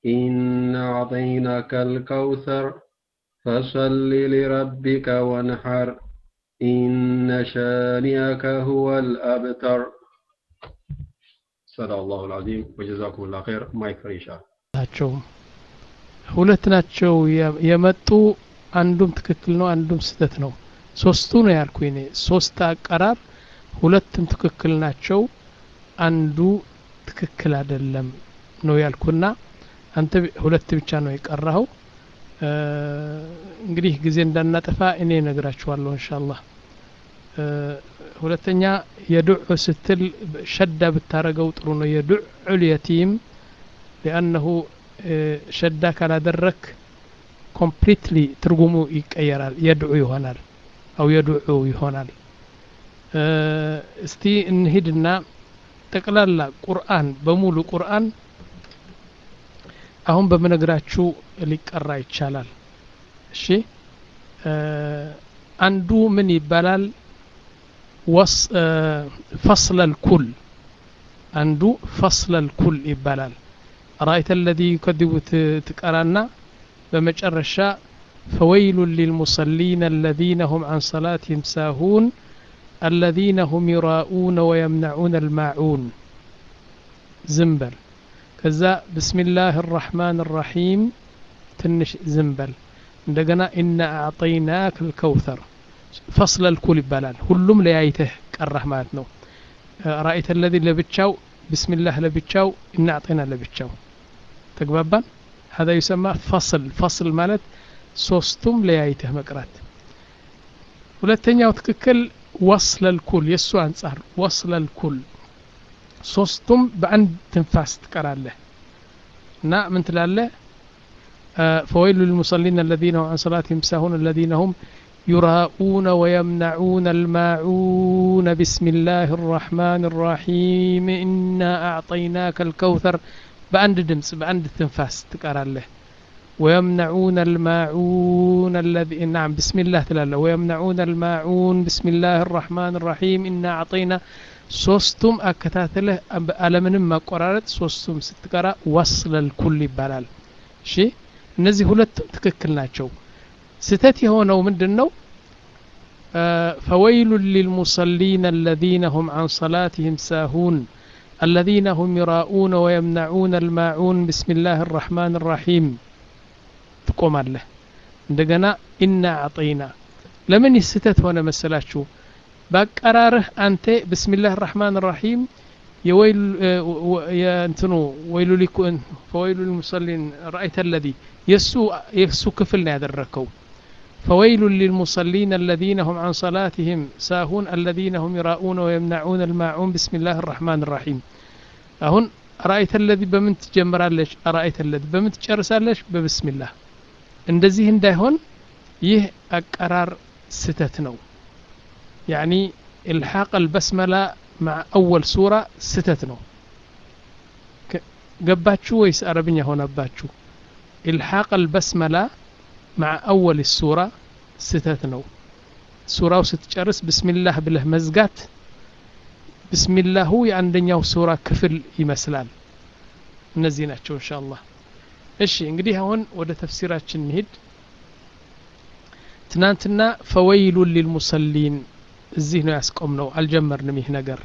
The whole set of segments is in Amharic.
إن أعطيناك الكوثر فصل لربك وانحر إن شانئك هو الأبتر صدق الله العظيم وجزاكم الله خير ما يكفر إن شاء الله ናቸውም ሁለት ናቸው የ- የመጡ አንዱም ትክክል ነው አንዱም ስህተት ነው ሶስቱ ነው ያልኩ እኔ ሶስት አቀራር ሁለቱም ትክክል ናቸው አንዱ ትክክል አይደለም ነው ያልኩና አንተ ቢ- ሁለት ብቻ ነው የቀራኸው እ፣ እንግዲህ ጊዜ እንዳናጠፋ እኔ ነግራችኋለሁ እንሻአላህ እ፣ ሁለተኛ የዱዕ ስትል ሸዳ ብታረገው ጥሩ ነው የዱዕ ልየቲም ሊአነሁ እ፣ ሸዳ ካላደረክ ኮምፕሊትሊ ትርጉሙ ይቀየራል የድዑ ይሆናል አው የድዑ ይሆናል እ፣ እስቲ እንሂድና ጠቅላላ ቁርአን በሙሉ ቁርአን አሁን በምነግራችሁ ሊቀራ ይቻላል እሺ እ፣ አንዱ ምን ይባላል ወስ እ፣ ፈስለል ኩል አንዱ ፈስለል ኩል ይባላል رأيت الذي يكذب ت- تقرانا بمجرشا فويل للمصلين الذين هم عن صلاتهم ساهون الذين هم يراءون ويمنعون الماعون زنبل كذا بسم الله الرحمن الرحيم تنش زنبل عندنا إنا أعطيناك الكوثر فصل الكل بلال هلم ليايته كره مالتنا رأيت الذي لبتشاو بسم الله لبتشاو إنا أعطينا لبتشاو تقبابان هذا يسمى فصل فصل مالت ሶስቱም ለያይተህ መቅራት ሁለተኛው ትክክል ወስለል ኩል የእሱ አንጻር ወስለል ኩል ሶስቱም በአንድ ትንፋስ ትቀራለህ እና ምን ትላለህ فويل للمصلين الذين هم عن صلاتهم ساهون الذين هم يراءون ويمنعون الماعون بسم الله الرحمن الرحيم إنا أعطيناك الكوثر بأند دمس بأند تنفاس تقرأ له ويمنعون الماعون الذي نعم بسم الله تلالا ويمنعون الماعون بسم الله الرحمن الرحيم إنا أعطينا ሶስቱም አከታተለህ አለምንም ማቆራረጥ ሶስቱም ስትቀራ ወስለል ኩል ይባላል እሺ እነዚህ ሁለቱም ትክክል ናቸው ስተት የሆነው ምንድን ነው فويل للمصلين الذين هم عن صلاتهم ساهون الذين هم يراءون ويمنعون الماعون بسم الله الرحمن الرحيم ትቆማለህ እንደገና ኢና አጠይና ለምን ይህ ስህተት ሆነ መሰላችሁ በአቀራርህ አንተ ብስሚላህ ራሕማን ራሒም የእንትኑ ወይሉ ሊኩን ፈወይሉ ልሙሰሊን ረአይተ ለዚ የእሱ ክፍል ነው ያደረግከው فويل للمصلين الذين هم عن صلاتهم ساهون الذين هم يراؤون ويمنعون الماعون بسم الله الرحمن الرحيم أهون رأيت الذي بمن تجمرالش أرأيت الذي بمن تجرسالش ببسم الله እንደዚህ እንዳይሆን ይህ አቀራር ስተት ነው ያኒ ኢልሓቅ አልበስመላ مع أول سورة ستت ነው ገባችሁ ወይስ አረብኛ ሆነባችሁ ኢልሓቅ አልበስመላ مع أول السورة ስተት ነው ሱራው ስትጨርስ ብስሚላህ ብለህ መዝጋት ብስሚላሁ የአንደኛው ሱራ ክፍል ይመስላል እነዚህ ናቸው እንሻ አላህ እሺ እንግዲህ አሁን ወደ ተፍሲራችን እንሂድ ትናንትና ፈወይሉን ሊልሙሰሊን እዚህ ነው ያስቆም ነው አልጀመርንም ይህ ነገር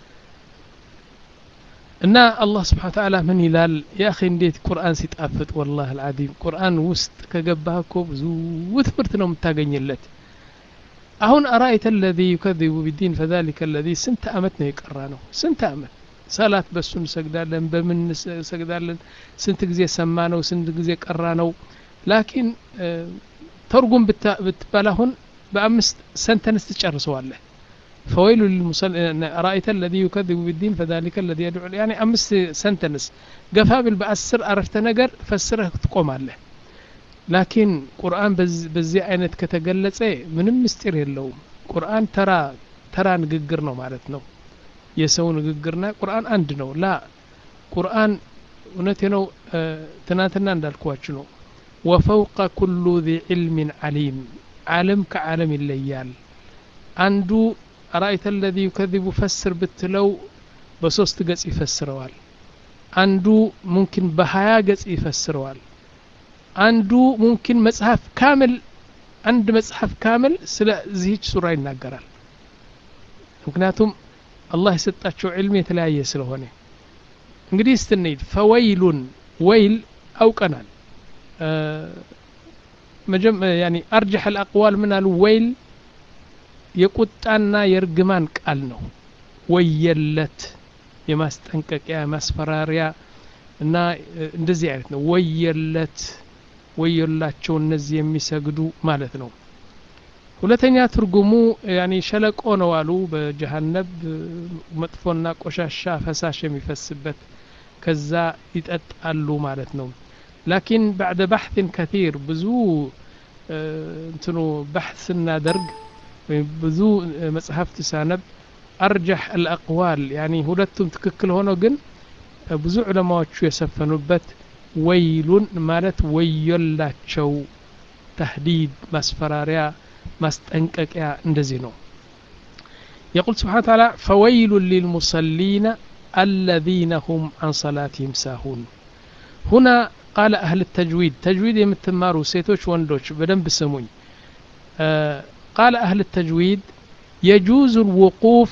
እና አላህ ስብሓን ተዓላ ምን ይላል የአኺ እንዴት ቁርአን ሲጣፍጥ ወላህ አልዓዚም ቁርአን ውስጥ ከገባህ እኮ ብዙ ትምህርት ነው የምታገኝለት አሁን አራአይተ ለዚ ዩከذቡ ቢዲን ፈዛሊከ ለዚ ስንት አመት ነው የቀራ ነው ስንት አመት ሰላት በሱ እንሰግዳለን በምን እንሰግዳለን ስንት ጊዜ ሰማ ነው ስንት ጊዜ ቀራ ነው ላኪን ተርጉም ብትባል አሁን በአምስት ሰንተንስ ትጨርሰዋለህ فويل للمصلين رأيت الذي يكذب بالدين فذلك الذي يدعو يعني أمس سنتنس قفابل بأسر عرفت نقر فسره تقوم عليه لكن قرآن بز بزي عينت كتقلت من مستير የለውም ቁርአን ተራ ተራ ንግግር ነው ማለት ነው የሰው ንግግርና ቁርአን አንድ ነው ላ ቁርአን እውነቴ ነው ትናንትና እንዳልኳችሁ ነው ወፈውቀ ኩሉ ذي ዕልም ዓሊም ዓለም ከዓለም ይለያል አንዱ አራእይተ ለዚ ዩከذቡ ፈስር ብትለው በሶስት ገጽ ይፈስረዋል አንዱ ሙምኪን በሀያ ገጽ ይፈስረዋል አንዱ ሙምኪን መጽሐፍ ካምል አንድ መጽሐፍ ካምል ስለ ዚህች ሱራ ይናገራል ምክንያቱም አላህ የሰጣቸው ዕልም የተለያየ ስለሆነ እንግዲህ ስትንሂድ ፈወይሉን ወይል አውቀናል ያኒ አርጀሕ አልአቅዋል ምን አሉ ወይል የቁጣና የእርግማን ቃል ነው ወየለት የማስጠንቀቂያ ማስፈራሪያ እና እንደዚህ አይነት ነው ወየለት ወየላቸው እነዚህ የሚሰግዱ ማለት ነው ሁለተኛ ትርጉሙ ያኒ ሸለቆ ነው አሉ በጀሃነብ መጥፎና ቆሻሻ ፈሳሽ የሚፈስበት ከዛ ይጠጣሉ ማለት ነው ላኪን ባዕደ ባሕትን ከቲር ብዙ እንትኑ ባሕት ስናደርግ ወይም ብዙ መጽሐፍት ሳነብ አርጃሕ አልአቅዋል ያኒ ሁለቱም ትክክል ሆኖ ግን ብዙ ዑለማዎቹ የሰፈኑበት ወይሉን ማለት ወዮላቸው ተህዲድ ማስፈራሪያ ማስጠንቀቂያ እንደዚህ ነው يقول سبحانه وتعالى فويل للمصلين الذين هم عن صلاتهم ساهون هنا قال أهل التجويد تجويد يمتمارو سيتوش وندوش بدن بسموي آه قال أهل التجويد يجوز الوقوف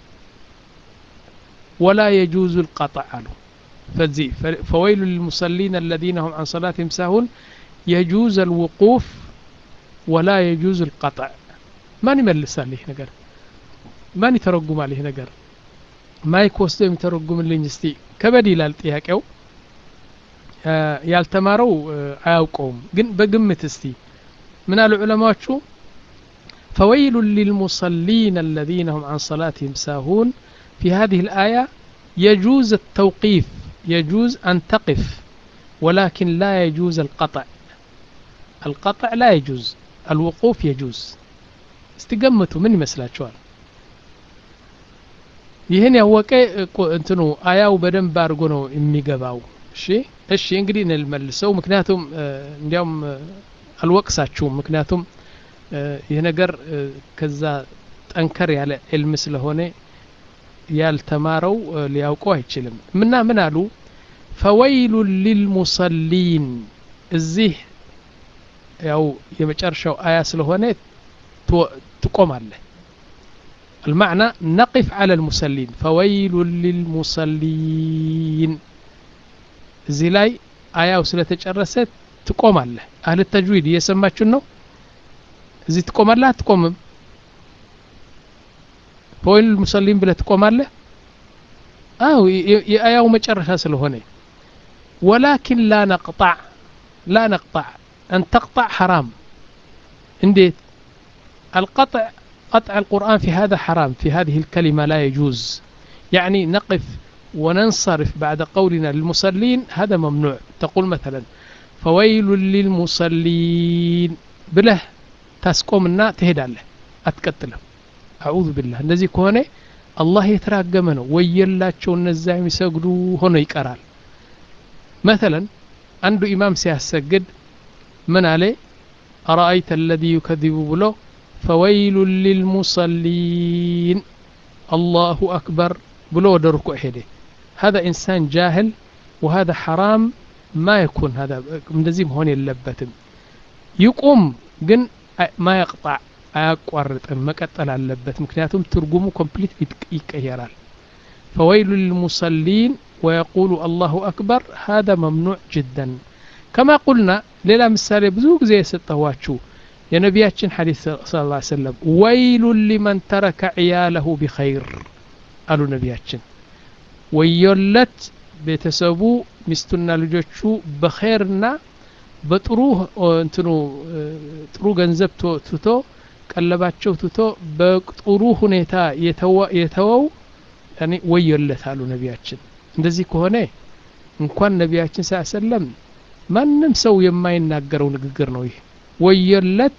ولا يجوز القطع له فزي فويل للمصلين الذين هم عن صلاتهم ساهون يجوز الوقوف ولا يجوز القطع ማን ይመልሳል ይህ ነገር ማን ይተረጉማል ይህ ነገር ማይክ ወስዶ የሚተረጉምልኝ እስቲ ከበድ ይላል ጥያቄው ያልተማረው አያውቀውም ግን በግምት እስቲ ምን አሉ ዑለማዎቹ فويل للمصلين الذين هم عن صلاتهم ساهون في هذه الآية يجوز التوقيف يجوز أن تقف ولكن لا يجوز القطع القطع لا يجوز الوقوف يجوز استقمتوا من يመስላችኋል ይህን ያወቀ እንትኑ አያው በደንብ አድርጎ ነው የሚገባው እሺ እሺ እንግዲህ እንልመልሰው ምክንያቱም እንዲያውም አልወቅሳችሁም ምክንያቱም ይህ ነገር ከዛ ጠንከር ያለ ዕልም ስለሆነ ያልተማረው ሊያውቀው አይችልም ምና ምን አሉ ፈወይሉ ሊልሙሰሊን እዚህ ያው የመጨረሻው አያ ስለሆነ ትቆማለህ المعنى نقف على المسلين فويل للمصلين እዚህ ላይ አያው ስለተጨረሰ ትቆማለህ አህል ተጅዊድ እየሰማችን ነው እዚህ ትቆማለህ አትቆምም ፈወይል ልሙሰሊን ብለህ ትቆማለህ አው የአያው መጨረሻ ስለሆነ ወላኪን ላ ነቅጣዕ ላ ነቅጣዕ أن تقطع حرام انديت القطع قطع القرآن في هذا حرام في هذه الكلمة لا يجوز يعني نقف وننصرف بعد قولنا للمصلين هذا ممنوع تقول مثلا فويل للمصلين بله تسقومنا تهدى له أتكتله أعوذ بالله الذي كونه الله يتراقمنا ويلاቸው እነዛ የሚሰግዱ ሆኖ ይቀራል مثلا አንዱ ኢማም ሲያሰግድ من عليه أرأيت الذي يكذب بلو فويل للمصلين الله أكبر بلو دركو إحدي هذا إنسان جاهل وهذا حرام ما يكون هذا مدزيم هون يلبتم يقوم جن ما يقطع አያቋርጥም መቀጠል አለበት ምክንያቱም ትርጉሙ ኮምፕሊት ይቀየራል فويل للمصلين ويقول الله أكبر هذا ممنوع جدا كما قلنا ሌላ ምሳሌ ብዙ ጊዜ የሰጠኋችሁ የነቢያችን ሐዲስ ስለ ላ ሰለም ወይሉን ሊመን ተረከ ዕያለሁ ቢኸይር አሉ ነቢያችን ወዮለት ቤተሰቡ ሚስቱና ልጆቹ በኸይርና በጥሩ እንትኑ ጥሩ ገንዘብ ትቶ ቀለባቸው ትቶ በጥሩ ሁኔታ የተወው ወዮለት አሉ ነቢያችን እንደዚህ ከሆነ እንኳን ነቢያችን ስ ሰለም ማንም ሰው የማይናገረው ንግግር ነው ይህ ወየለት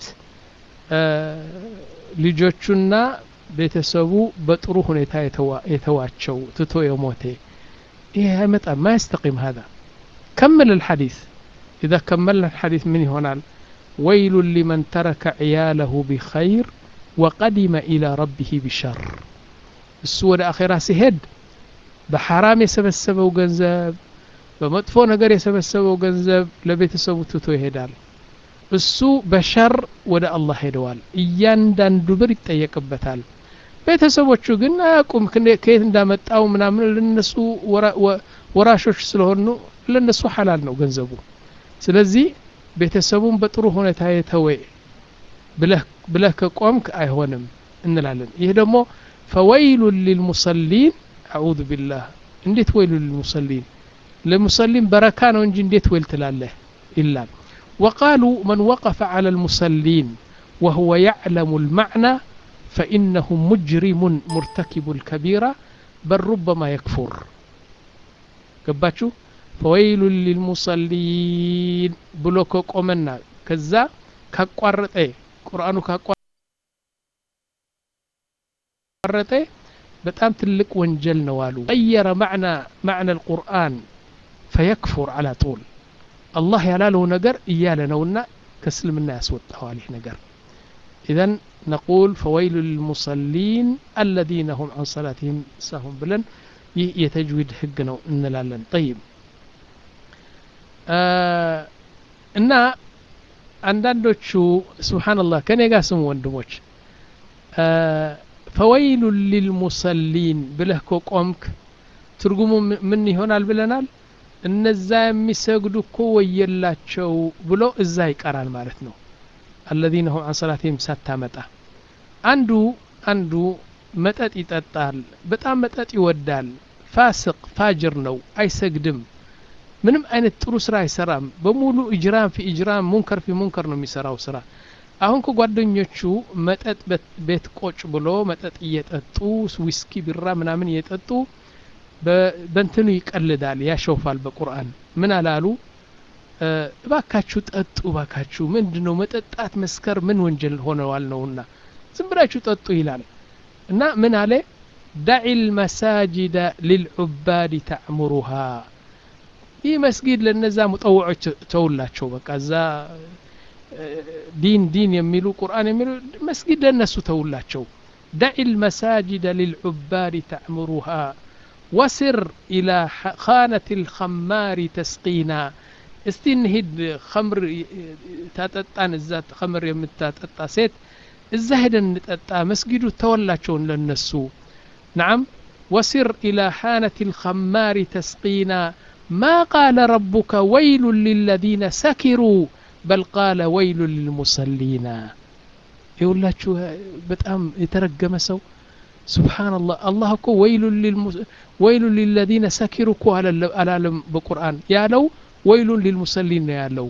ልጆቹና ቤተሰቡ በጥሩ ሁኔታ የተዋቸው ትቶ የሞቴ ይህ አይመጣም ما يستقيم هذا كمل الحديث إذا كملنا الحديث من هنا ويل لمن ترك عياله بخير وقدم إلى ربه بشر السورة أخيرا سهد بحرام يسبسبوا ገንዘብ በመጥፎ ነገር የሰበሰበው ገንዘብ ለቤተሰቡ ትቶ ይሄዳል እሱ በሸር ወደ አላህ ሄደዋል እያንዳንዱ ብር ይጠየቅበታል ቤተሰቦቹ ግን አያውቁም ከየት እንዳመጣው ምናምን ለነሱ ወራሾች ስለሆኑ ለነሱ ሐላል ነው ገንዘቡ ስለዚህ ቤተሰቡን በጥሩ ሁኔታ የተወ ብለህ ከቆምክ አይሆንም እንላለን ይህ ደግሞ ፈወይሉን ሊልሙሰሊን አዑዙ ቢላህ እንዴት ወይሉ ሊልሙሰሊን ለሙሰሊን በረካ ነው እንጂ እንዴት ወይል ትላለህ ይላል وقالوا من وقف على المصلين وهو يعلم المعنى فإنه مجرم مرتكب الكبيرة بل ربما يكفر قباتشو فويل للمصلين بلوكو قومنا كذا كقرط ايه قرآنو كقرط ايه በጣም ትልቅ ወንጀል ነው አሉ ቀየረ ማዕና ማዕና القرآن فيكفر على طول አላህ ያላለው ነገር እያለ ነውና ከእስልምና ያስወጣዋል ይህ ነገር ኢዘን ነቁል ፈወይሉ ልልሙሰሊን አለዚነ ሁም አን ሰላትህም ሳሁን ብለን ይህ የተጅዊድ ህግ ነው እንላለን ጠይብ እና አንዳንዶቹ ስብሓንላህ ከኔ ጋር ስሙ ወንድሞች ፈወይሉ ሊልሙሰሊን ብለህ ከቆምክ ትርጉሙ ምን ይሆናል ብለናል እነዛ የሚሰግዱ እኮ ወየላቸው ብሎ እዛ ይቀራል ማለት ነው አለዚነ ሁም አን ሰላትህም ሳታመጣ አንዱ አንዱ መጠጥ ይጠጣል በጣም መጠጥ ይወዳል ፋስቅ ፋጅር ነው አይሰግድም ምንም አይነት ጥሩ ስራ አይሰራም በሙሉ እጅራም ፊ እጅራም ሙንከር ፊ ሙንከር ነው የሚሰራው ስራ አሁን ከጓደኞቹ መጠጥ ቤት ቆጭ ብሎ መጠጥ እየጠጡ ዊስኪ ቢራ ምናምን እየጠጡ በእንትኑ ይቀልዳል ያሸውፋል በቁርአን ምን አላሉ እባካችሁ ጠጡ እባካችሁ ምንድ ነው መጠጣት መስከር ምን ወንጀል ሆነዋል ነውና ዝም ብላችሁ ጠጡ ይላል እና ምን አለ ዳዒ ልመሳጅደ ልልዑባድ ተዕሙሩሃ ይህ መስጊድ ለነዛ ሙጠውዖች ተውላቸው በቃ እዛ ዲን ዲን የሚሉ ቁርአን የሚሉ መስጊድ ለነሱ ተውላቸው ዳዒ ልመሳጅደ ልልዑባድ ተዕሙሩሃ وسر إلى خانة الخمار تسقينا እስቲ እንሂድ ከምር ታጠጣን እዛ ከምር የምታጠጣ ሴት እዛ ሄደን እንጠጣ መስጊዱ ተወላቸውን ለነሱ نعم وسر إلى حانة الخمار تسقينا ما قال ربك ويل للذين سكروا بل قال ويل للمصلين يقول በጣም የተረገመ ሰው سبحان الله الله እኮ ወይሉ ወይሉ ሊለዚነ ሰኪሩ እኮ አላለም በቁርአን ያለው ወይሉን ሊልሙሰሊን ነው ያለው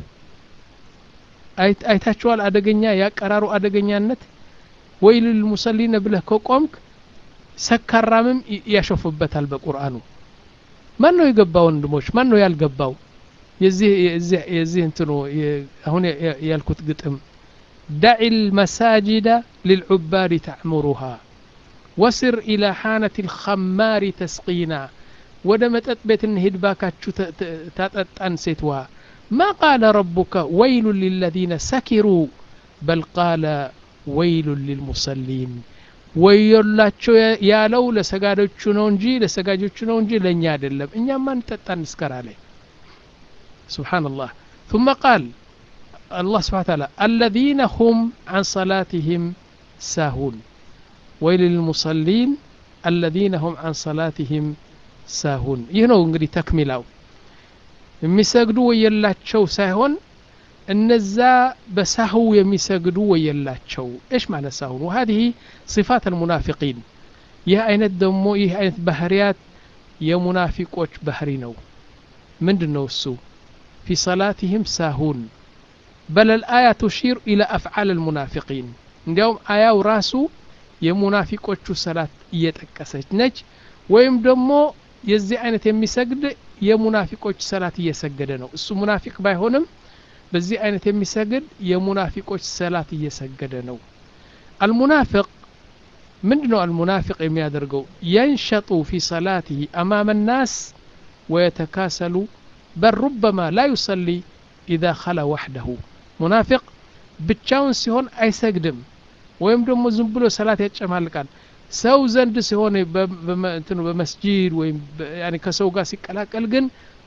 አይታችኋል አደገኛ ያቀራሩ አደገኛነት ወይሉ ሊልሙሰሊን ብለህ ከቆምክ ሰካራምም ያሾፍበታል በቁርአኑ ማን ነው የገባው ወንድሞች ማን ነው ያልገባው የዚህ እንትኑ አሁን ያልኩት ግጥም ዳዒ ልመሳጅደ ልልዑባድ ተዕሙሩሃ ወስር ኢላ ሓነት ልኸማሪ ተስቂና ወደ መጠጥ ቤት እንሂድ ባካችሁ ታጠጣን ሴትዋ ማ ቃለ ረቡከ ወይሉን ሊለዚነ ሰኪሩ በል ቃለ ወይሉን ሊልሙሰሊን ወዮላቸው ያለው ለሰጋዶቹ ነው እንጂ ለሰጋጆቹ ነው እንጂ ለእኛ አይደለም እኛማ እንጠጣ እንስከር አለ سبحان الله ثم قال الله سبحانه وتعالى الذين هم عن صلاتهم ساهون ويل للمصلين الذين هم عن صلاتهم ሳሁን ይህ ነው እንግዲህ ተክሚላው የሚሰግዱ ወየላቸው ሳይሆን እነዛ በሳህው የሚሰግዱ ወየላቸው እሽ ማለት ሳሁን وهذه صفات المنافقين ይህ አይነት ደግሞ ይህ አይነት ባህሪያት የሙናፊቆች ባህሪ ነው ምንድን ነው እሱ في صلاتهم ساهون بل الآية تشير إلى أفعال المنافقين እንዲያውም አያው ራሱ የሙናፊቆቹ ሰላት እየጠቀሰች ነች ወይም ደግሞ የዚህ አይነት የሚሰግድ የሙናፊቆች ሰላት እየሰገደ ነው እሱ ሙናፊቅ ባይሆንም በዚህ አይነት የሚሰግድ የሙናፊቆች ሰላት እየሰገደ ነው አልሙናፊቅ ምንድ ነው አልሙናፊቅ የሚያደርገው የንሸጡ ፊ ሰላትህ አማመ ናስ ወየተካሰሉ በል ሩበማ ላ ዩሰሊ ኢዛ ኸላ ዋሕደሁ ሙናፊቅ ብቻውን ሲሆን አይሰግድም ወይም ደግሞ ዝም ብሎ ሰላት ያጨማልቃል ሰው ዘንድ ሲሆን በመስጂድ ወይም ከሰው ጋር ሲቀላቀል ግን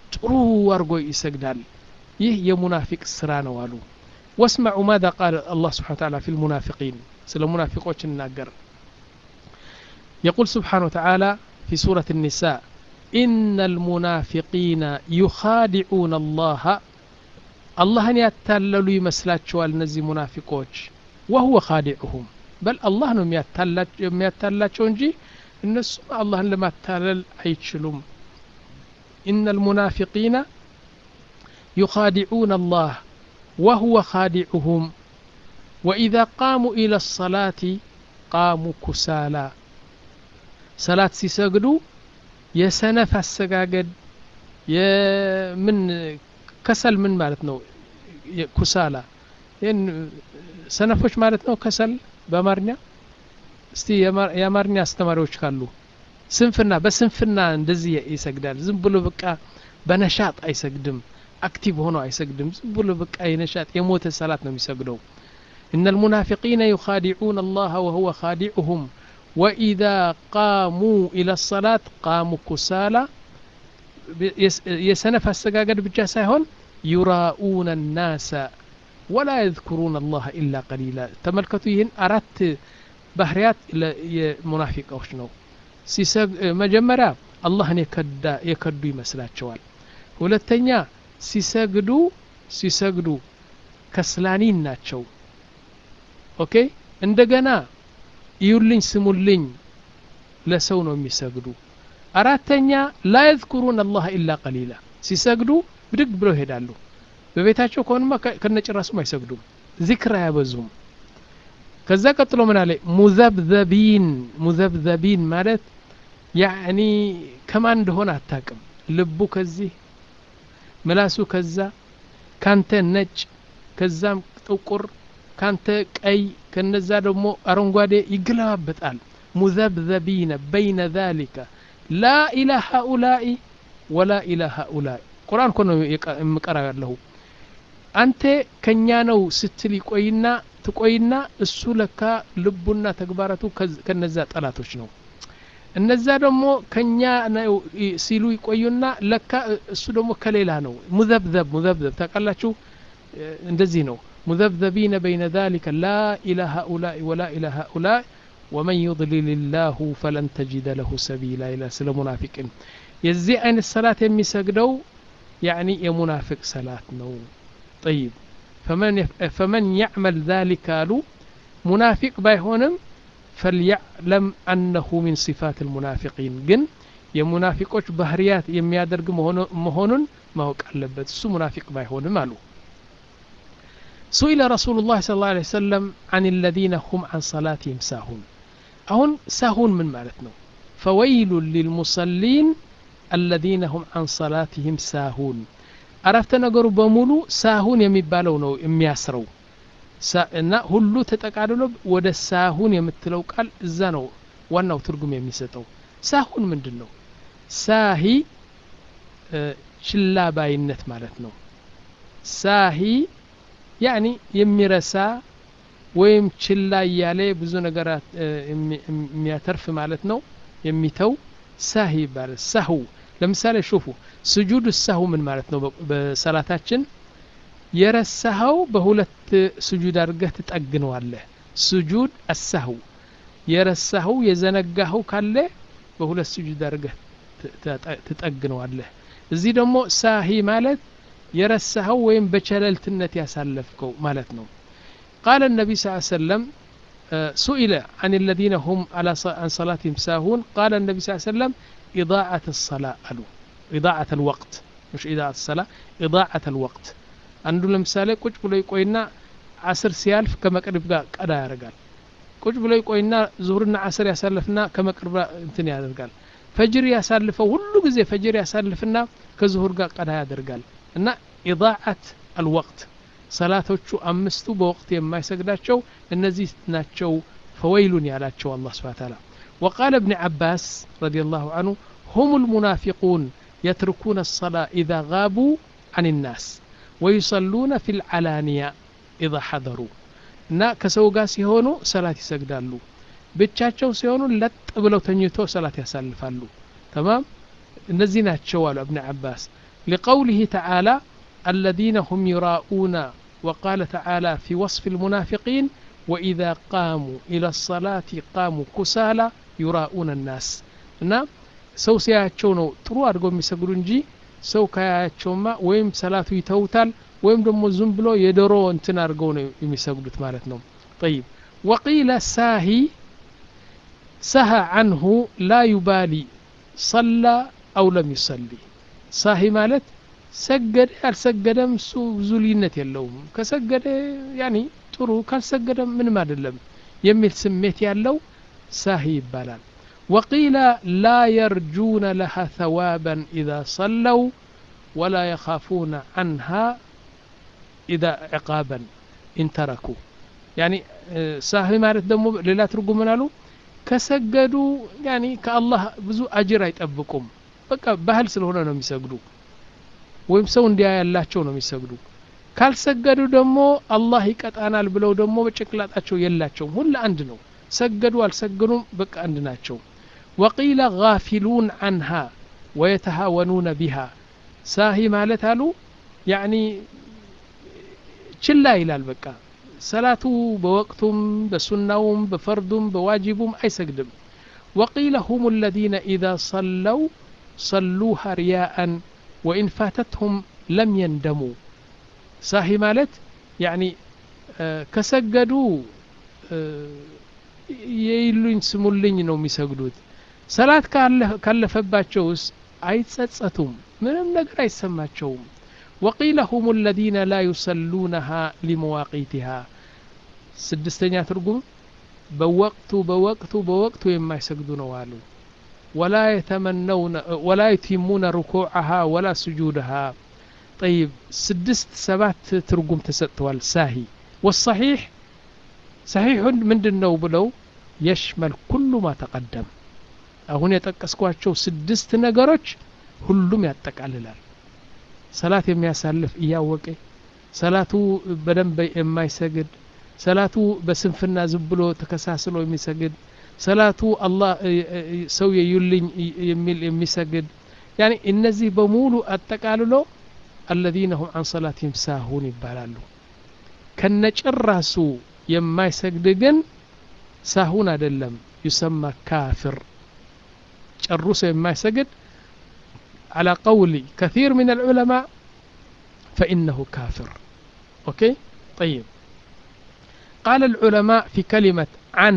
ጥሩ አድርጎ ይሰግዳል ይህ የሙናፊቅ ስራ ነው አሉ واسمعوا ماذا قال الله سبحانه وتعالى في المنافقين سل المنافقوች الناقر يقول سبحانه وتعالى في سورة النساء إن المنافقين يخادعون الله አላህን ያታለሉ ይመስላቸዋል እነዚህ ሙናፊቆች ወሁወ ካዲዑሁም በል አላህ ነው የሚያታላቸው እንጂ እነሱም አላህን ለማታለል አይችሉም إن المنافقين يخادعون الله وهو خادعهم وإذا قاموا إلى الصلاة قاموا كسالى صلاة سيسجدوا يسنف السجاجد የምን ከሰል ምን ማለት ነው ኩሳላ ይህን ሰነፎች ማለት ነው ከሰል በአማርኛ እስቲ የአማርኛ አስተማሪዎች ካሉ ስንፍና በስንፍና እንደዚህ ይሰግዳል ዝም ብሎ በቃ በነሻጥ አይሰግድም አክቲቭ ሆኖ አይሰግድም ዝም ብሎ በቃ የነሻጥ የሞተ ሰላት ነው የሚሰግደው إن المنافقين يخادعون الله وهو خادعهم وإذا قاموا إلى الصلاة قاموا كسالى የሰነፍ አሰጋገድ ብቻ ሳይሆን ዩራኡነ ናሰ ወላ የذክሩን አላህ ኢላ ቀሊላ ተመልከቱ ይህን አራት ባህርያት የሙናፊቃዎች ነው መጀመሪያ አላህን የከዱ ይመስላቸዋል ሁለተኛ ሲሰግዱ ሲሰግዱ ከስላኒን ናቸው ኦኬ እንደገና እዩልኝ ስሙልኝ ለሰው ነው የሚሰግዱ አራተኛ ላ የذኩሩን አላህ ኢላ ቀሊላ ሲሰግዱ ብድግ ብለው ይሄዳሉ በቤታቸው ከሆኑማ ከነጭራሱም አይሰግዱም ዚክር አያበዙም ከዛ ቀጥሎ ምን አለ ሙዘብዘቢን ሙዘብዘቢን ማለት ያኒ ከማን እንደሆነ አታቅም ልቡ ከዚህ ምላሱ ከዛ ካንተ ነጭ ከዛም ጥቁር ካንተ ቀይ ከነዛ ደግሞ አረንጓዴ ይገለባበጣል ሙዘብዘቢነ በይነ ዛሊከ ላ ኢላ ሃኡላኢ ወላ ኢላ ሃኡላኢ ቁርአን እኮ ነው የምቀራው ያለሁ አንተ ከኛ ነው ስትል ይቆይና ትቆይና እሱ ለካ ልቡና ተግባራቱ ከነዛ ጠላቶች ነው እነዛ ደግሞ ከኛ ነው ሲሉ ይቆዩና ለካ እሱ ደግሞ ከሌላ ነው ሙዘብዘብ ሙዘብዘብ ታውቃላችሁ እንደዚህ ነው ሙዘብዘቢነ በይነ ذلك لا إلى هؤلاء ولا إلى هؤلاء ومن يضلل الله فلن تجد له سبيلا إلى سل منافق የዚህ አይነት ሰላት የሚሰግደው ያኒ የሙናፊቅ ሰላት ነው طيب فمن فمن يعمل ذلك አሉ ሙናፊቅ ባይሆንም فليعلم أنه من صفات المنافقين ግን የሙናፊቆች ባህርያት የሚያደርግ መሆኑን ማወቅ አለበት እሱ ሙናፊቅ ባይሆንም አሉ سئل رسول الله صلى الله عليه وسلم عن الذين هم عن صلاتهم ساهون أهون ساهون من مالتنا فويل للمصلين الذين هم عن صلاتهم ساهون عرفت نقر بمولو ساهون يميبالو نو يمياسرو እና ሁሉ ተጠቃልሎ ወደ ሳሁን የምትለው ቃል እዛ ነው ዋናው ትርጉም የሚሰጠው ሳሁን ምንድን ነው ሳሂ ችላ ባይነት ማለት ነው ሳሂ ያኒ የሚረሳ ወይም ችላ እያለ ብዙ ነገራት የሚያተርፍ ማለት ነው የሚተው ሳሂ ይባላል ሳሁ ለምሳሌ ሹፉ ስጁድ ሳሁ ምን ማለት ነው በሰላታችን የረሳኸው በሁለት ስጁድ አድርገህ ትጠግነዋለህ ስጁድ አሳሁ የረሳኸው የዘነጋኸው ካለ በሁለት ስጁድ አድርገህ ትጠግነዋለህ እዚህ ደግሞ ሳሂ ማለት የረሳኸው ወይም በቸለልትነት ያሳለፍከው ማለት ነው ቃለ ነቢ ስ ሰለም سئل عن الذين هم على عن صلاتهم ساهون قال النبي صلى الله عليه وسلم إضاعة الصلاة قالوا إضاعة الوقت مش إضاعة الصلاة إضاعة الوقت አንዱ ለምሳሌ ቁጭ ብሎ ይቆይና አስር ሲያልፍ ከመቅሪብ ጋር ቀዳ ያደርጋል ቁጭ ብሎ ይቆይና ዙሁርና አስር ያሳልፍና ከመቅሪብ እንትን ያደርጋል ፈጅር ያሳልፈው ሁሉ ጊዜ ፈጅር ያሳልፍና ከዙሁር ጋር ቀዳ ያደርጋል እና ኢዳዓት አልወቅት ሰላቶቹ አምስቱ በወቅት የማይሰግዳቸው እነዚህ ናቸው ፈወይሉን ያላቸው አላህ ስብሐ ተዓላ وقال ابن عباس رضي الله عنه هم المنافقون يتركون الصلاة إذا غابوا عن الناس ويصلون في العلانية إذا حضروا እና ከሰው ጋር ሲሆኑ ሰላት ይሰግዳሉ ብቻቸው ሲሆኑ ለጥ ብለው ተኝቶ ሰላት ያሳልፋሉ ተማም እነዚህ ናቸው አሉ እብን አባስ لقوله تعالى الذين هم يراءون وقال تعالى في وصف المنافقين وإذا قاموا إلى الصلاة قاموا كسالى يراءون الناس እና ሰው ሲያያቸው ነው ጥሩ አድርገው የሚሰግዱ እንጂ ሰው ካያያቸውማ ወይም ሰላቱ ይተውታል ወይም ደግሞ ዝም ብሎ የዶሮ እንትን አድርገው ነው የሚሰግዱት ማለት ነው طيب وقيل ساهي سهى عنه لا يبالي صلى أو لم يصلي ሳሂ ማለት ሰገደ አልሰገደም እሱ ብዙ ልዩነት የለውም ከሰገደ ያኒ ጥሩ ካልሰገደም ምንም አይደለም የሚል ስሜት ያለው ሳሂ ይባላል وقيل لا يرجون لها ثوابا إذا صلوا ولا يخافون عنها إذا عقابا إن تركوا يعني ሳሂ ማለት ደግሞ ሌላ ትርጉም ምን አሉ ከሰገዱ ያኒ ከአላህ ብዙ አጅር አይጠብቁም በቃ ባህል ስለሆነ ነው የሚሰግዱ ወይም ሰው እንዲያ ያላቸው ነው የሚሰግዱ ካልሰገዱ ደግሞ አላህ ይቀጣናል ብለው ደግሞ በጭንቅላጣቸው የላቸውም ሁሉ አንድ ነው ሰገዱ አልሰገዱም በቃ አንድ ናቸው ወቂለ ጋፊሉን አንሃ ወየተሃወኑነ ቢሃ ሳሂ ማለት አሉ ያኒ ችላ ይላል በቃ ሰላቱ በወቅቱም በሱናውም በፈርዱም በዋጅቡም አይሰግድም وقيل هم الذين إذا صلوا صلوها رياء وإن فاتتهم لم يندموا صاحي مالت يعني آه كسجدوا የይሉኝ ስሙልኝ ነው የሚሰግዱት ሰላት ካለፈባቸውስ አይጸጸቱም ምንም ነገር አይሰማቸውም وقيل هم الذين لا يصلونها لمواقيتها ስድስተኛ ትርጉም በወቅቱ በወቅቱ በወቅቱ የማይሰግዱ ነው አሉ ولا يتمنون ولا يتمون ركوعها ولا سجودها طيب سدست سبات ترجم تسطوال ساهي والصحيح صحيح من دنو بلو يشمل كل ما تقدم አሁን የጠቀስኳቸው ስድስት ነገሮች ሁሉም ያጠቃልላል ሰላት የሚያሳልፍ እያወቀ ሰላቱ በደንብ የማይሰግድ ሰላቱ በስንፍና ዝም ብሎ ተከሳስሎ የሚሰግድ ሰላቱ አላህ ሰው የዩልኝ የሚል የሚሰግድ ያኒ እነዚህ በሙሉ አጠቃልሎ አለዚነ ሁም አን ሰላትህም ሳሁን ይባላሉ ከነጭራሱ የማይሰግድ ግን ሳሁን አይደለም ዩሰማ ካፍር ጨርሶ የማይሰግድ على قول كثير من العلماء فإنه كافر أوكي طيب قال العلماء في كلمة عن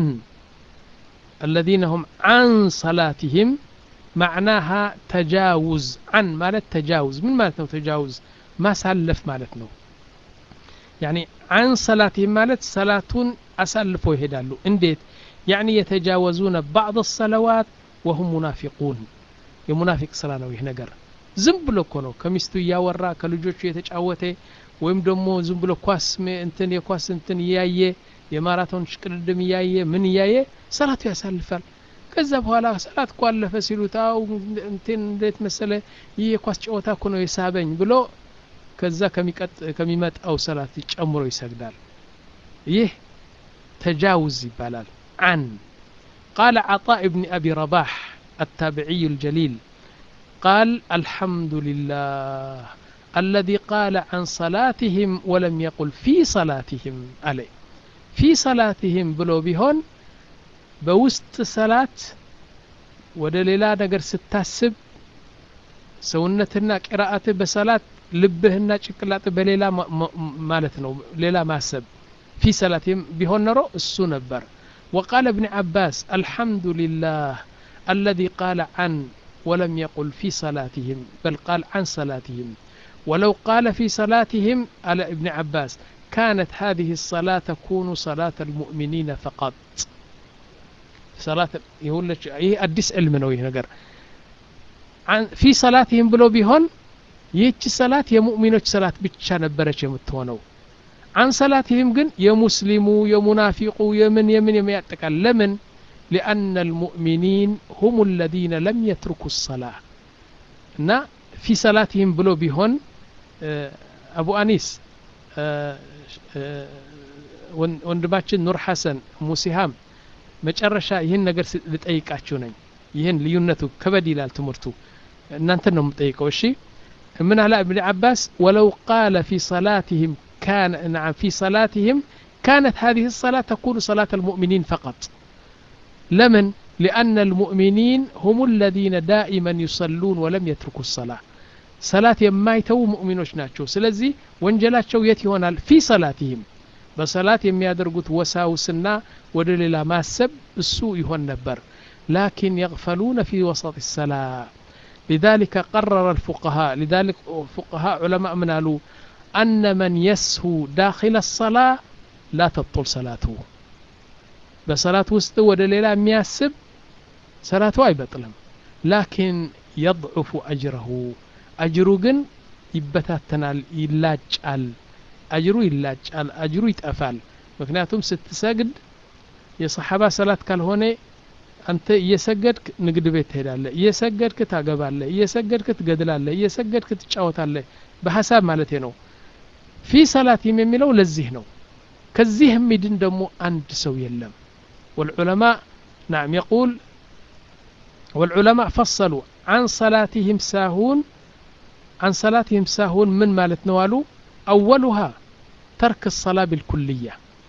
الذين هم عن صلاتهم معناها تجاوز عن مالت تجاوز من مالتنا تجاوز ما سلف مالتنا يعني عن صلاتهم مالت صلاة أسلفوا يهدالو انديت يعني يتجاوزون بعض الصلوات وهم منافقون የሙናፊቅ ስራ ነው ይህ ነገር ዝም ብሎ እኮ ነው ከሚስቱ እያወራ ከልጆቹ የተጫወተ ወይም ደግሞ ዝም ብሎ ኳስ እንትን የኳስ እንትን እያየ የማራቶን ሽቅድድም እያየ ምን እያየ ሰላቱ ያሳልፋል ከዛ በኋላ ሰላት እኮ አለፈ ሲሉት አው እንትን እንዴት መሰለ ይህ የኳስ ጨዋታ እኮ ነው የሳበኝ ብሎ ከዛ ከሚመጣው ሰላት ጨምሮ ይሰግዳል ይህ ተጃውዝ ይባላል አን ቃለ عطاء بن أبي رباح التابعي الجليل قال الحمد لله الذي قال عن صلاتهم ولم يقل في صلاتهم عليه في صلاتهم بلو بهون بوسط صلاة ወደ ሌላ ነገር ስታስብ ሰውነትና ቅራአትህ በሰላት ልብህና ጭቅላጥ በሌላ ማለት ነው ሌላ ማሰብ ፊ ሰላትም ቢሆን ኖሮ እሱ ነበር وقال ابن عباس الحمد لله الذي قال عن ولم يقل في صلاتهم بل قال عن صلاتهم ولو قال في صلاتهم على ابن عباس كانت هذه الصلاة تكون صلاة المؤمنين فقط صلاة يقول لك هي أدس علم نوي نقر عن في صلاتهم بلو بيهون ይህች ሰላት የሙእሚኖች ሰላት ብቻ ነበረች የምትሆነው አን ሰላትህም ግን የሙስሊሙ የሙናፊቁ የምን የምን የሚያጠቃል ለምን لأن المؤمنين هم الذين لم يتركوا الصلاة እና في صلاتهم ብሎ ቢሆን አቡ አኒስ ወንድማችን ኑር ሐሰን ሙሲሃም መጨረሻ ይህን ነገር ልጠይቃችሁ ነኝ ይህን ልዩነቱ ከበድ ይላል ትምህርቱ እናንተን ነው የምጠይቀው እሺ من على ابن عباس ولو قال في صلاتهم كان نعم في صلاتهم كانت هذه الصلاة تكون صلاة المؤمنين فقط لمن لأن المؤمنين هم الذين دائما يصلون ولم يتركوا الصلاة صلاة የማይተው ሙእሚኖች ናቸው ስለዚህ ወንጀላቸው የት ይሆናል ፊ ሰላትህም በሰላት የሚያደርጉት ወሳውስና ወደ ሌላ ማሰብ እሱ ይሆን ነበር ላኪን የغፈሉነ ፊ ወሰጥ ሰላ لذلك قرر الفقهاء لذلك فقهاء علماء من قالوا أن من يسهو داخل الصلاة لا تبطل صلاته بصلاة وسط ودليلا مياسب صلاته أي بطلم لكن يضعف أجره أجر جن يبتاتنال يلاجال أجሩ ይላጫል አጅሩ ይጠፋል ምክንያቱም ስትሰግድ የሰሓባ ሰላት ካልሆነ አንተ እየሰገድክ ንግድ ቤት ትሄዳለህ እየሰገድክ ታገባለህ እየሰገድክ ትገድላለህ እየሰገድክ ትጫወታለህ በሀሳብ ማለት ነው ፊ ሰላቲም የሚለው ለዚህ ነው ከዚህ የሚድን ደግሞ አንድ ሰው የለም والعلماء نعم يقول والعلماء فصلوا عن صلاتهم ساهون عن صلاتهم ساهون من مالت نوالو أولها ترك الصلاة بالكلية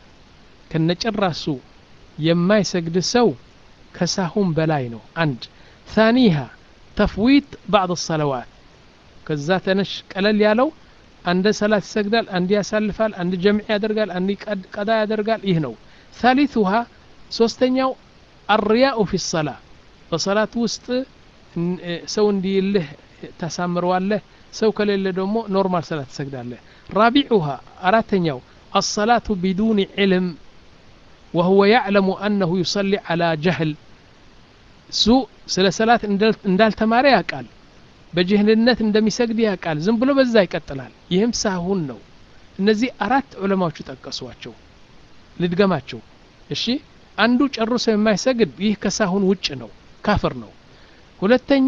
كنجرسو يما يسجد سو كساهم بلاينو عند ثانيها تفويت بعض الصلوات كذات نش قلل يالو عند صلاة يسجدال عند يسلفال عند جمع يدرقال عند قضاء يدرقال إهنو ثالثها سوستنياو الرياء في الصلاة በሰላት ውስጥ ሰው እንዲልህ ታሳምረዋለህ ሰው ከሌለ ደግሞ ኖርማል ሰላት ትሰግዳለህ رابعها أراتنيو الصلاة بدون علم وهو يعلم أنه يصلي على جهل سوء سلا صلاة اندال تماري قال በጅህልነት እንደሚሰግድ ያውቃል ዝም ብሎ በዛ ይቀጥላል ይህም ሳሁን ነው እነዚህ አራት ዑለማዎቹ ጠቀሷቸው ልድገማቸው እሺ አንዱ ጨርሶ የማይሰግድ ይህ ከሳሁን ውጭ ነው ካፍር ነው ሁለተኛ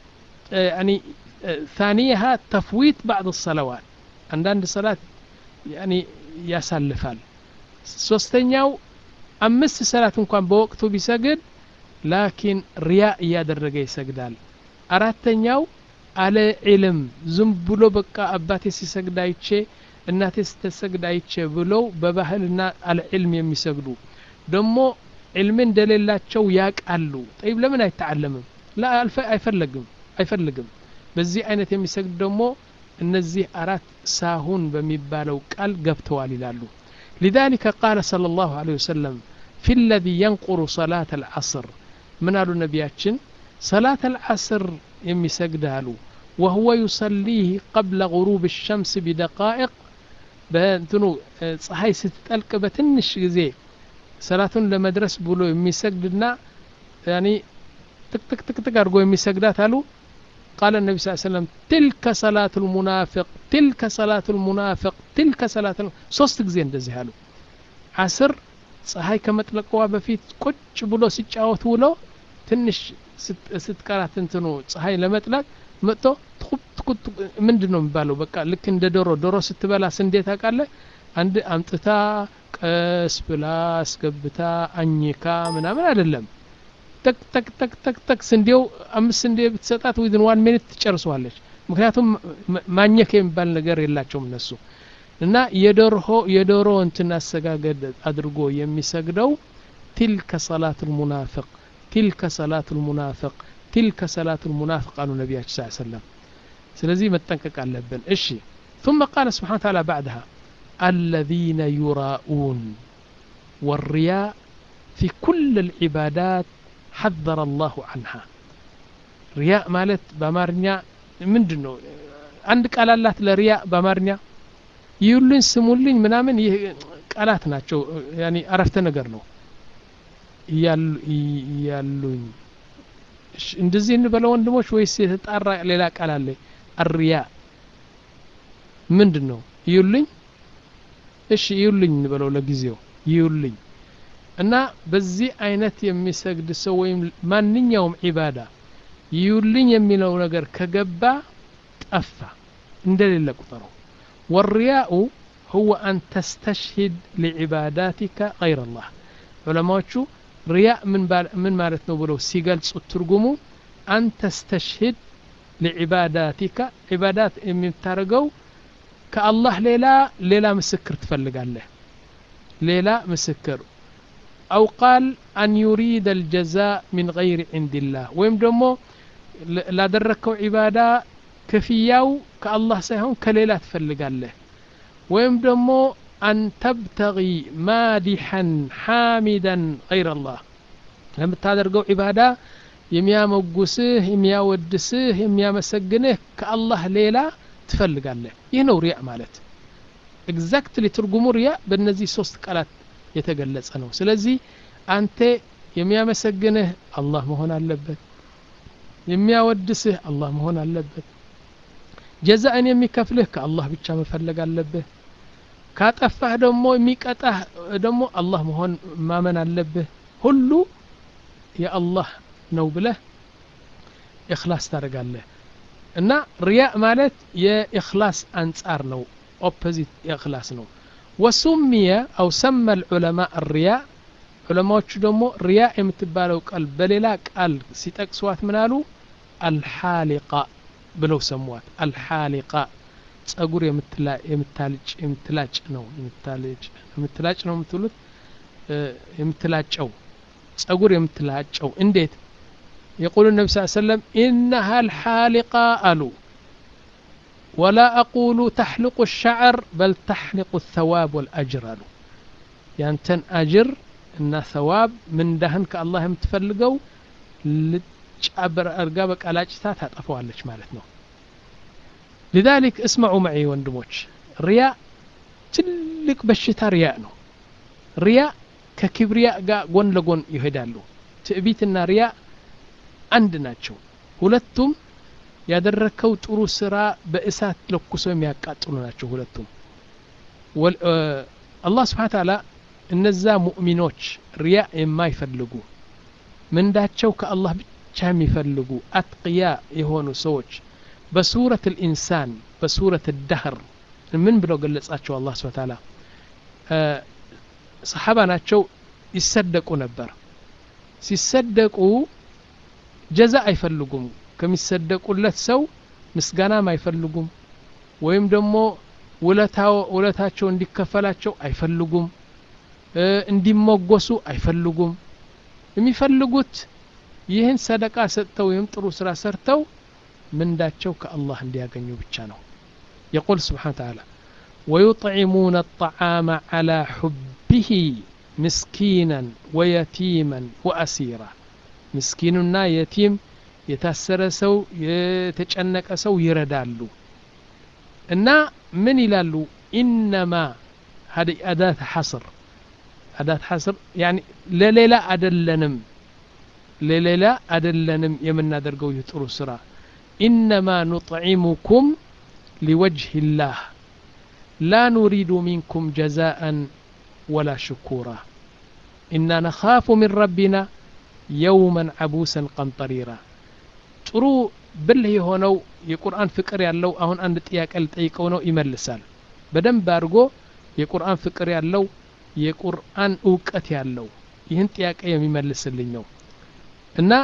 يعني ثانيها تفويت بعض الصلوات አንዳንድ ሰላት ያኒ ያሳልፋል ሶስተኛው አምስት ሰላት እንኳን በወቅቱ ቢሰግድ ላኪን ሪያ እያደረገ ይሰግዳል አራተኛው አለ ዒልም ዝም ብሎ በቃ አባቴ ሲሰግድ አይቼ እናቴ ስትሰግድ አይቼ ብለው በባህልና አለ ዒልም የሚሰግዱ ደግሞ ዒልም እንደሌላቸው ያቃሉ ጠይብ ለምን አይተዓለምም ላ አይፈለግም አይፈልግም በዚህ አይነት የሚሰግድ ደግሞ እነዚህ አራት ሳሁን በሚባለው ቃል ገብተዋል ይላሉ لذلك قال صلى الله عليه وسلم في الذي ينقر صلاة العصر من قالوا نبياتشن صلاة العصر يمي سجدالو وهو يصليه قبل غروب الشمس بدقائق بنتنو ፀሐይ ስትጠልቅ በትንሽ ጊዜ ሰላቱን ለመድረስ ብሎ የሚሰግድና ያኒ ጥቅጥቅ ጥቅጥቅ አድርጎ የሚሰግዳት አሉ قال النبي صلى الله عليه وسلم تلك صلاة المنافق تلك صلاة المنافق تلك صلاة ሶስት ጊዜ እንደዚህ አሉ አስር ፀሐይ ከመጥለቀዋ በፊት ቁጭ ብሎ ሲጫወት ውሎ ትንሽ ስትቀራት እንትኑ ፀሐይ ለመጥለቅ መጥቶ ምንድን ነው የሚባለው በቃ ልክ እንደ ዶሮ ዶሮ ስትበላ ስንዴ ታውቃለህ አንድ አምጥታ ቀስ ብላ አስገብታ አኝካ ምናምን አይደለም ተክ ተክ ተክ ተክ ተክ ስንዴው አምስት ስንዴ ብትሰጣት ዊዝን ዋን ሚኒት ትጨርሰዋለች ምክንያቱም ማኘክ የሚባል ነገር የላቸውም እነሱ እና የዶሮ የዶሮ እንትን አሰጋገድ አድርጎ የሚሰግደው ቲልከ ሰላት ልሙናፍቅ ቲልከ ሰላት ልሙናፍቅ ቲልከ ሰላት ልሙናፍቅ አሉ ነቢያችን ስ ሰለም ስለዚህ መጠንቀቅ አለብን እሺ ثم قال سبحانه وتعالى بعدها الذين يراءون والرياء في كل العبادات حذر الله عنها ሪያእ ማለት በአማርኛ ምንድን ነው አንድ ቃል አላት ለሪያእ በአማርኛ ይሁልኝ ስሙልኝ ምናምን ይህ ቃላት ናቸው ያኒ አረፍተ ነገር ነው እያሉኝ እንደዚህ እንበለው ወንድሞች ወይስ የተጣራ ሌላ ቃል አለ አሪያ ምንድን ነው ይዩልኝ እሺ ይዩልኝ እንበለው ለጊዜው ይዩልኝ እና በዚህ አይነት የሚሰግድ ሰው ወይም ማንኛውም ዒባዳ ይዩልኝ የሚለው ነገር ከገባ ጠፋ እንደሌለ ቁጠረው ወሪያኡ هو أن تستشهد لعباداتك غير الله علماء ሪያእ ምን ማለት ነው ብለው ሲገልጹ ትርጉሙ አን ተስተሽሂድ لعباداتك عبادات የምታደርገው ከአላህ ሌላ ሌላ ምስክር ትፈልጋለህ ሌላ ምስክር أو قال أن يريد الجزاء من غير عند الله ወይም ደግሞ ላደረግከው ዒባዳ ክፍያው ከአላህ ሳይሆን ከሌላ ትፈልጋለህ ወይም ደግሞ አን ተብተጊ ማዲሐን ሓሚዳን ገይረ አላህ ለምታደርገው ዒባዳ የሚያመጉስህ የሚያወድስህ የሚያመሰግንህ ከአላህ ሌላ ትፈልጋለህ ይህ ነው ሪያ ማለት ኤግዛክትሊ ትርጉሙ ሪያ በእነዚህ ሶስት ቃላት የተገለጸ ነው ስለዚህ አንተ የሚያመሰግንህ አላህ መሆን አለበት የሚያወድስህ አላህ መሆን አለበት ጀዛእን የሚከፍልህ ከአላህ ብቻ መፈለግ አለብህ ካጠፋህ ደግሞ የሚቀጣህ ደግሞ አላህ መሆን ማመን አለብህ ሁሉ የአላህ ነው ብለህ ኢኽላስ ታደርጋለህ እና ሪያእ ማለት የኢኽላስ አንጻር ነው ኦፖዚት የእኽላስ ነው ወሱሚየ አው ሰመ ልዑለማ ሪያ ዑለማዎቹ ደግሞ ሪያ የምትባለው ቃል በሌላ ቃል ሲጠቅስዋት ምናሉ አልሓሊቃ ብለው ሰሟት አልሓሊቃ ጸጉር የምታልጭ የምትላጭ ነው የምትላጭ ነው የምትሉት የምትላጨው ጸጉር የምትላጨው እንዴት يقول النبي صلى الله عليه وسلم إنها الحالقة ألو ولا أقول تحلق الشعر بل تحلق الثواب والأجر ألو يعني تن أجر إن ثواب من دهن كالله يمتفلقوا لتشعبر أرقابك على أجتات هتقفوا على مالتنا لذلك اسمعوا معي وندموش رياء تلك بشتا رياء نو رياء ككبرياء قون لقون يهدالو تأبيتنا رياء አንድ ናቸው ሁለቱም ያደረከው ጥሩ ስራ በእሳት ለኩሰው የሚያቃጥሉ ናቸው ሁለቱም አላህ ስብሓን ታላ እነዛ ሙእሚኖች ሪያ የማይፈልጉ ምንዳቸው ከአላህ ብቻ የሚፈልጉ አትቅያ የሆኑ ሰዎች በሱረት ልኢንሳን በሱረት ዳህር ምን ብለው ገለጻቸው አላህ ስብሓን ታላ ሰሓባ ናቸው ይሰደቁ ነበር ሲሰደቁ ጀዛ አይፈልጉም ከሚሰደቁለት ሰው ምስጋናም አይፈልጉም ወይም ደግሞ ውለታቸው እንዲከፈላቸው አይፈልጉም እንዲሞጎሱ አይፈልጉም የሚፈልጉት ይህን ሰደቃ ሰጥተው ወይም ጥሩ ስራ ሰርተው ምንዳቸው ከአላህ እንዲያገኙ ብቻ ነው يقول سبحانه وتعالى ويطعمون الطعام على حبه مسكينا ويتيما وأسيرا ምስኪኑና የቲም የታሰረ ሰው የተጨነቀ ሰው ይረዳሉ እና ምን ይላሉ ኢነማ ሀዲ አዳት ሐስር አዳት ሐስር ያኒ ለሌላ አደለንም ለሌላ አደለንም የምናደርገው ይህ ጥሩ ስራ ኢነማ ኑጥዒሙኩም ሊወጅህ ላህ ላ ኑሪዱ ሚንኩም ጀዛአን ወላ ሽኩራ ኢና ነኻፉ ምን ረቢና የውመን አቡሰን ቀምጠሪራ ጥሩ ብልህ የሆነው የቁርአን ፍቅር ያለው አሁን አንድ ጥያቄ ልጠይቀው ነው ይመልሳል በደንብ አድርጎ የቁርአን ፍቅር ያለው የቁርአን እውቀት ያለው ይህን ጥያቄ የሚመልስልኝ ነው እና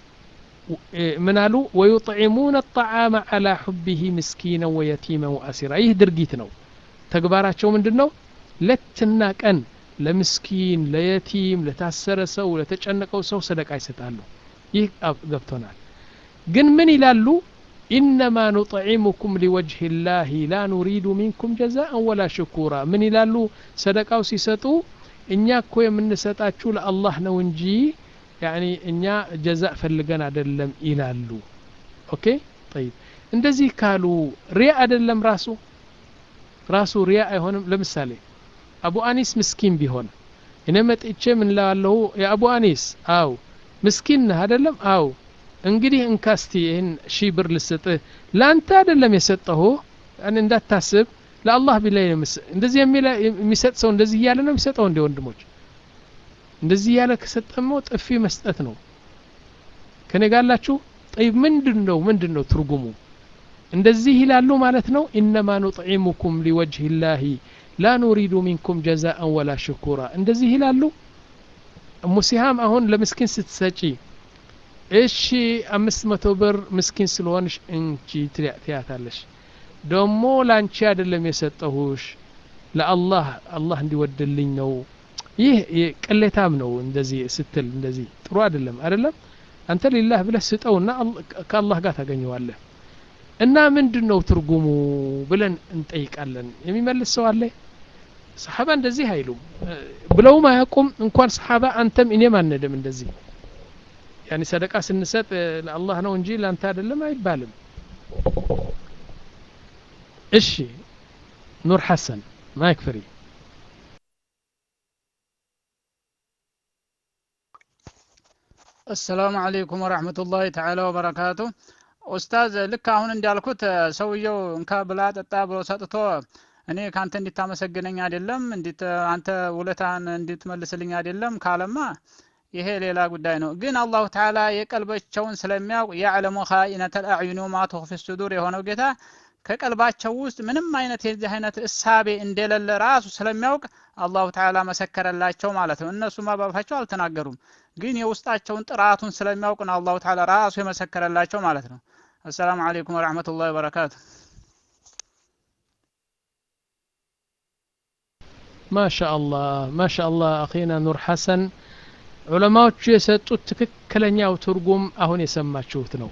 ምን አሉ ወዩጥዒሙነ ጣዓመ ዓላ ሑቢህ ምስኪና ወየቲመ ወአሲራ ይህ ድርጊት ነው ተግባራቸው ምንድን ነው ሌትና ቀን ለምስኪን ለየቲም ለታሰረ ሰው ለተጨነቀው ሰው ሰደቃ ይሰጣሉ ይህ ገብቶናል ግን ምን ይላሉ ኢነማ ኑጥዒሙኩም ሊወጅህ ላህ ላ ኑሪዱ ሚንኩም ጀዛአን ወላ ሽኩራ ምን ይላሉ ሰደቃው ሲሰጡ እኛ እኮ የምንሰጣችሁ ለአላህ ነው እንጂ ያኒ እኛ ጀዛ ፈልገን አደለም ይላሉ ኦኬ ጠይብ እንደዚህ ካሉ ሪያ አደለም ራሱ ራሱ ሪያ አይሆንም ለምሳሌ አቡ አኒስ ምስኪን ቢሆን እኔ መጥቼ ምን ላለሁ የአቡ አኒስ አው ምስኪን ነህ አደለም አው እንግዲህ እንካስቲ ይህን ሺህ ብር ልስጥህ ለአንተ አደለም የሰጠሁ እንዳታስብ ለአላህ ቢላይ እንደዚህ የሚሰጥ ሰው እንደዚህ እያለ ነው የሚሰጠው እንደ ወንድሞች እንደዚህ እያለ ከሰጠሞ ጥፊ መስጠት ነው ከኔ ጋላችሁ ጠይብ ምንድን ነው ምንድን ነው ትርጉሙ እንደዚህ ይላሉ ማለት ነው ኢነማ ኑጥዒሙኩም ሊወጅህ ላሂ ላ ኑሪዱ ሚንኩም ጀዛአን ወላ ሽኩራ እንደዚህ ይላሉ ሙሲሃም አሁን ለምስኪን ስትሰጪ እሺ አምስት መቶ ብር ምስኪን ስለሆንሽ እንቺ ትያታለሽ ደሞ ላንቺ አይደለም የሰጠሁሽ ለአላህ አላህ እንዲወድልኝ ነው ይህ ቅሌታም ነው እንደዚህ ስትል እንደዚህ ጥሩ አይደለም አይደለም አንተ ሊላህ ብለህ ስጠውና ከአላህ ጋር ታገኘዋለህ እና ምንድን ነው ትርጉሙ ብለን እንጠይቃለን የሚመልስ ሰው አለ ሰሓባ እንደዚህ አይሉም ብለውም አያውቁም እንኳን ሰሓባ አንተም እኔም አንድም እንደዚህ ያኒ ሰደቃ ስንሰጥ ለአላህ ነው እንጂ ለአንተ አይደለም አይባልም እሺ ኑር ሐሰን ማይክ ፍሪ አሰላሙ አለይኩም ወረህመቱላሂ ተዓላ ወበረካቱ ኡስታዝ ልክ አሁን እንዳልኩት ሰውየው እንካ ብላ ጠጣ ብሎ ሰጥቶ እኔ ከአንተ እንዲታመሰግነኝ አይደለም እንዲት አንተ ውለታን እንድትመልስልኝ አይደለም ካለማ ይሄ ሌላ ጉዳይ ነው ግን አላሁ ተዓላ የቀልባቸውን ስለሚያውቅ ያዕለሙ ኻኢነተል አዕዩኒ ወማ ቱኽፊ ሱዱር የሆነው ጌታ ከቀልባቸው ውስጥ ምንም አይነት የዚህ አይነት እሳቤ እንደሌለ ራሱ ስለሚያውቅ አላሁ ተዓላ መሰከረላቸው ማለት ነው እነሱማ ባፋቸው አልተናገሩም ግን የውስጣቸውን ጥራቱን ስለሚያውቅ ነው አላሁ ተዓላ ራሱ የመሰከረላቸው ማለት ነው አሰላሙ አለይኩም ወረሕመቱላሂ ወበረካቱ ማሻአላህ ማሻአላህ አኺና ኑር ሐሰን ዑለማዎቹ የሰጡት ትክክለኛው ትርጉም አሁን የሰማችሁት ነው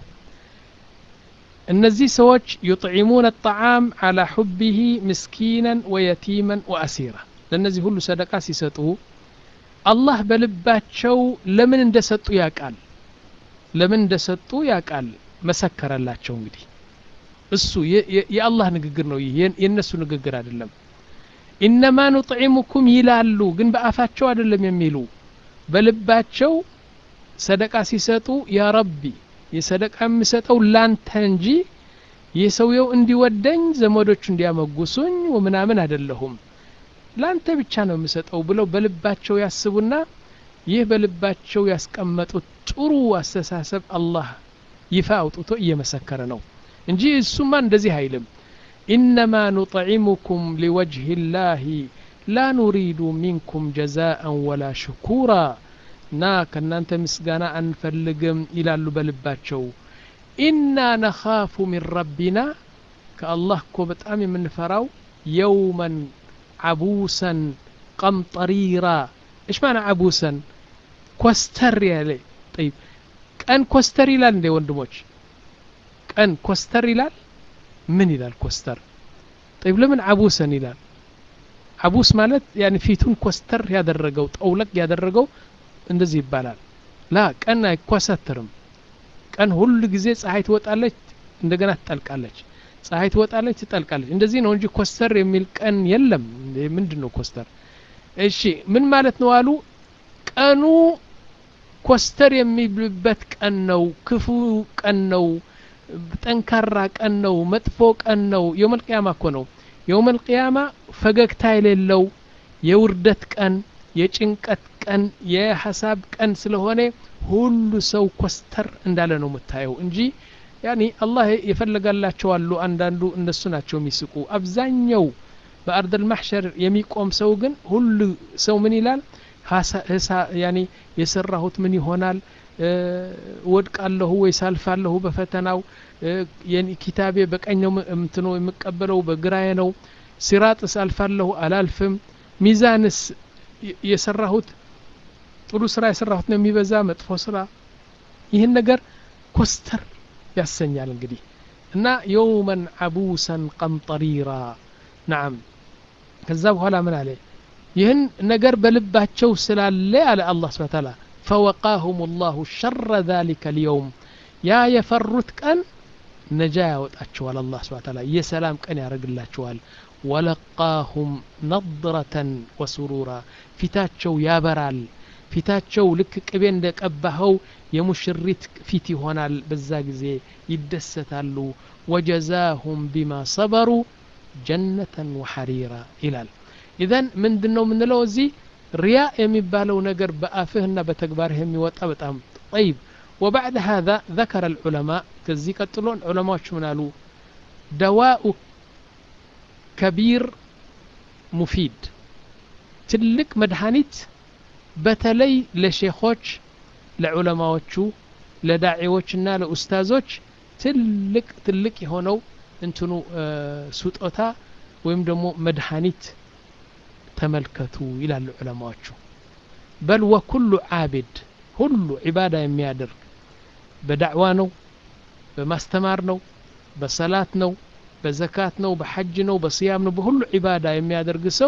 እነዚህ ሰዎች ዩጥዒሙን አጣዓም አላ ሑቢሂ ምስኪናን ወየቲመን ወአሲራ ለእነዚህ ሁሉ ሰደቃ ሲሰጡ አላህ በልባቸው ለምን እንደሰጡ ያቃል ለምን እንደሰጡ ያቃል መሰከረላቸው እንግዲህ እሱ የአላህ ንግግር ነው ይህ የእነሱ ንግግር አይደለም ኢነማ ኑጥዒሙኩም ይላሉ ግን በአፋቸው አይደለም የሚሉ በልባቸው ሰደቃ ሲሰጡ ያ ረቢ የሰደቃ የምሰጠው ላንተ እንጂ የሰውየው እንዲወደኝ ዘመዶቹ እንዲያመጉሱኝ ምናምን አይደለሁም ላንተ ብቻ ነው የምሰጠው ብለው በልባቸው ያስቡና ይህ በልባቸው ያስቀመጡት ጥሩ አስተሳሰብ አላህ ይፋ አውጥቶ እየመሰከረ ነው እንጂ እሱማ እንደዚህ አይልም ኢነማ ኑጥዒሙኩም ሊወጅህ ላህ ላ ኑሪዱ ሚንኩም ጀዛአን ወላ ሽኩራ እና ከእናንተ ምስጋና አንፈልግም ይላሉ በልባቸው ኢና ነኻፉ ሚን ረቢና ከአላህ እኮ በጣም የምንፈራው የውመን ዓቡሰን ቀምጠሪራ እሽ ማና ዓቡሰን ኮስተር ያለ ጠይብ ቀን ኮስተር ይላል እንዴ ወንድሞች ቀን ኮስተር ይላል ምን ይላል ኮስተር ጠይብ ለምን ዓቡሰን ይላል ዓቡስ ማለት ያኒ ፊቱን ኮስተር ያደረገው ጠውለቅ ያደረገው እንደዚህ ይባላል ላ ቀን አይኮሰትርም ቀን ሁሉ ጊዜ ፀሐይ ትወጣለች እንደገና ትጠልቃለች ፀሐይ ትወጣለች ትጠልቃለች እንደዚህ ነው እንጂ ኮስተር የሚል ቀን የለም ምንድን ነው ኮስተር እሺ ምን ማለት ነው አሉ ቀኑ ኮስተር የሚልበት ቀን ነው ክፉ ቀን ነው ጠንካራ ቀን ነው መጥፎ ቀን ነው የውመልቅያማ እኮ ነው የውመልቅያማ ፈገግታ የሌለው የውርደት ቀን የጭንቀት ቀን የሀሳብ ቀን ስለሆነ ሁሉ ሰው ኮስተር እንዳለ ነው የምታየው እንጂ ያኒ አላህ የፈለጋላቸው አሉ አንዳንዱ እነሱ ናቸው የሚስቁ አብዛኛው በአርደል ማሕሸር የሚቆም ሰው ግን ሁሉ ሰው ምን ይላል ያኒ የሰራሁት ምን ይሆናል ወድቃለሁ ወይ ሳልፋለሁ በፈተናው ኪታቤ በቀኝ ነው ምትኖ የምቀበለው በግራዬ ነው ሲራጥስ አልፋለሁ አላልፍም ሚዛንስ የሰራሁት ጥሩ ስራ የሰራሁት ነው የሚበዛ መጥፎ ስራ ይህን ነገር ኮስተር ያሰኛል እንግዲህ እና የውመን አቡሰን ቀምጠሪራ ናም ከዛ በኋላ ምን አለ ይህን ነገር በልባቸው ስላለ አለ አላህ ስብሐ ተዓላ ፈወቃሁም ላሁ ሸረ ذلك اليوم ያ የፈሩት ቀን ነጃ ያወጣቸዋል አላህ ስብሐ ተዓላ የሰላም ቀን ያደርግላቸዋል ወለቃሁም ነድረተን ወሱሩራ ፊታቸው ያበራል ፊታቸው ልክ ቅቤ እንደ ቀባኸው የሙሽሪት ፊት ይሆናል በዛ ጊዜ ይደሰታሉ ወጀዛሁም ቢማ ሰበሩ ጀነተን ወሐሪራ ይላል ኢዘን ምንድን ነው የምንለው እዚህ ሪያ የሚባለው ነገር በአፍህና በተግባርህ የሚወጣ በጣም ጠይብ وبعد هذا ذكر العلماء كزي قتلون علماء شو منالو دواء كبير مفيد تلك مدهانيت በተለይ ለሼኾች ለዑለማዎቹ ለዳዒዎችና ለኡስታዞች ትልቅ ትልቅ የሆነው እንትኑ ስጦታ ወይም ደግሞ መድኃኒት ተመልከቱ ይላሉ ዑለማዎቹ በል ወኩሉ ዓቢድ ሁሉ ዒባዳ የሚያደርግ በዳዕዋ ነው በማስተማር ነው በሰላት ነው በዘካት ነው በሐጅ ነው በስያም ነው በሁሉ ዒባዳ የሚያደርግ ሰው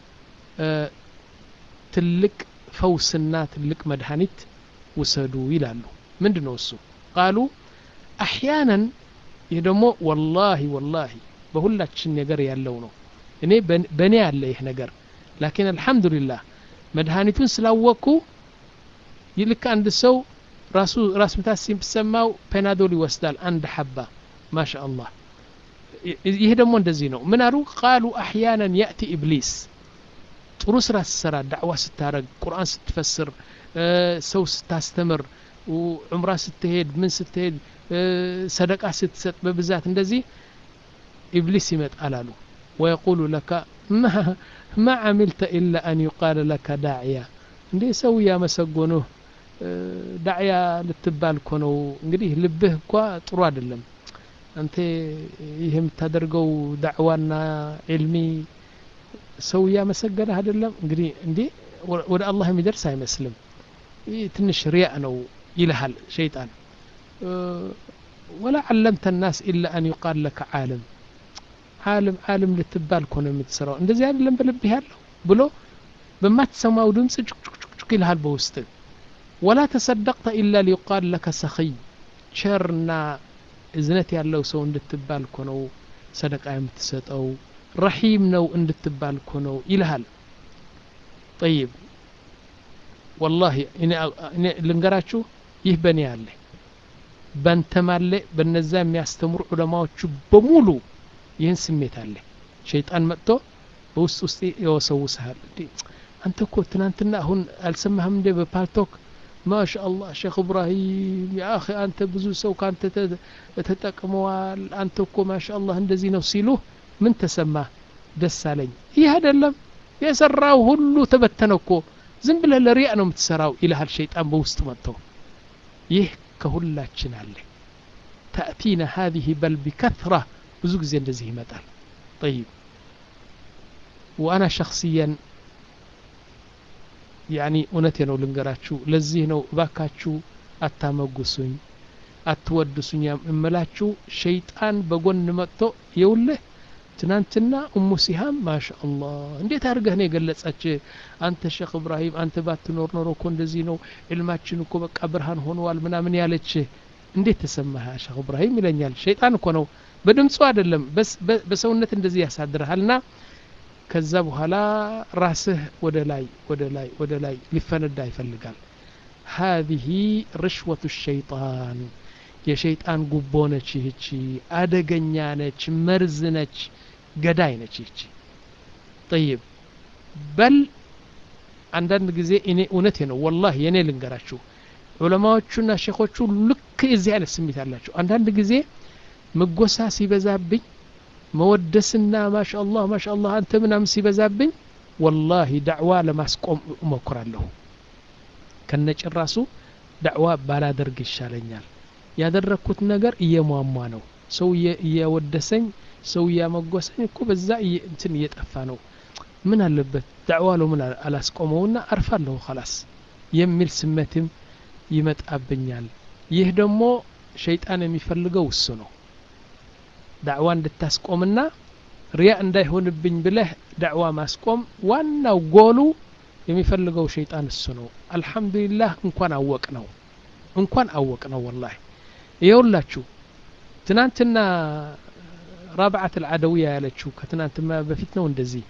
ትልቅ ፈውስና ትልቅ መድኃኒት ውሰዱ ይላሉ ምንድ ነው እሱ ቃሉ አሕያናን ይህ ደግሞ ወላሂ ወላሂ በሁላችን ነገር ያለው ነው እኔ በእኔ ያለ ይህ ነገር ላኪን አልሐምዱሊላህ መድኃኒቱን ስላወቅኩ ይልክ አንድ ሰው ራሱ ራስ ምታት ሲሰማው ፔናዶል ይወስዳል አንድ ሐባ ማሻ አላህ ይህ ደግሞ እንደዚህ ነው ምን አሉ ቃሉ አሕያናን ያእቲ ኢብሊስ ጥሩ ስራ ስትሰራ ዳዕዋ ስታረግ ቁርአን ስትፈስር ሰው ስታስተምር ዑምራ ስትሄድ ምን ስትሄድ ሰደቃ ስትሰጥ በብዛት እንደዚህ ኢብሊስ ይመጣል አሉ ወየቁሉ ለካ ማ ዓሚልተ ኢላ አን ዩቃለ ለካ ዳዕያ እንዴ ሰው እያመሰጎኑህ ዳዕያ ልትባል እኮ ነው እንግዲህ ልብህ እኳ ጥሩ አይደለም አንተ ይህ የምታደርገው ዳዕዋና ዕልሚ ሰው እያመሰገነህ አይደለም እንግዲህ እንዴ ወደ አላህ የሚደርስ አይመስልም ይህ ትንሽ ሪያእ ነው ይልሃል ሸይጣን ወላ ዓለምተ ናስ ኢላ አን ዩቃል ለከ ዓለም ዓለም ዓለም ልትባል እኮ ነው የምትሰራው እንደዚህ አይደለም በልብህ ያለው ብሎ በማትሰማው ድምፅ ጩክጩክጩክ ይልሃል በውስጥ ወላ ተሰደቅተ ኢላ ሊዩቃል ለከ ሰኺይ ቸርና እዝነት ያለው ሰው እንድትባል እኮ ነው ሰደቃ የምትሰጠው ረሒም ነው እንድትባል እኮ ነው ይልሃል ጠይብ ወላሂ እኔ ልንገራችሁ ይህ በእኔ አለ በንተም አለ በነዛ የሚያስተምሩ ዑለማዎቹ በሙሉ ይህን ስሜት አለ ሸይጣን መጥቶ በውስጥ ውስጥ የወሰውስሃል አንተ እኮ ትናንትና አሁን አልሰማህም እንዴ በፓልቶክ ማሻ አላህ ሼክ እብራሂም የአኺ አንተ ብዙ ሰው ከአንተ ተጠቅመዋል አንተ እኮ ማሻ አላህ እንደዚህ ነው ሲሉ ምን ተሰማ ደስ አለኝ ይህ አይደለም የሰራው ሁሉ ተበተነ እኮ ዝም ብለህ ለሪያ ነው የምትሰራው ይልሃል ሸይጣን በውስጥ መጥቶ ይህ ከሁላችን አለ ተእቲና ሀዚህ በል ቢከትራ ብዙ ጊዜ እንደዚህ ይመጣል ጠይብ ወአና ሸክስያን ያኒ እውነቴ ነው ልንገራችሁ ለዚህ ነው እባካችሁ አታመጉሱኝ አትወድሱኝ እምላችሁ ሸይጣን በጎን መጥቶ የውልህ ትናንትና እሙ ሲሃም ማሻ አላህ እንዴት አድርገህ ነው የገለጸች አንተ ሼክ እብራሂም አንተ ባትኖር ኖሮ እኮ እንደዚህ ነው ዕልማችን እኮ በቃ ብርሃን ሆነዋል ምናምን ያለች እንዴት ተሰማህ ሼክ እብራሂም ይለኛል ሸይጣን እኮ ነው በድምፁ አይደለም በሰውነት እንደዚህ ያሳድርሃልና ከዛ በኋላ ራስህ ወደ ላይ ወደ ላይ ወደ ላይ ሊፈነዳ ይፈልጋል هذه رشوة الشيطان የሸይጣን ጉቦ ነች ይህቺ አደገኛ ነች መርዝ ነች ገዳይ ነች ይህቺ ጠይብ በል አንዳንድ ጊዜ እኔ እውነቴ ነው ወላሂ የኔ ልንገራችሁ ዑለማዎቹና ሼኾቹ ልክ የዚህ አይነት ስሜት አላቸው አንዳንድ ጊዜ ምጎሳ ሲበዛብኝ መወደስና ማሻ አላህ ማሻ አላህ አንተ ምናምን ሲበዛብኝ ወላሂ ዳዕዋ ለማስቆም እሞክራለሁ ከነጭራሱ ዳዕዋ ባላደርግ ይሻለኛል ያደረግኩት ነገር እየሟሟ ነው ሰው እየወደሰኝ ሰው እያመጎሰኝ እኮ በዛ እንትን እየጠፋ ነው ምን አለበት ዳዕዋ ለው ምን አላስቆመውና አርፋለሁ ከላስ የሚል ስሜትም ይመጣብኛል ይህ ደግሞ ሸይጣን የሚፈልገው እሱ ነው ዳዕዋ እንድታስቆምና ሪያ እንዳይሆንብኝ ብለህ ዳዕዋ ማስቆም ዋናው ጎሉ የሚፈልገው ሸይጣን እሱ ነው አልሐምዱሊላህ እንኳን አወቅ ነው እንኳን አወቅ ነው ወላሂ ይኸውላችሁ ትናንትና ራብዓት አልዓደውያ ያለችው ከትናንትና በፊት ነው እንደዚህ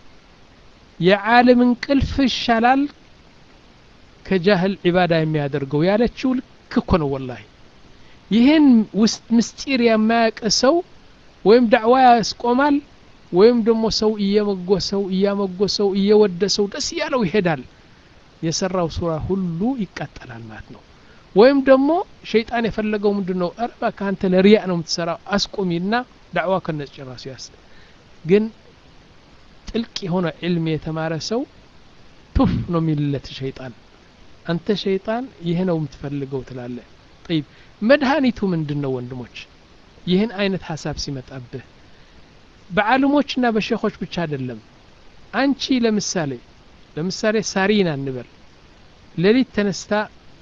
የዓለም እንቅልፍ ይሻላል ከጃህል ዒባዳ የሚያደርገው ያለችው ልክ እኮ ነው ወላሂ ይህን ውስጥ ምስጢር የማያውቅ ሰው ወይም ዳዕዋ ያስቆማል ወይም ደግሞ ሰው እየመጎሰው እያመጎሰው እየወደሰው ደስ እያለው ይሄዳል የሰራው ሱራ ሁሉ ይቃጠላል ማለት ነው ወይም ደግሞ ሸይጣን የፈለገው ምንድን ነው እረባ ከአንተ ለሪያ ነው የምትሰራው አስቁሚና ዳዕዋ ከነጭራሱ ያስ ግን ጥልቅ የሆነ ዕልም የተማረ ሰው ቱፍ ነው የሚልለት ሸይጣን አንተ ሸይጣን ይህ ነው የምትፈልገው ትላለ ጠይብ መድኃኒቱ ምንድን ነው ወንድሞች ይህን አይነት ሀሳብ ሲመጣብህ በዓለሞችና በሼኾች ብቻ አይደለም አንቺ ለምሳሌ ለምሳሌ ሳሪና እንበል ሌሊት ተነስታ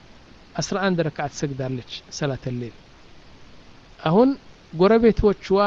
11 ረክዓት ትሰግዳለች ሰላተ ሌል አሁን ጎረቤቶችዋ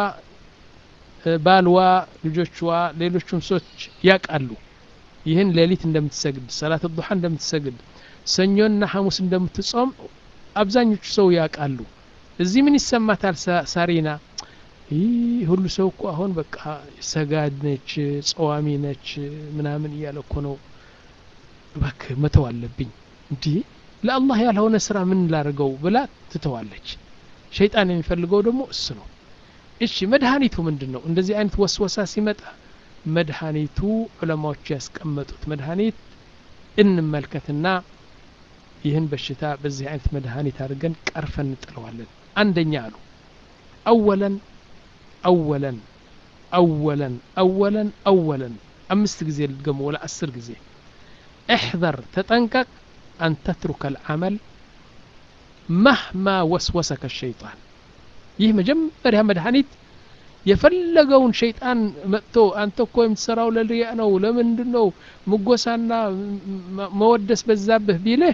ባልዋ ልጆችዋ ሌሎቹም ሰዎች ያውቃሉ ይህን ሌሊት እንደምትሰግድ ሰላት ዱሓ እንደምትሰግድ ሰኞና ሐሙስ እንደምትጾም አብዛኞቹ ሰው ያውቃሉ እዚህ ምን ይሰማታል ሳሪና ይህ ሁሉ ሰው እኮ አሁን በቃ ሰጋድ ነች ጸዋሚ ነች ምናምን እያለ እኮ ነው እባክህ መተው አለብኝ እንዲህ ለአላህ ያልሆነ ስራ ምን ላድርገው ብላ ትተዋለች ሸይጣን የሚፈልገው ደግሞ እሱ ነው እሺ መድኃኒቱ ምንድን ነው እንደዚህ አይነት ወስወሳ ሲመጣ መድኃኒቱ ዑለማዎቹ ያስቀመጡት መድኃኒት እንመልከትና ይህን በሽታ በዚህ አይነት መድኃኒት አድርገን ቀርፈን እንጥለዋለን አንደኛ አሉ አወለን አወለን አወለን አወለን አወለን አምስት ጊዜ ልድገሙ ወላ አስር ጊዜ احذر ተጠንቀቅ أن تترك العمل مهما وسوسك الشيطان ይህ መጀመሪያ መድኃኒት የፈለገውን ሸይጣን መጥቶ አንተ እኮ የምትሰራው ለሪያ ነው ለምንድን ነው ምጎሳና መወደስ በዛብህ ቢልህ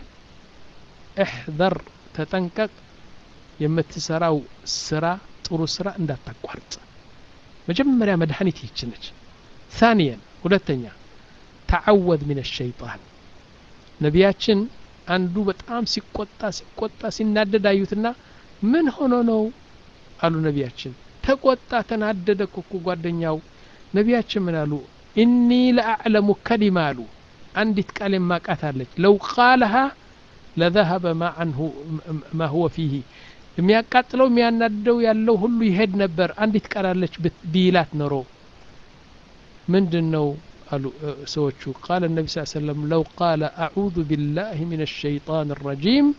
እሕዘር ተጠንቀቅ የምትሰራው ስራ ጥሩ ስራ እንዳታቋርጥ መጀመሪያ መድኃኒት ይች ነች ثانيا ሁለተኛ ተዓወድ ምን ሸይጣን ነቢያችን አንዱ በጣም ሲቆጣ ሲቆጣ ሲናደድ አዩትና ምን ሆኖ ነው አሉ ነቢያችን ተቆጣ ተናደደ እኮ ጓደኛው ነቢያችን ምን አሉ ኢኒ ለአዕለሙ ከሊማ አሉ አንዲት ቃል የማቃት አለች ለው ቃለሃ ለዘሀበ ማ አንሁ ማ ሁወ ፊህ የሚያቃጥለው የሚያናድደው ያለው ሁሉ ይሄድ ነበር አንዲት ቃል አለች ቢላት ኖሮ ምንድን ነው አሉ ሰዎቹ ቃለ ነቢ ስ ሰለም ለው ቃለ አዑዙ ቢላህ ምን ሸይጣን ረጂም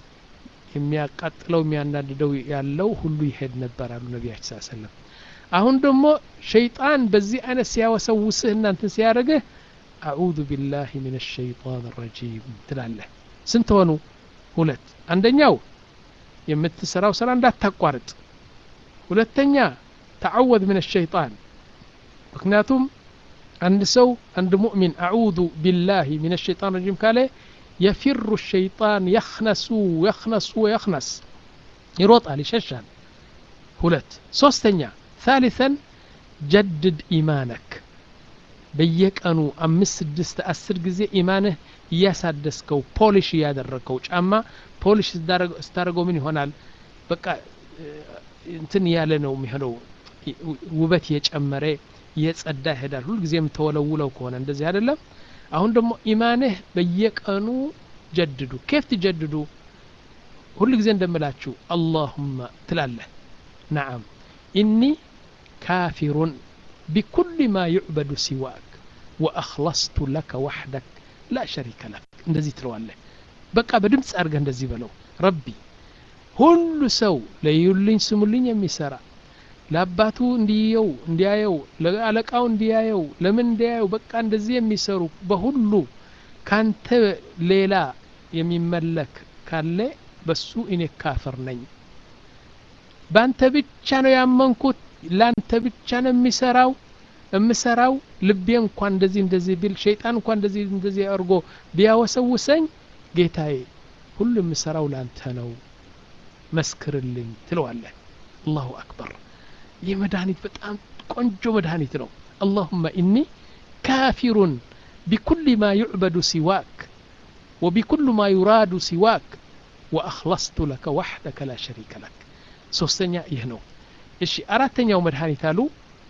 የሚያቃጥለው የሚያናድደው ያለው ሁሉ ይሄድ ነበር አሉ ነቢያችን ስ ሰለም አሁን ደግሞ ሸይጣን በዚህ አይነት ሲያወሰውስህ እናንትን ሲያደርግህ አዑዙ ቢላህ ምን ሸይጣን ረጂም ትላለህ ስንት ሆኑ ሁለት አንደኛው የምትሰራው ስራ እንዳታቋርጥ ሁለተኛ ተዓወድ ምን ሸይጣን ምክንያቱም አንድ ሰው አንድ ሙእሚን አዑዙ ቢላህ ምን ሸይጣን ረጂም ካለ የፊሩ ሸይጣን የኽነሱ የኽነሱ ወየኽነስ ይሮጣል ይሸሻል ሁለት ሶስተኛ ثالثا ጀድድ ኢማነክ በየቀኑ አምስት ስድስት አስር ጊዜ ኢማንህ እያሳደስከው ፖሊሽ እያደረግከው ጫማ ፖሊሽ ስታደርገው ምን ይሆናል በቃ እንትን ያለ ነው የሚሆነው ውበት የጨመረ እየጸዳ ይሄዳል ሁልጊዜም ተወለውለው ከሆነ እንደዚህ አይደለም አሁን ደግሞ ኢማንህ በየቀኑ ጀድዱ ኬፍ ትጀድዱ ሁል ጊዜ እንደምላችሁ አላሁመ ትላለህ ነዓም ኢኒ ካፊሩን ቢኩል ማ ዩዕበዱ ሲዋክ ወአኽለስቱ ለከ ዋሕደክ ላ ሸሪከ ለክ እንደዚህ ትለዋለህ በቃ በድምፅ አድርገህ እንደዚህ በለው ረቢ ሁሉ ሰው ለዩልኝ ስሙልኝ የሚሰራ ለአባቱ እንዲየው እንዲያየው ለአለቃው እንዲያየው ለምን እንዲያየው በቃ እንደዚህ የሚሰሩ በሁሉ ካንተ ሌላ የሚመለክ ካለ በሱ እኔ ካፍር ነኝ በአንተ ብቻ ነው ያመንኩት ለአንተ ብቻ ነው የሚሰራው የምሰራው ልቤ እንኳን እንደዚህ እንደዚህ ቢል ሸይጣን እንኳን እንደዚህ እንደዚህ አድርጎ ቢያወሰውሰኝ ጌታዬ ሁሉ የምሰራው ለአንተ ነው መስክርልኝ ትለዋለህ አላሁ አክበር ይህ መድኃኒት በጣም ቆንጆ መድኃኒት ነው አላሁመ ኢኒ ካፊሩን ቢኩል ማ ዩዕበዱ ሲዋክ ወቢኩል ማ ዩራዱ ሲዋክ ወአኽለስቱ ለከ ዋሕደከ ላ ሸሪከ ለክ ሶስተኛ ይህ ነው እሺ አራተኛው መድኃኒት አሉ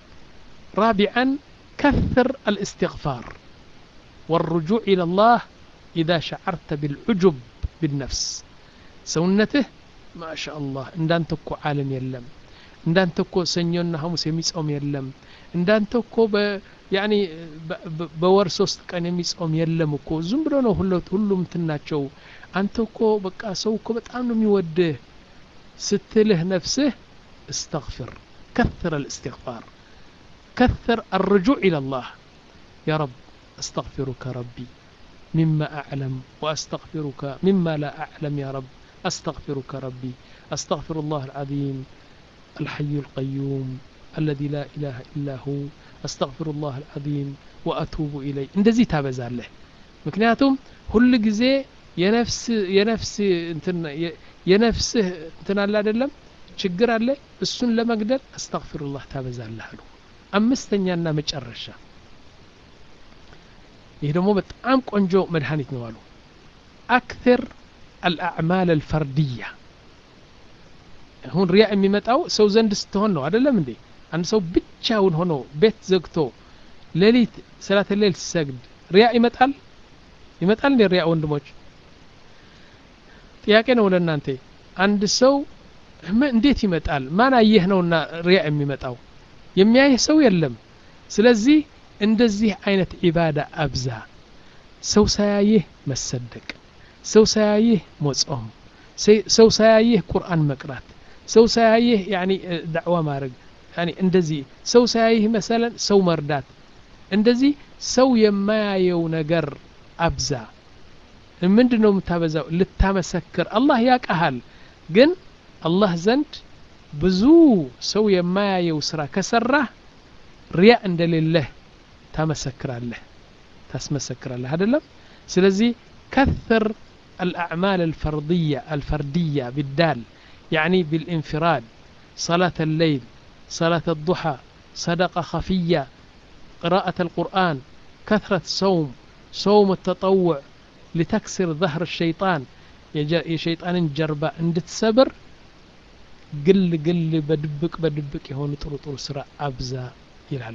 رابعا كثر الاستغفار والرجوع إلى الله إذا شعرت بالعجب بالنفس سونته ما شاء الله እንዳንተ እኮ ዓለም የለም እንዳንተ እኮ ሰኞና ሐሙስ የሚጾም የለም እንዳንተ እኮ ያኒ በወር ሶስት ቀን የሚጾም የለም እኮ ዝም ብሎ ነው ሁሉም ትናቸው አንተ እኮ በቃ ሰው እኮ በጣም ነው የሚወድህ ስትልህ ነፍስህ استغفر كثر الاستغفار كثر الرجوع إلى الله يا رب أستغفرك ربي مما أعلم وأستغفرك مما لا أعلم يا رب أستغفرك ربي أستغفر الله العظيم الحي القيوم الذي لا إله إلا هو أستغفر الله العظيم وأتوب إليه እንደዚህ ታበዛለህ ምክንያቱም ሁል ጊዜ የነፍስ የነፍስ እንትን የነፍስህ እንትን አለ አይደለም ችግር አለ እሱን ለመግደል አስተግፊሩላህ ታበዛለህ አሉ አምስተኛና መጨረሻ ይህ ደግሞ በጣም ቆንጆ መድኃኒት ነው አሉ አክثር አልአዕማል አልፈርድያ አሁን ሪያ የሚመጣው ሰው ዘንድ ስትሆን ነው አይደለም እንዴ አንድ ሰው ብቻውን ሆኖ ቤት ዘግቶ ሌሊት ሰላተ ሌል ሲሰግድ ሪያ ይመጣል ይመጣል እንዴ ሪያ ወንድሞች ጥያቄ ነው ለእናንተ አንድ ሰው እንዴት ይመጣል ማን አየህ ነውና ሪያ የሚመጣው የሚያይህ ሰው የለም ስለዚህ እንደዚህ አይነት ዒባዳ አብዛ ሰው ሳያይህ መሰደቅ ሰው ሳያይህ መጾም ሰው ሳያይህ ቁርአን መቅራት ሰው ሳያይህ ያኒ ዳዕዋ ማድረግ ያኒ እንደዚህ ሰው ሳያይህ መሰለን ሰው መርዳት እንደዚህ ሰው የማያየው ነገር አብዛ ምንድን ነው የምታበዛው ልታመሰክር አላህ ያቀሃል ግን አላህ ዘንድ ብዙ ሰው የማያየው ስራ ከሰራህ ሪያ እንደሌለህ ታመሰክራለህ ታስመሰክራለህ አይደለም ስለዚህ كثر الأعمال الفردية الفردية بالدال يعني بالانفراد صلاة الليل صلاة الضحى صدقة خفية قراءة القرآن كثرة صوم صوم التطوع لتكسر ظهر الشيطان يا شيطان جربة عند تسبر قل قل بدبك بدبك يهون طرو طرو سرع أبزا ይላሉ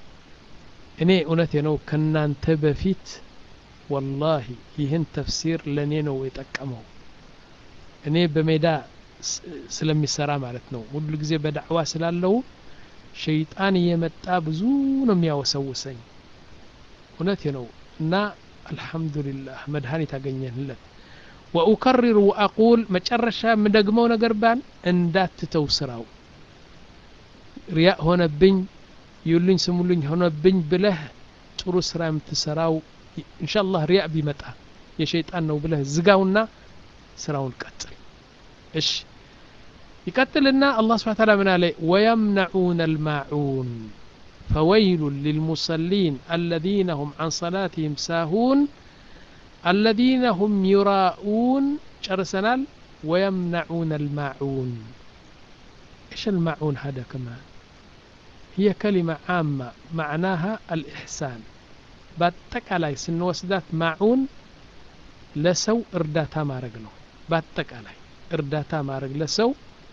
እኔ እውነቴ ነው ከናንተ በፊት ወላሂ ይህን ተፍሲር ለእኔ ነው የጠቀመው እኔ በሜዳ ስለሚሰራ ማለት ነው ሁሉ ጊዜ በዳዕዋ ስላለው ሸይጣን እየመጣ ብዙ ነው የሚያወሰውሰኝ እውነቴ ነው እና አልሐምዱሊላህ መድኃኒት አገኘንለት ወኡከሪር ወአቁል መጨረሻ የምደግመው ነገር ባን እንዳትተው ስራው ሪያ ሆነብኝ ይሉኝ ስሙልኝ ሆነብኝ ብለህ ጥሩ ስራ የምትሰራው ኢንሻአላህ ሪያ ቢመጣ የሸይጣን ነው ብለህ ዝጋውና ስራውን ቀጥል እሺ ይቀጥልና አላህ ስብሐ ተዓላ ምን አለ ወየምነዑነ አልማዑን فويل للمصلين الذين هم عن صلاتهم ساهون الذين هم يراءون شرسنال ويمنعون الماعون ايش الماعون هذا كمان هي كلمة عامة معناها الإحسان باتقالاي سنوسدات معون لسو إرداتا مارق ነው በአጠቃላይ እርዳታ ማድረግ ለሰው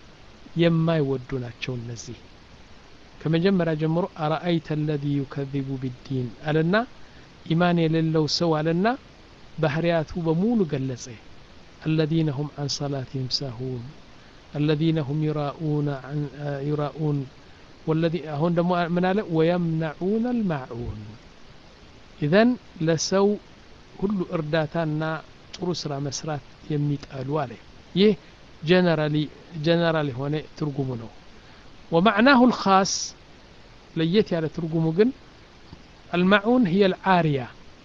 የማይወዱ ናቸው እነዚህ ከመጀመሪያ ጀምሮ አረአይተ አለዚ ዩከዚቡ ቢዲን አለና ኢማን የሌለው ሰው አለና ባህርያቱ በሙሉ ገለጸ الذين هم عن صلاتهم ساهون الذين هم يراؤون عن يراؤون والذي هون دمو من على ويمنعون الماعون إذن لسو كل إرداتنا ጥሩ ስራ መስራት የሚጠሉ አለ ይህ ጀነራሊ ጀነራል የሆነ ትርጉሙ ነው ወማዕናሁ ልካስ ለየት ያለ ትርጉሙ ግን አልማዑን ህየ ልዓርያ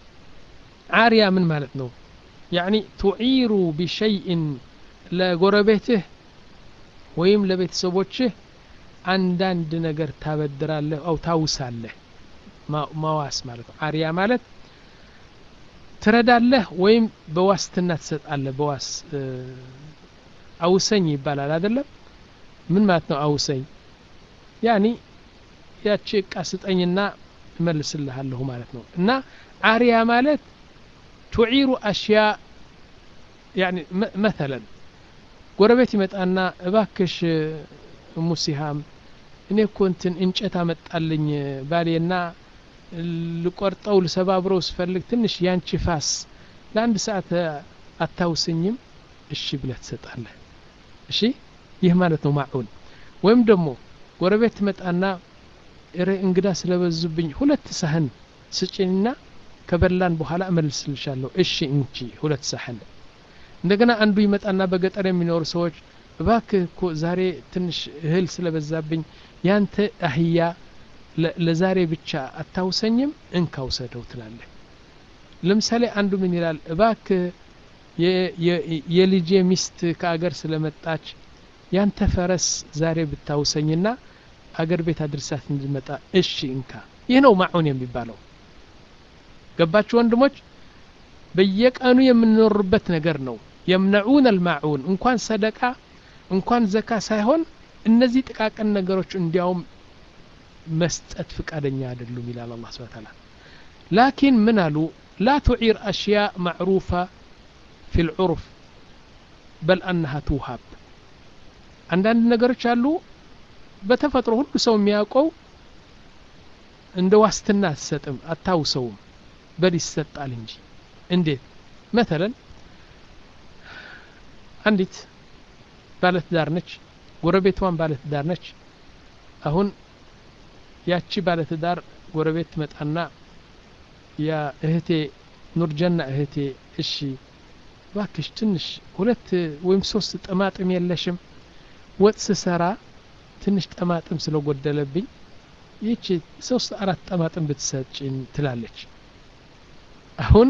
ዓርያ ምን ማለት ነው ያኒ ቱዒሩ ቢሸይእን ለጎረቤትህ ወይም ለቤተሰቦችህ አንዳንድ ነገር ታበድራለህ አው ታውሳለህ ማዋስ ማለት ነው ዓርያ ማለት ትረዳለህ ወይም በዋስትና ትሰጣለህ በዋስ አውሰኝ ይባላል አይደለም ምን ማለት ነው አውሰኝ ያኒ ያቺ እቃ ስጠኝና እመልስልሃለሁ ማለት ነው እና አሪያ ማለት ቱዒሩ አሽያ ያኒ መተለን ጎረቤት ይመጣና እባክሽ ሙሲሃም እኔ እኮ እንትን እንጨት አመጣልኝ ባሌና ልቆርጠው ልሰባብረው ስፈልግ ትንሽ ያንቺ ፋስ ለአንድ ሰዓት አታውስኝም እሺ ብለህ ትሰጣለህ እሺ ይህ ማለት ነው ማዑን ወይም ደግሞ ጎረቤት ትመጣና እረ እንግዳ ስለበዙብኝ ሁለት ሳህን ስጭኝና ከበላን በኋላ እመልስልሻለሁ እሺ እንቺ ሁለት ሳህን እንደገና አንዱ ይመጣና በገጠር የሚኖሩ ሰዎች እባክህ እኮ ዛሬ ትንሽ እህል ስለበዛብኝ ያንተ አህያ ለዛሬ ብቻ አታውሰኝም እንካ ውሰደው ትላለህ ለምሳሌ አንዱ ምን ይላል እባክህ የልጄ ሚስት ከአገር ስለመጣች ያንተ ፈረስ ዛሬ ብታውሰኝና አገር ቤት አድርሳት እንድመጣ እሺ እንካ ይህ ነው ማዑን የሚባለው ገባችሁ ወንድሞች በየቀኑ የምንኖርበት ነገር ነው የምነዑን አልማዑን እንኳን ሰደቃ እንኳን ዘካ ሳይሆን እነዚህ ጥቃቅን ነገሮች እንዲያውም መስጠት ፍቃደኛ አይደሉም ይላል አላህ ስብሐ ተዓላ ላኪን ምን አሉ ላ ቱዒር አሽያ ማዕሩፋ ፊ ልዑርፍ በል አነሃ ትውሃብ አንዳንድ ነገሮች አሉ በተፈጥሮ ሁሉ ሰው የሚያውቀው እንደ ዋስትና አትሰጥም አታውሰውም በል ይሰጣል እንጂ እንዴት መተለን አንዲት ባለትዳር ነች ጎረቤቷን ባለትዳር ነች አሁን ያቺ ባለትዳር ጎረቤት ትመጣና ያ እህቴ ኑርጀና እህቴ እሺ ባክሽ ትንሽ ሁለት ወይም ሶስት ጠማጥም የለሽም ወጥ ስሰራ ትንሽ ጠማጥም ስለጎደለብኝ ይህቺ ሶስት አራት ጠማጥም ብትሰጭኝ ትላለች አሁን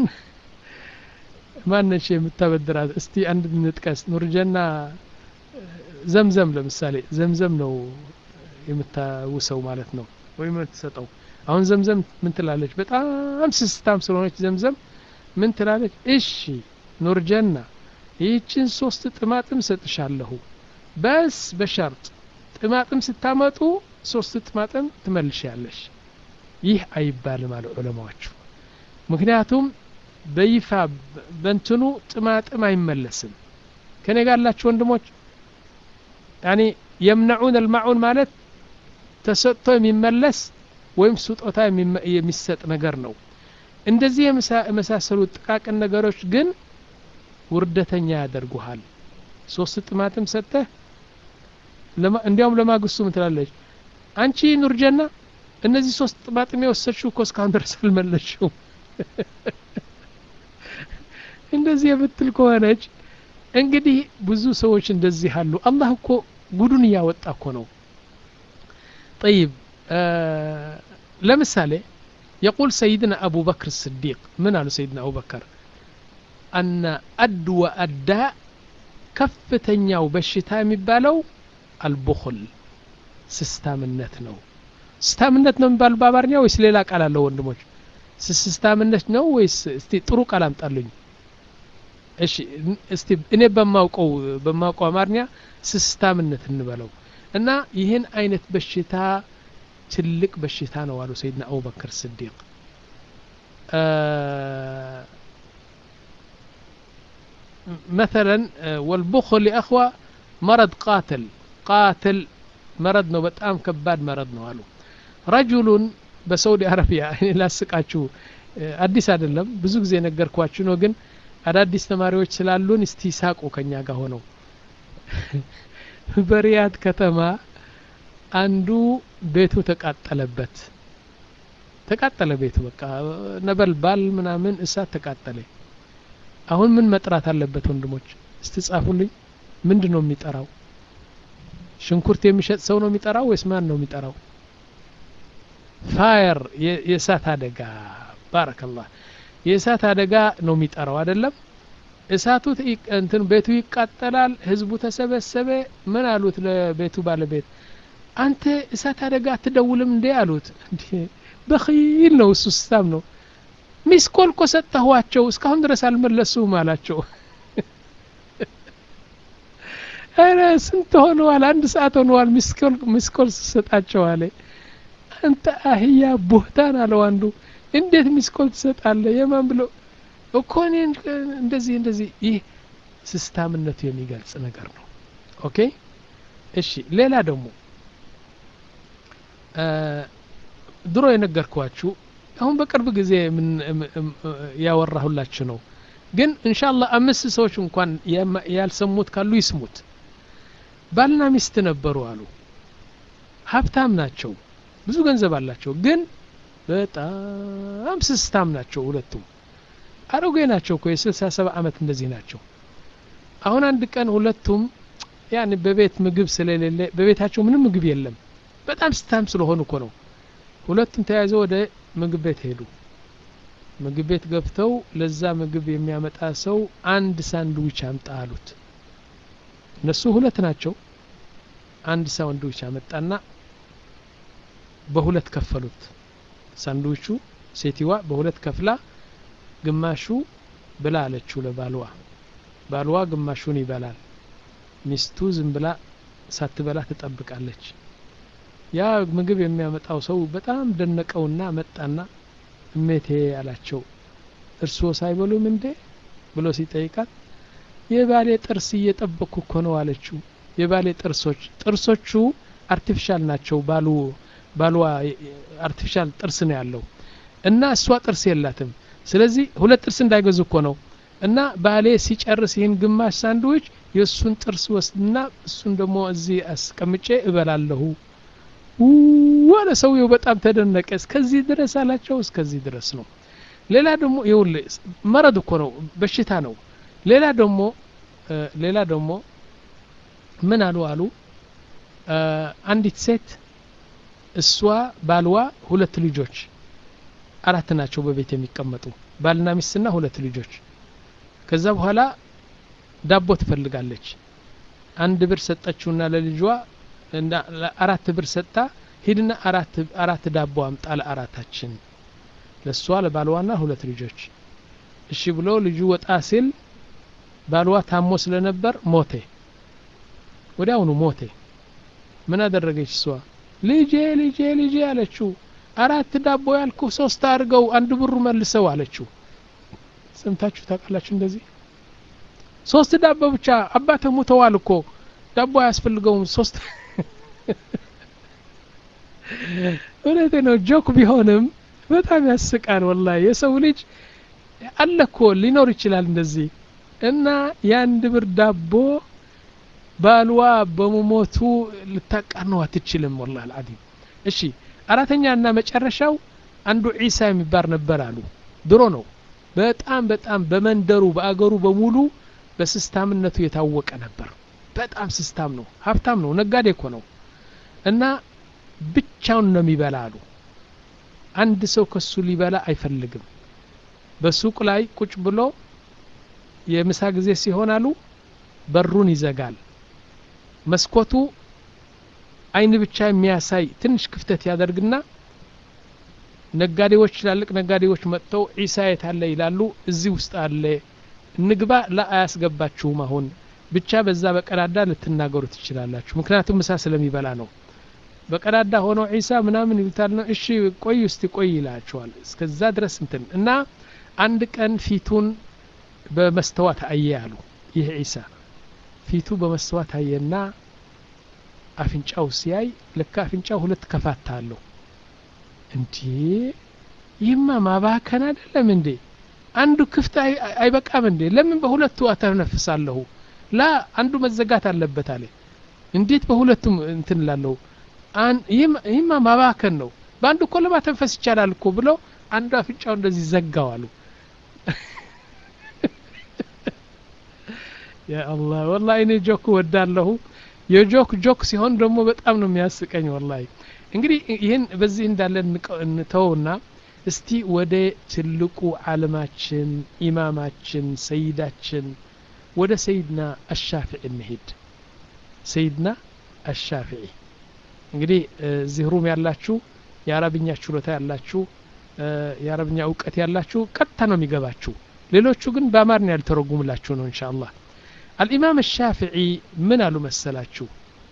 ማነች የምታበድራት እስቲ አንድ እንጥቀስ ኑርጀና ዘምዘም ለምሳሌ ዘምዘም ነው የምታውሰው ማለት ነው ወይም የምትሰጠው አሁን ዘምዘም ምን ትላለች በጣም ስስታም ስለሆነች ዘምዘም ምን ትላለች እሺ ኑርጀና ይህችን ሶስት ጥማጥም ሰጥሻለሁ በስ በሸርጥ ጥማጥም ስታመጡ ሶስት ጥማጥም ትመልሻለሽ ይህ አይባልም አለ ዑለማዎቹ ምክንያቱም በይፋ በንትኑ ጥማጥም አይመለስም ከኔ ጋር ያላችሁ ወንድሞች ያኒ የምነዑን አልማዑን ማለት ተሰጥቶ የሚመለስ ወይም ስጦታ የሚሰጥ ነገር ነው እንደዚህ የመሳሰሉ ጥቃቅን ነገሮች ግን ውርደተኛ ያደርጉሃል ሶስት ጥማጥም ሰጥተህ እንዲያውም ለማግስቱ ምን ትላለች አንቺ ኑርጀና እነዚህ ሶስት ጥማጥም የወሰድሽው እኮ እስካሁን ድረስ አልመለሽውም እንደዚህ የምትል ከሆነች እንግዲህ ብዙ ሰዎች እንደዚህ አሉ አላህ እኮ ጉዱን እያወጣ እኮ ነው ጠይብ ለምሳሌ يقول سيدنا أبو بكر الصديق من قال سيدنا أبو بكر أن أدوى الداء كفتنياو بشتا የሚባለው አልቡኽል ስስታምነት ነው ስስታምነት ነው የሚባለው በአማርኛ ወይስ ሌላ ቃል አለው ወንድሞች ስስታምነት ነው ወይስ እስቲ ጥሩ ቃል አምጣሉኝ እሺ እስቲ እኔ በማውቀው በማውቀው አማርኛ ስስታምነት እንበለው እና ይህን አይነት በሽታ ትልቅ በሽታ ነው አሉ ሰይድና አቡበክር ስዲቅ مثلا والبخل يا أخوة مرض قاتل قاتل مرض ነው በጣም ከባድ መረድ ነው አሉ ረጁሉን በሳውዲ አረቢያ እኔ ላስቃችሁ አዲስ አይደለም ብዙ ጊዜ ነገርኳችሁ ነው ግን አዳዲስ ተማሪዎች ስላሉን እስቲ ሳቁ ከኛ ጋር ሆነው በሪያድ ከተማ አንዱ ቤቱ ተቃጠለበት ተቃጠለ ቤቱ በቃ ነበልባል ምናምን እሳት ተቃጠለ አሁን ምን መጥራት አለበት ወንድሞች እስቲ ጻፉልኝ ምንድን ነው የሚጠራው ሽንኩርት የሚሸጥ ሰው ነው የሚጠራው ወይስ ማን ነው የሚጠራው ፋየር የእሳት አደጋ ባረከላህ የእሳት አደጋ ነው የሚጠራው አይደለም እሳቱ እንትን ቤቱ ይቃጠላል ህዝቡ ተሰበሰበ ምን አሉት ለቤቱ ባለቤት አንተ እሳት አደጋ አትደውልም እንዴ አሉት በኺል ነው እሱ ስታም ነው ሚስኮል እኮ ሰጠኋቸው እስካሁን ድረስ አልመለሱም አላቸው ኧረ ስንት ሆነዋል አንድ ሰዓት ሆነዋል ሚስኮል ስሰጣቸው አለ አንተ አህያ ቦህታን አለው አንዱ እንዴት ሚስኮል ትሰጣለ የማን ብሎ እኮ እኔን እንደዚህ እንደዚህ ይህ ስስታምነቱ የሚገልጽ ነገር ነው ኦኬ እሺ ሌላ ደግሞ ድሮ የነገርኳችሁ አሁን በቅርብ ጊዜ ያወራሁላችሁ ነው ግን እንሻላ አምስት ሰዎች እንኳን ያልሰሙት ካሉ ይስሙት ባልና ሚስት ነበሩ አሉ ሀብታም ናቸው ብዙ ገንዘብ አላቸው ግን በጣም ስስታም ናቸው ሁለቱም አሮጌ ናቸው እኮ የስልሳ ሰባ አመት እንደዚህ ናቸው አሁን አንድ ቀን ሁለቱም ያን በቤት ምግብ ስለሌለ በቤታቸው ምንም ምግብ የለም በጣም ስታም ስለሆኑ እኮ ነው ሁለቱም ተያይዘው ወደ ምግብ ቤት ሄዱ ምግብ ቤት ገብተው ለዛ ምግብ የሚያመጣ ሰው አንድ ሳንድዊች አምጣ አሉት እነሱ ሁለት ናቸው አንድ ሳንድዊች አመጣና በሁለት ከፈሉት ሳንድዊቹ ሴቲዋ በሁለት ከፍላ ግማሹ ብላ አለችው ለባልዋ ባልዋ ግማሹን ይበላል ሚስቱ ዝም ብላ ሳትበላ ትጠብቃለች ያ ምግብ የሚያመጣው ሰው በጣም ደነቀውና መጣና እሜቴ አላቸው እርስዎ ሳይበሉም እንዴ ብሎ ሲጠይቃት የባሌ ጥርስ እየጠበቅኩ እኮ ነው አለችው የባሌ ጥርሶች ጥርሶቹ አርቲፊሻል ናቸው ባሉ ባልዋ አርቲፊሻል ጥርስ ነው ያለው እና እሷ ጥርስ የላትም ስለዚህ ሁለት ጥርስ እንዳይገዙ እኮ ነው እና ባሌ ሲጨርስ ይህን ግማሽ ሳንድዊች የእሱን ጥርስ ወስድና እሱን ደግሞ እዚህ አስቀምጬ እበላለሁ ዋለ ሰውየው በጣም ተደነቀ እስከዚህ ድረስ አላቸው እስከዚህ ድረስ ነው ሌላ ደግሞ ይውል መረድ እኮ ነው በሽታ ነው ሌላ ደግሞ ሌላ ደግሞ ምን አሉ አሉ አንዲት ሴት እሷ ባልዋ ሁለት ልጆች አራት ናቸው በቤት የሚቀመጡ ባልና ሚስትና ሁለት ልጆች ከዛ በኋላ ዳቦ ትፈልጋለች አንድ ብር ሰጠችውና ለልጇ አራት ብር ሰጥታ ሂድና አራት አራት ዳቦ አምጣ ለአራታችን ለእሷ ለባልዋና ሁለት ልጆች እሺ ብሎ ልጁ ወጣ ሲል ባልዋ ታሞ ስለነበር ሞቴ ወዲያውኑ ሞቴ ምን አደረገች እሷ ልጄ ልጄ ልጄ አለችው አራት ዳቦ ያልኩ ሶስት አድርገው አንድ ብሩ መልሰው አለችው ሰምታችሁ ታውቃላችሁ እንደዚህ ሶስት ዳቦ ብቻ አባተ ሙተዋል እኮ ዳቦ አያስፈልገውም ሶስት እውነቴ ነው ጆክ ቢሆንም በጣም ያስቃል ወላ የሰው ልጅ አለ እኮ ሊኖር ይችላል እንደዚህ እና የአንድ ብር ዳቦ ባልዋ በመሞቱ ልታቃነው አትችልም ወላ አልዓዚም እሺ አራተኛ እና መጨረሻው አንዱ ዒሳ የሚባል ነበር አሉ ድሮ ነው በጣም በጣም በመንደሩ በአገሩ በሙሉ በስስታምነቱ የታወቀ ነበር በጣም ስስታም ነው ሀብታም ነው ነጋዴ እኮ ነው እና ብቻውን ነው የሚበላ አሉ አንድ ሰው ከሱ ሊበላ አይፈልግም በሱቅ ላይ ቁጭ ብሎ የምሳ ጊዜ ሲሆን አሉ በሩን ይዘጋል መስኮቱ አይን ብቻ የሚያሳይ ትንሽ ክፍተት ያደርግና ነጋዴዎች ትላልቅ ነጋዴዎች መጥተው ዒሳ የት አለ ይላሉ እዚህ ውስጥ አለ እንግባ ላ አያስገባችሁም አሁን ብቻ በዛ በቀዳዳ ልትናገሩ ትችላላችሁ ምክንያቱም ምሳ ስለሚበላ ነው በቀዳዳ ሆኖ ዒሳ ምናምን ይሉታል ነው እሺ ቆይ እስቲ ቆይ ይላቸዋል እስከዛ ድረስ እንትን እና አንድ ቀን ፊቱን በመስተዋት አየ አሉ ይህ ዒሳ ፊቱ በመስተዋት አየና አፍንጫው ሲያይ ለካ አፍንጫው ሁለት ከፋታ አለው እንዴ ይህማ ማባከን አይደለም እንዴ አንዱ ክፍት አይበቃም እንዴ ለምን በሁለቱ አተነፍሳለሁ ላ አንዱ መዘጋት አለበት አለ እንዴት በሁለቱም እንትን ላለሁ ይህማ ማባከን ነው በአንዱ እኮ ለማተንፈስ ይቻላል እኮ ብለው አንዱ አፍንጫው እንደዚህ ዘጋው አሉ ያአላህ ወላ እኔ ጆክ ወዳለሁ የጆክ ጆክ ሲሆን ደግሞ በጣም ነው የሚያስቀኝ ወላሂ እንግዲህ ይህን በዚህ እንዳለ እንተውና እስቲ ወደ ትልቁ ዓለማችን ኢማማችን ሰይዳችን ወደ ሰይድና አሻፊዒ እንሄድ ሰይድና አሻፊዒ እንግዲህ እዚህ ሩም ያላችሁ የአረብኛ ችሎታ ያላችሁ የአረብኛ እውቀት ያላችሁ ቀጥታ ነው የሚገባችሁ ሌሎቹ ግን በአማርኛ ያልተረጉምላችሁ ነው እንሻ አላህ አልኢማም ሻፊዒ ምን አሉ መሰላችሁ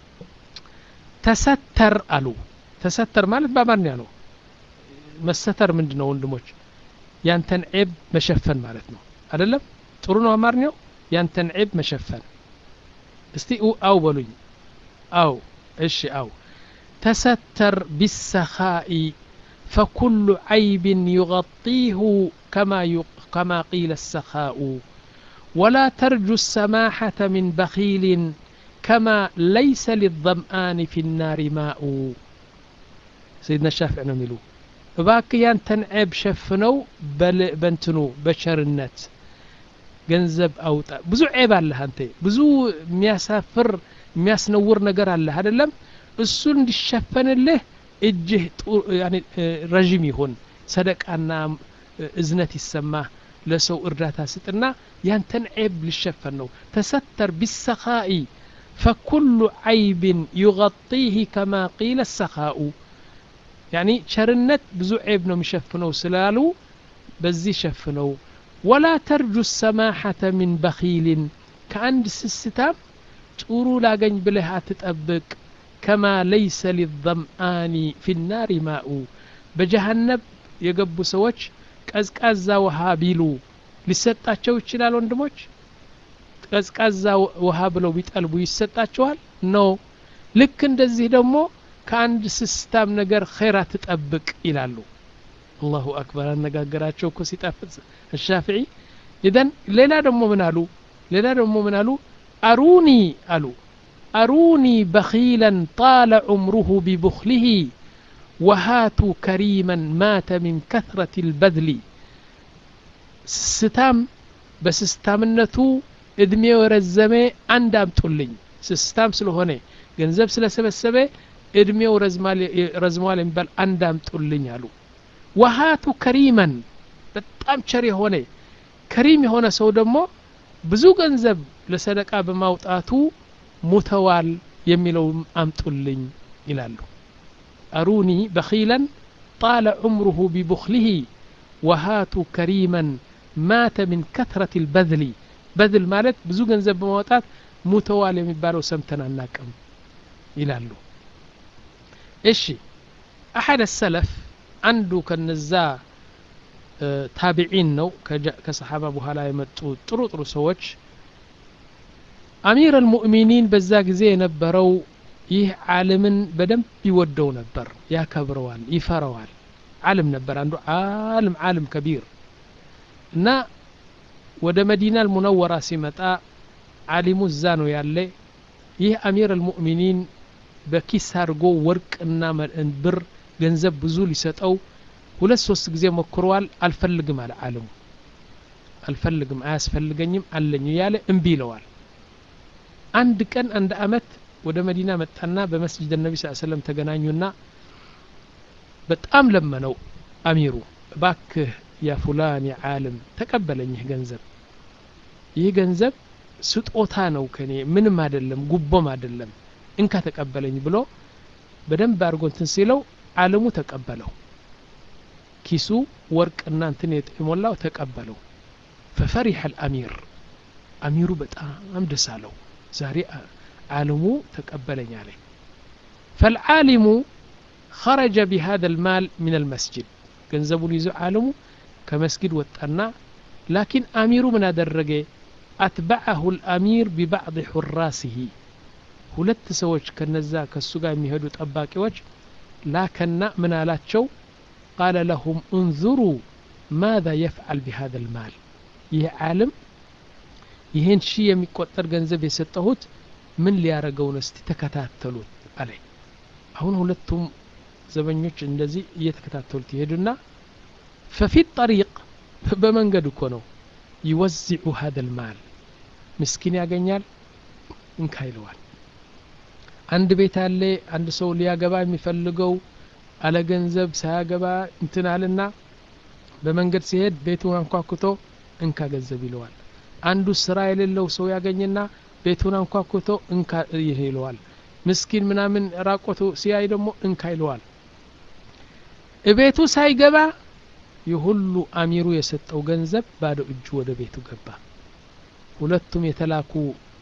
ተሰተር አሉ ተሰተር ማለት በአማርኛ ነው መሰተር ምንድ ነው ወንድሞች ያንተን ዔብ መሸፈን ማለት ነው አደለም ጥሩ ነው አማርኛው ያንተን ዔብ መሸፈን እስቲ አው በሉኝ አው እሺ አው ተሰተር ቢሰኻኢ فكل عيب يغطيه كما كما قيل السخاء ولا ترجو السماحة من بخيل كما ليس للظمآن في النار ماء سيدنا الشافعي نميلو እባክህ ያንተን ዔብ ሸፍነው በንትኑ በቸርነት ገንዘብ አውጣ ብዙ ዔብ አለህ አንተ ብዙ የሚያሳፍር የሚያስነውር ነገር አለህ አይደለም እሱ እንዲሸፈንልህ እጅህ ረዥም ይሁን ሰደቃና እዝነት ይሰማህ ለሰው እርዳታ ስጥና ያንተን ዔብ ሊሸፈን ነው ተሰተር ቢሰኻኢ ፈኩሉ ዓይብን ዩغጢህ ከማ ቂለ ሰኻኡ ያኒ ቸርነት ብዙ ዔብ ነው የሚሸፍነው ስላሉ በዚህ ሸፍነው ወላ ተርጁ ሰማሐተ ሚን በኺልን ከአንድ ስስታም ጥሩ ላገኝ ብለህ አትጠብቅ ከማ ለይሰ ሊዘምአኒ ፊ ናሪ ማኡ በጀሃነብ የገቡ ሰዎች ቀዝቃዛ ውሃ ቢሉ ሊሰጣቸው ይችላል ወንድሞች ቀዝቃዛ ውሃ ብለው ቢጠልቡ ይሰጣቸዋል ኖ ልክ እንደዚህ ደግሞ ከአንድ ስስታም ነገር ኸይር አትጠብቅ ይላሉ አላሁ አክበር አነጋገራቸው እኮ ሲጣፍጥ አሻፍዒ ኢዘን ሌላ ደግሞ ምን አሉ ሌላ ደግሞ ምን አሉ አሩኒ አሉ አሩኒ በኺላን ጣለ ዑምሩሁ ቢቡኽሊህ ወሃቱ ከሪመን ማተ ሚን ከትረት ልበድሊ ስስታም በስስታምነቱ እድሜው የረዘመ አንድ አምጡልኝ ስስታም ስለሆነ ገንዘብ ስለሰበሰበ እድሜው ረዝሟል የሚባል አንድ አምጡልኝ አሉ ወሃቱ ከሪመን በጣም ቸር የሆነ ከሪም የሆነ ሰው ደግሞ ብዙ ገንዘብ ለሰደቃ በማውጣቱ ሙተዋል የሚለው አምጡልኝ ይላሉ አሩኒ በኺላን ጣለ ዑምሩሁ ቢቡኽሊህ ወሃቱ ከሪመን ማተ ሚን ከትረት ልበድሊ በድል ማለት ብዙ ገንዘብ በማውጣት ሙተዋል የሚባለው ሰምተን አናቅም ይላሉ እሺ አሐድ ሰለፍ አንዱ ከነዛ ታቢዒን ነው ከሰሓባ በኋላ የመጡ ጥሩ ጥሩ ሰዎች አሚር አልሙእሚኒን በዛ ጊዜ የነበረው ይህ ዓለምን በደንብ ይወደው ነበር ያከብረዋል ይፈረዋል ዓለም ነበር አንዱ ዓለም ዓለም ከቢር እና ወደ መዲና አልሙነወራ ሲመጣ ዓሊሙ እዛ ነው ያለ ይህ አሚር አልሙእሚኒን በኪስ አድርጎ ወርቅና ብር ገንዘብ ብዙ ሊሰጠው ሁለት ሶስት ጊዜ ሞክረዋል አልፈልግም አለ ዓለሙ አልፈልግም አያስፈልገኝም አለኝ እያለ እምቢ ይለዋል አንድ ቀን አንድ አመት ወደ መዲና መጣና በመስጅድ ነቢ ስ ሰለም ተገናኙና በጣም ለመነው አሚሩ እባክህ ያ ፉላን ያ ዓለም ተቀበለኝ ይህ ገንዘብ ይህ ገንዘብ ስጦታ ነው ከኔ ምንም አይደለም ጉቦም አይደለም እንካ ተቀበለኝ ብሎ በደንብ አድርጎ እንትን ሲለው ዓለሙ ተቀበለው ኪሱ ወርቅና እንትን የሞላው ተቀበለው ፈፈሪሐ አልአሚር አሚሩ በጣም ደስ አለው ዛሬ ዓለሙ ተቀበለኝ አለ ፈልዓሊሙ خرج بهذا المال من المسجد ገንዘቡን ይዞ ዓለሙ ከመስጊድ ወጣና ላኪን አሚሩ ምን አደረገ አትበዐሁ ልአሚር ቢባዕض ሑራሲሂ ሁለት ሰዎች ከነዛ ከሱ ጋር የሚሄዱ ጠባቂዎች ላከና ምን አላቸው ቃለ ለሁም እንዙሩ ማذا የፍዓል ቢሃذا ልማል ይህ ዓለም ይህን ሺህ የሚቆጠር ገንዘብ የሰጠሁት ምን ሊያረገው ነው እስቲ ተከታተሉት አለ አሁን ሁለቱም ዘበኞች እንደዚህ እየተከታተሉት ይሄዱና ፈፊት ጠሪቅ በመንገድ እኮ ነው ይወዚዑ ሀደ ልማል ምስኪን ያገኛል እንካ ይለዋል አንድ ቤት አለ አንድ ሰው ሊያገባ የሚፈልገው አለ ገንዘብ ሳያገባ እንትናልና በመንገድ ሲሄድ ቤቱን አንኳኩቶ እንካ ገንዘብ ይለዋል አንዱ ስራ የሌለው ሰው ያገኝና ቤቱን አንኳኩቶ እንካ ይህ ይለዋል ምስኪን ምናምን ራቆቱ ሲያይ ደግሞ እንካ ይለዋል እቤቱ ሳይገባ የሁሉ አሚሩ የሰጠው ገንዘብ ባዶ እጁ ወደ ቤቱ ገባ ሁለቱም የተላኩ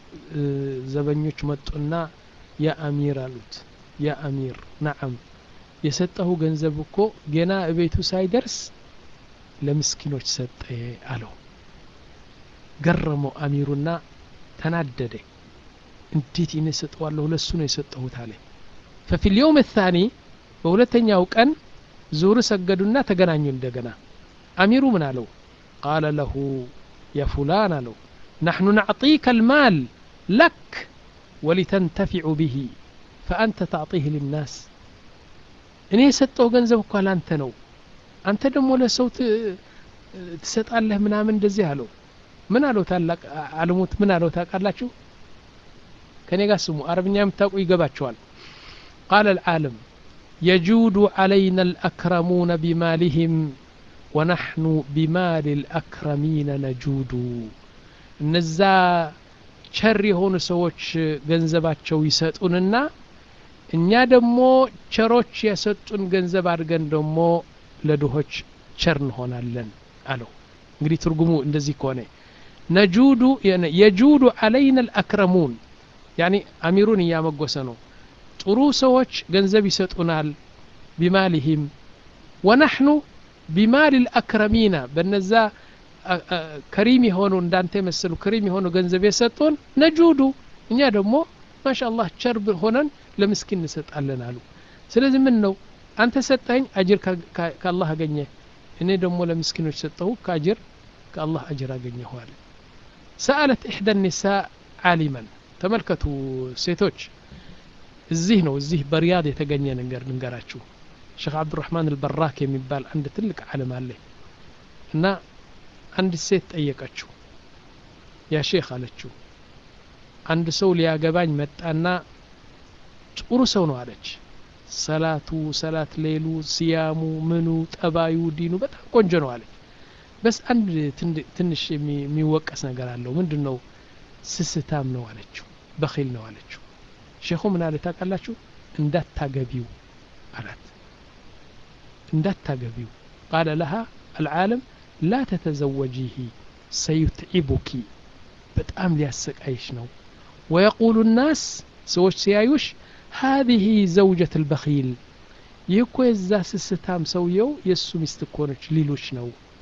ዘበኞች መጡና ያ አሚር አሉት ያ አሚር ነዓም የሰጠሁ ገንዘብ እኮ ገና እቤቱ ሳይደርስ ለምስኪኖች ሰጠ አለው ገረመው አሚሩና ተናደደ እንዴት ይህን ሰጠዋለሁ ለሱ ነው የሰጠሁት አለ ፈፊ ልየውም ታኒ በሁለተኛው ቀን ዙር ሰገዱና ተገናኙ እንደገና አሚሩ ምን አለው ቃለ ለሁ ያ ፉላን አለው ናሕኑ ናዕጢከ ልማል ለክ ወሊተንተፊዑ ብሂ ፈአንተ ታዕጢህ ልናስ እኔ የሰጠው ገንዘብ እኳ ላንተ ነው አንተ ደግሞ ለሰው ትሰጣለህ ምናምን እንደዚህ አለው ምን አለው ታላቅ አልሙት ምን አለው ታውቃላችሁ ከኔ ጋር ስሙ አረብኛ የምታውቁ ይገባቸዋል ቃለ العالم يجود علينا الأكرمون بمالهم ወናሕኑ ቢማል ልአክረሚነ ነጁዱ እነዛ ቸር የሆኑ ሰዎች ገንዘባቸው ይሰጡንና እኛ ደግሞ ቸሮች የሰጡን ገንዘብ አድርገን ደግሞ ለድሆች ቸር እንሆናለን አለው እንግዲህ ትርጉሙ እንደዚህ ከሆነ ነጁዱ የጁዱ አለይና ልአክረሙን ያኒ አሚሩን እያመጎሰ ነው ጥሩ ሰዎች ገንዘብ ይሰጡናል ቢማሊሂም ወናሕኑ ቢማል ልአክረሚና በነዛ ከሪም የሆኑ እንዳንተ የመሰሉ ከሪም የሆኑ ገንዘብ የሰጡን ነጁዱ እኛ ደግሞ ማሻ አላህ ቸር ሆነን ለምስኪን እንሰጣለን አሉ ስለዚህ ምን ነው አንተ ሰጠኝ አጅር ከአላህ አገኘ እኔ ደግሞ ለምስኪኖች ሰጠሁ ከአጅር ከአላህ አጅር አገኘሁ አለ ሰአለት ኢሕዳ ኒሳ ዓሊመን ተመልከቱ ሴቶች እዚህ ነው እዚህ በሪያድ የተገኘ ነገር ልንገራችሁ ሼክ አብዱራህማን አልበራክ የሚባል አንድ ትልቅ ዓለም አለ እና አንድ ሴት ጠየቀችው ያ ሼክ አለችው አንድ ሰው ሊያገባኝ መጣና ጥሩ ሰው ነው አለች ሰላቱ ሰላት ሌሉ ሲያሙ ምኑ ጠባዩ ዲኑ በጣም ቆንጆ ነው አለች በስ አንድ ትንሽ የሚወቀስ ነገር አለው ምንድን ነው ስስታም ነው አለችው በኺል ነው አለችው ሼኹ ምን አለ ታውቃላችሁ እንዳታገቢው አላት እንዳታገቢው ቃለ ለሃ አልዓለም ላ ተተዘወጂህ ሰዩትዒቡኪ በጣም ሊያሰቃይሽ ነው ወየቁሉ ናስ ሰዎች ሲያዩሽ هذه زوجة البخيل ይህ እኮ የዛ ስስታም ሰውየው የእሱ ሚስት እኮ ነች ሊሎች ነው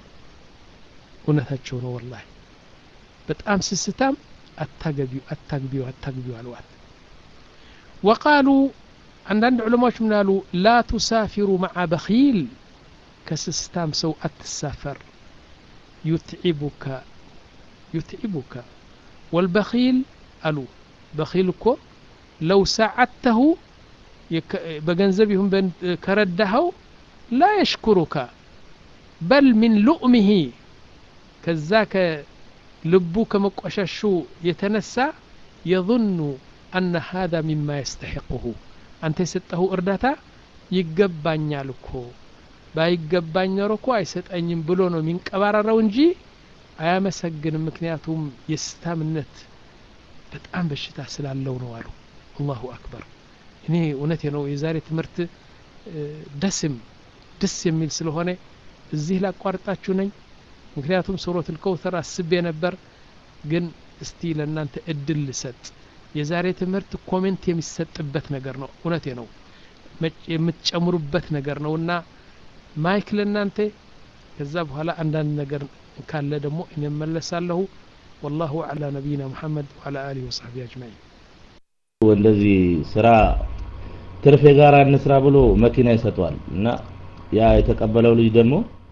እውነታቸው ነው ወላሂ በጣም ስስታም አታገቢው አታግቢው አታግቢው አልዋት ወቃሉ አንዳንድ ዑለማዎች ምን አሉ ላ ቱሳፊሩ መዓ በኺል ከስስታም ሰው አትሳፈር ዩትዒቡከ ዩትዒቡከ ወልበኺል አሉ በኺል እኮ ለው ሰዓድተሁ በገንዘብ ይሁን ከረዳኸው ላ የሽኩሩከ በል ሚን ሉእሚሂ ከዛ ከልቡ ከመቆሸሹ የተነሳ የظኑ አነ ሃذا ሚማ የስተሕቅሁ አንተ የሰጠኸው እርዳታ ይገባኛል እኮ ባይገባኝ ኖሮ እኮ አይሰጠኝም ብሎ ነው የሚንቀባረረው እንጂ አያመሰግንም ምክንያቱም የስታምነት በጣም በሽታ ስላለው ነው አሉ አላሁ አክበር እኔ እውነቴ ነው የዛሬ ትምህርት ደስም ደስ የሚል ስለሆነ እዚህ ላቋርጣችሁ ነኝ ምክንያቱም ሱረት ልከውተር አስቤ ነበር ግን እስቲ ለእናንተ እድል ልሰጥ የዛሬ ትምህርት ኮሜንት የሚሰጥበት ነገር ነው እውነቴ ነው የምትጨምሩበት ነገር ነው እና ማይክ ለእናንተ ከዛ በኋላ አንዳንድ ነገር ካለ ደግሞ እኔ መለሳለሁ والله على نبينا محمد وعلى آله وصحبه أجمعين እንደዚህ ስራ ትርፍ የጋራ እንስራ ብሎ መኪና ይሰጠዋል እና ያ የተቀበለው ልጅ ደግሞ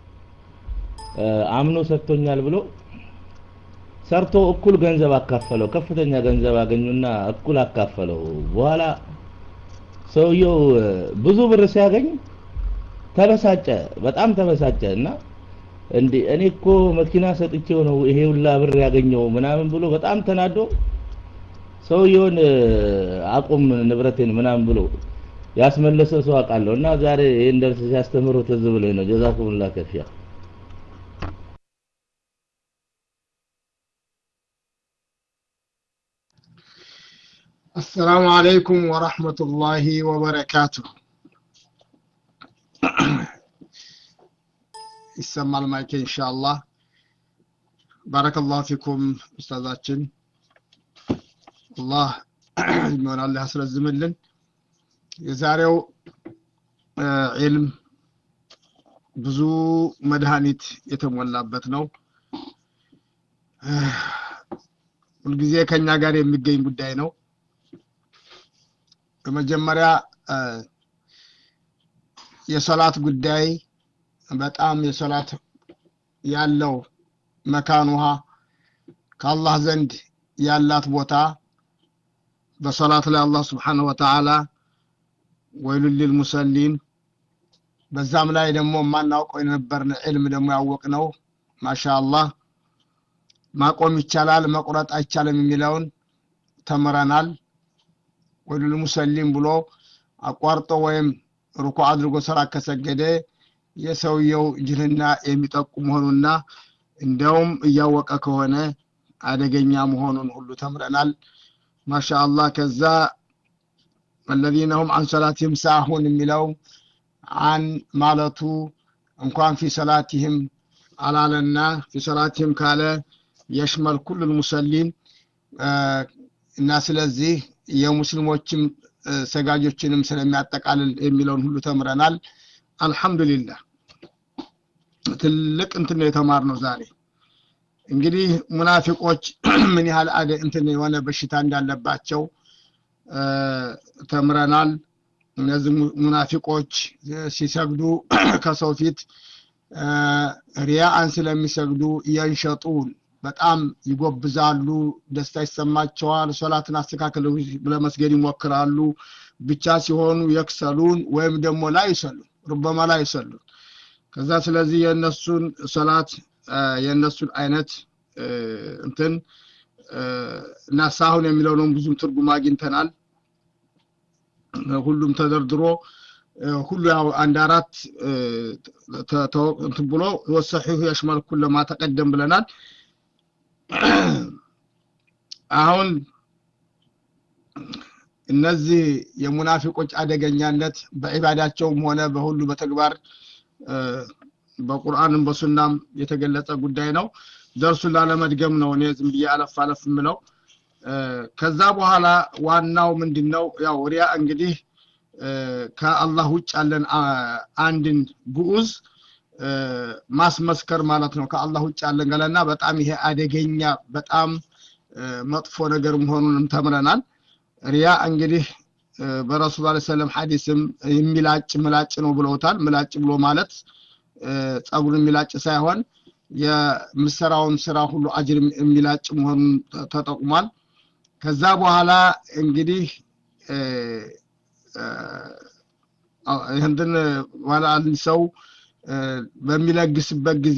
አምኖ ሰጥቶኛል ብሎ ሰርቶ እኩል ገንዘብ አካፈለው ከፍተኛ ገንዘብ አገኙና እኩል አካፈለው በኋላ ሰውየው ብዙ ብር ሲያገኝ ተበሳጨ በጣም ተበሳጨ እና እንዴ እኔ እኮ መኪና ሰጥቼው ነው ይሄ ሁላ ብር ያገኘው ምናምን ብሎ በጣም ተናዶ ሰውየውን አቁም ንብረቴን ምናምን ብሎ ያስመለሰ ሰው አውቃለሁ እና ዛሬ ይህን ደርስ ሲያስተምሩ ትዝ ብሎኝ ነው ጀዛኩሙላህ ከፊያ السلام عليكم ورحمة الله وبركاته ይሰማል ማይኬ ኢንሻአላህ ባረከላሁ ፊኩም ኡስታዛችን አላህ እድሜውን አላህ ያስረዝምልን የዛሬው ዒልም ብዙ መድኃኒት የተሞላበት ነው ሁልጊዜ ከኛ ጋር የሚገኝ ጉዳይ ነው በመጀመሪያ የሶላት ጉዳይ በጣም የሶላት ያለው መካን ውሃ ከአላህ ዘንድ ያላት ቦታ በሶላት ላይ አላህ ስብሓንሁ ወተዓላ ወይሉን ሊልሙሰሊን በዛም ላይ ደግሞ የማናውቀው የነበርን ዕልም ደግሞ ያወቅነው ማሻ አላህ ማቆም ይቻላል መቁረጥ አይቻልም የሚለውን ተምረናል ወይሉል ሙሰሊም ብሎ አቋርጦ ወይም ሩኩ አድርጎ ሰላት ከሰገደ የሰውየው ጅህልና የሚጠቁም መሆኑና እንደውም እያወቀ ከሆነ አደገኛ መሆኑን ሁሉ ተምረናል ማሻአላህ ከዛ الذين هم عن صلاتهم ساهون የሚለው አን ማለቱ እንኳን ፊ ሰላቲህም አላለና ፊ ሰላቲህም ካለ የሽመል ኩሉል ሙሰሊን እና ስለዚህ የሙስሊሞችም ሰጋጆችንም ስለሚያጠቃልል የሚለውን ሁሉ ተምረናል አልহামዱሊላህ ትልቅ እንትን ነው የተማርነው ዛሬ እንግዲህ ሙናፊቆች ምን ያህል አደ እንትን የሆነ በሽታ እንዳለባቸው ተምረናል እነዚህ ሙናፊቆች ሲሰግዱ ከሰው ፊት ሪያአን ስለሚሰግዱ የንሸጡን በጣም ይጎብዛሉ ደስታ ይሰማቸዋል ሶላትን አስተካክለው ለመስገድ ይሞክራሉ ብቻ ሲሆኑ የክሰሉን ወይም ደግሞ ላይ ይሰሉን ሩበማ ላይ ይሰሉን ከዛ ስለዚህ የእነሱን ሶላት የእነሱን አይነት እንትን እና ሳሁን የሚለውንም ብዙም ትርጉም አግኝተናል ሁሉም ተደርድሮ ሁሉ ያው አንድ አራት እንትን ብሎ ወሰሒሁ የሽመል ኩለ ማ ተቀደም ብለናል አሁን እነዚህ የሙናፊቆች አደገኛነት በዒባዳቸውም ሆነ በሁሉ በተግባር በቁርአንም በሱናም የተገለጸ ጉዳይ ነው ደርሱን ላለመድገም ነው እኔ ዝም ብዬ አለፍ አለፍ የምለው ከዛ በኋላ ዋናው ምንድን ነው ያው ሪያ እንግዲህ ከአላህ ውጭ ያለን አንድን ግዑዝ ማስመስከር ማለት ነው ከአላህ ውጭ ያለን ገለና በጣም ይሄ አደገኛ በጣም መጥፎ ነገር መሆኑንም ተምረናል ሪያ እንግዲህ በረሱል ላ ሰለም ሐዲስም የሚላጭ ምላጭ ነው ብለውታል ምላጭ ብሎ ማለት ጸጉር የሚላጭ ሳይሆን የምሰራውን ስራ ሁሉ አጅር የሚላጭ መሆኑን ተጠቁሟል ከዛ በኋላ እንግዲህ ይህንትን ዋላ አንድ ሰው በሚለግስበት ጊዜ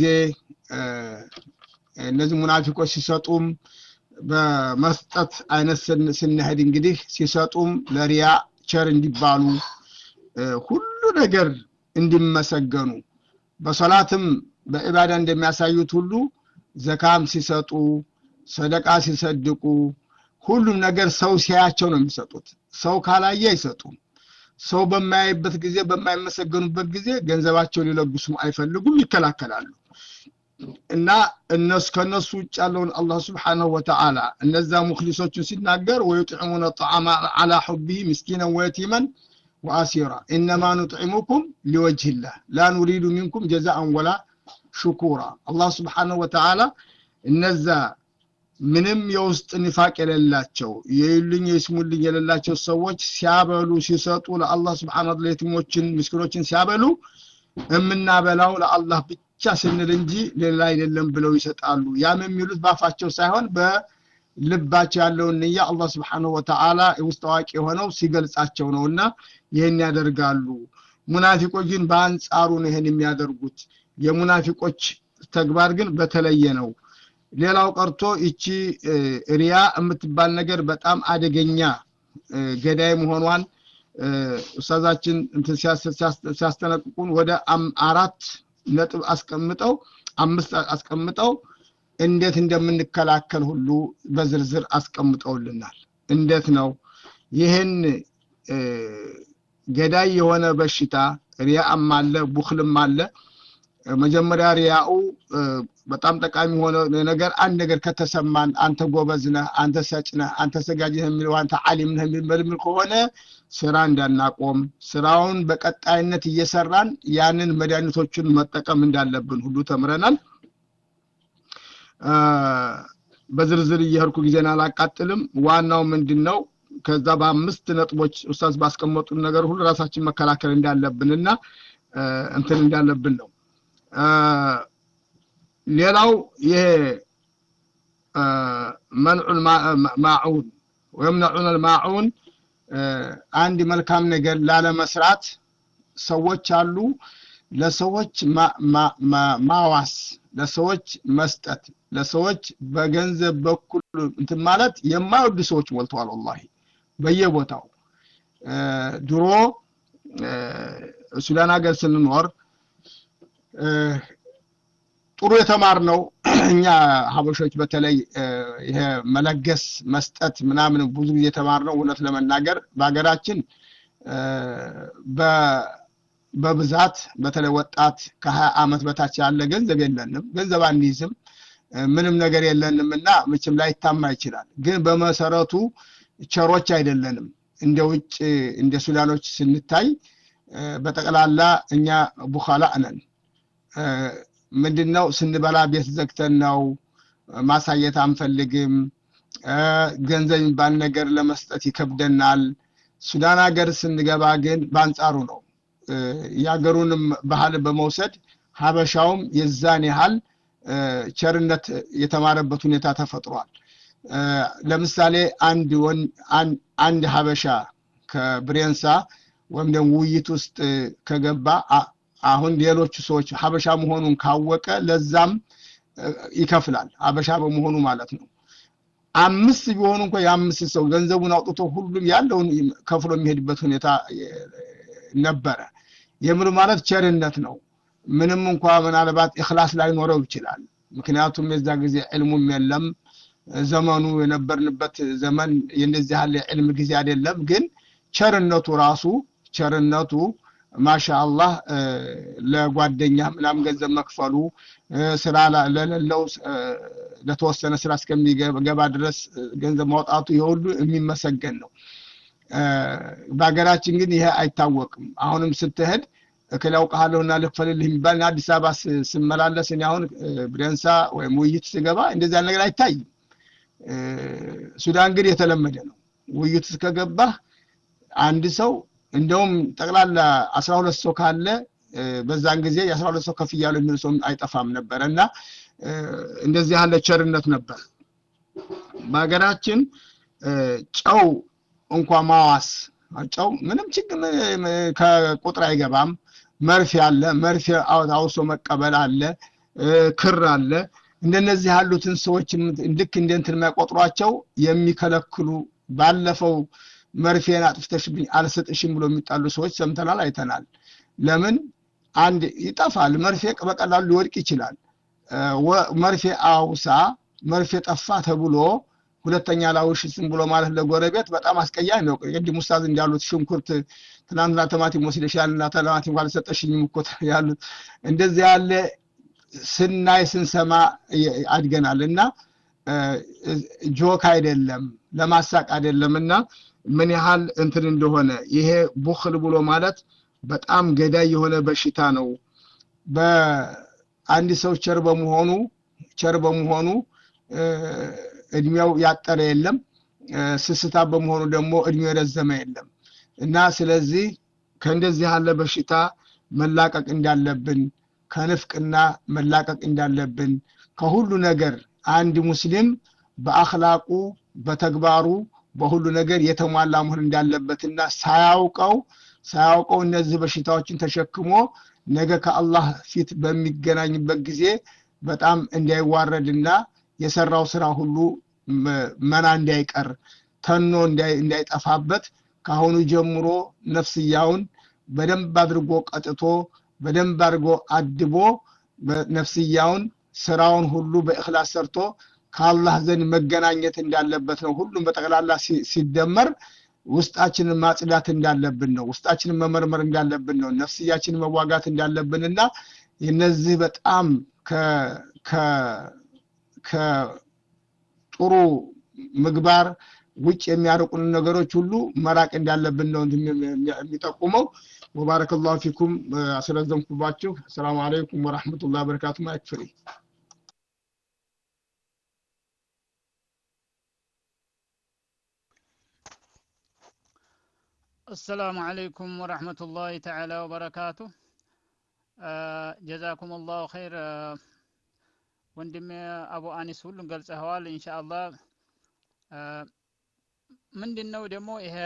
እነዚህ ሙናፊቆች ሲሰጡም በመስጠት አይነት ስንሄድ እንግዲህ ሲሰጡም ለሪያ ቸር እንዲባሉ ሁሉ ነገር እንዲመሰገኑ በሶላትም በዒባዳ እንደሚያሳዩት ሁሉ ዘካም ሲሰጡ ሰደቃ ሲሰድቁ ሁሉም ነገር ሰው ሲያያቸው ነው የሚሰጡት ሰው ካላየ አይሰጡም ሰው በማያይበት ጊዜ በማይመሰገኑበት ጊዜ ገንዘባቸው ሊለግሱም አይፈልጉም ይከላከላሉ እና እነሱ ከነሱ ውጭ ያለውን አላህ ስብሓንሁ ወተዓላ እነዛ ሙክሊሶችን ሲናገር ወዩጥዕሙነ ጣዓማ አላ ሑቢህ ምስኪነን ወየቲመን ወአሲራ ኢነማ ኑጥዕሙኩም ሊወጅህላህ ላ ኑሪዱ ሚንኩም ጀዛአን ወላ ሽኩራ አላህ ስብሓንሁ ወተዓላ እነዛ ምንም የውስጥ ንፋቅ የሌላቸው የዩልኝ የስሙልኝ የሌላቸው ሰዎች ሲያበሉ ሲሰጡ ለአላህ ስብሓን ታላ የቲሞችን ምስኪኖችን ሲያበሉ የምናበላው ለአላህ ብቻ ስንል እንጂ ሌላ አይደለም ብለው ይሰጣሉ ያም የሚሉት ባፋቸው ሳይሆን በልባቸው ያለውን ንያ አላህ ስብሓንሁ ወተዓላ ውስጥ አዋቂ የሆነው ሲገልጻቸው ነው እና ይህን ያደርጋሉ ሙናፊቆች ግን በአንጻሩ ነው ይህን የሚያደርጉት የሙናፊቆች ተግባር ግን በተለየ ነው ሌላው ቀርቶ ይቺ ሪያ የምትባል ነገር በጣም አደገኛ ገዳይ መሆኗን ኡስታዛችን ሲያስጠነቅቁን ወደ አራት ነጥብ አስቀምጠው አምስት አስቀምጠው እንዴት እንደምንከላከል ሁሉ በዝርዝር አስቀምጠውልናል እንዴት ነው ይህን ገዳይ የሆነ በሽታ ሪያም አለ ቡክልም አለ መጀመሪያ ሪያኡ በጣም ጠቃሚ ሆነ ነገር አንድ ነገር ከተሰማን አንተ ጎበዝ ነህ አንተ ሰጭ ነህ አንተ ሰጋጅ ነህ የሚለው አንተ አሊም ነህ የሚል ከሆነ ስራ እንዳናቆም ስራውን በቀጣይነት እየሰራን ያንን መድኃኒቶችን መጠቀም እንዳለብን ሁሉ ተምረናል በዝርዝር እየሄድኩ ጊዜን አላቃጥልም ዋናው ምንድን ነው ከዛ በአምስት ነጥቦች ኡስታዝ ባስቀመጡን ነገር ሁሉ ራሳችን መከላከል እንዳለብንና እንትን እንዳለብን ነው ሌላው ይሄ መንዑል ማዑን ወየምነዑን ልማዑን አንድ መልካም ነገር ላለመስራት ሰዎች አሉ ለሰዎች ማዋስ ለሰዎች መስጠት ለሰዎች በገንዘብ በኩል እንትን ማለት የማይወዱ ሰዎች ሞልተዋል ወላሂ በየቦታው ድሮ ሱዳን ሀገር ስንኖር ጥሩ የተማርነው እኛ ሀበሾች በተለይ ይሄ መለገስ መስጠት ምናምን ብዙ ጊዜ የተማርነው እውነት ለመናገር በሀገራችን በብዛት በተለይ ወጣት ከሀያ ዓመት በታች ያለ ገንዘብ የለንም ገንዘብ አንይዝም ምንም ነገር የለንም እና ምችም ላይታማ ይችላል ግን በመሰረቱ ቸሮች አይደለንም እንደ ውጭ እንደ ሱዳኖች ስንታይ በጠቅላላ እኛ ቡኻላ ነን ምንድነው ስንበላ ቤት ዘግተን ነው ማሳየት አንፈልግም ገንዘብ የሚባል ነገር ለመስጠት ይከብደናል ሱዳን ሀገር ስንገባ ግን በአንጻሩ ነው የሀገሩንም ባህል በመውሰድ ሀበሻውም የዛን ያህል ቸርነት የተማረበት ሁኔታ ተፈጥሯል ለምሳሌ አንድ አንድ ሀበሻ ከብሬንሳ ወይም ደግሞ ውይይት ውስጥ ከገባ አሁን ሌሎቹ ሰዎች ሀበሻ መሆኑን ካወቀ ለዛም ይከፍላል ሀበሻ በመሆኑ ማለት ነው አምስት ቢሆኑ እንኳ የአምስት ሰው ገንዘቡን አውጥቶ ሁሉም ያለውን ከፍሎ የሚሄድበት ሁኔታ ነበረ የምሉ ማለት ቸርነት ነው ምንም እንኳ ምናልባት እክላስ ላይኖረው ይችላል ምክንያቱም የዛ ጊዜ ዕልሙም የለም ዘመኑ የነበርንበት ዘመን የነዚህ ያለ ዕልም ጊዜ አይደለም ግን ቸርነቱ ራሱ ቸርነቱ ማሻ አላህ ለጓደኛ ምናምን ገንዘብ መክፈሉ ስራ ለሌለው ለተወሰነ ስራ እስከሚገባ ድረስ ገንዘብ ማውጣቱ የሁሉ የሚመሰገን ነው በሀገራችን ግን ይሄ አይታወቅም አሁንም ስትሄድ እክል ያውቀሃለሁና ልክፈልልህ የሚባል አዲስ አበባ ስመላለስ እኔ አሁን ብሬንሳ ወይም ውይይት ስገባ እንደዚያ ነገር አይታይም ሱዳን ግን የተለመደ ነው ውይይት እስከገባህ አንድ ሰው እንደውም ጠቅላላ አስራ ሁለት ሰው ካለ በዛን ጊዜ የአስራ ሁለት ሰው ከፍ እያሉ የሚል ሰው አይጠፋም ነበረ እና እንደዚህ ያለ ቸርነት ነበር በሀገራችን ጨው እንኳ ማዋስ ጨው ምንም ችግር ከቁጥር አይገባም መርፌ አለ መርፌ አውሶ መቀበል አለ ክር አለ እንደነዚህ ያሉትን ሰዎች ልክ እንደ እንትን የማይቆጥሯቸው የሚከለክሉ ባለፈው መርፌን አጥፍተሽብኝ አልሰጥሽም ብሎ የሚጣሉ ሰዎች ሰምተናል አይተናል ለምን አንድ ይጠፋል መርፌ በቀላሉ ሊወድቅ ይችላል መርፌ አውሳ መርፌ ጠፋ ተብሎ ሁለተኛ ላውሽስም ብሎ ማለት ለጎረቤት በጣም አስቀያሚ ነው ቅድም ውስታዝ እንዳሉት ሽንኩርት ትናንትና ቲማቲም ወስደሻል እና ቲማቲም አልሰጠሽኝም እኮ ያሉት እንደዚህ ያለ ስናይ ስንሰማ አድገናል እና ጆክ አይደለም ለማሳቅ አይደለም እና ምን ያህል እንትን እንደሆነ ይሄ ቡክል ብሎ ማለት በጣም ገዳይ የሆነ በሽታ ነው በአንድ ሰው ቸር በመሆኑ ቸር በመሆኑ እድሜው ያጠረ የለም ስስታ በመሆኑ ደግሞ እድሜው የረዘመ የለም እና ስለዚህ ከእንደዚህ ያለ በሽታ መላቀቅ እንዳለብን ከንፍቅና መላቀቅ እንዳለብን ከሁሉ ነገር አንድ ሙስሊም በአክላቁ በተግባሩ በሁሉ ነገር የተሟላ መሆን እንዳለበትና ሳያውቀው ሳያውቀው እነዚህ በሽታዎችን ተሸክሞ ነገ ከአላህ ፊት በሚገናኝበት ጊዜ በጣም እንዳይዋረድና የሰራው ስራ ሁሉ መና እንዳይቀር ተኖ እንዳይጠፋበት ከአሁኑ ጀምሮ ነፍስያውን በደንብ አድርጎ ቀጥቶ በደንብ አድርጎ አድቦ ነፍስያውን ስራውን ሁሉ በእክላስ ሰርቶ ከአላህ ዘንድ መገናኘት እንዳለበት ነው ሁሉም በጠቅላላ ሲደመር ውስጣችንን ማጽዳት እንዳለብን ነው ውስጣችንን መመርመር እንዳለብን ነው ነፍስያችንን መዋጋት እንዳለብን እና እነዚህ በጣም ከጥሩ ምግባር ውጭ የሚያርቁን ነገሮች ሁሉ መራቅ እንዳለብን ነው የሚጠቁመው ወባረከ ላሁ ፊኩም አስረዘምኩባችሁ ሰላም አለይኩም ወረሕመቱላ በረካቱ ማይክፍሪ السلام عليكم ورحمة الله تعالى وبركاته ጀዛኩም ላሁ ኸይር ወንድሜ አቡ አኒስ ሁሉን ገልጸኸዋል ኢንሻአላህ ምንድን ነው ደግሞ ይሄ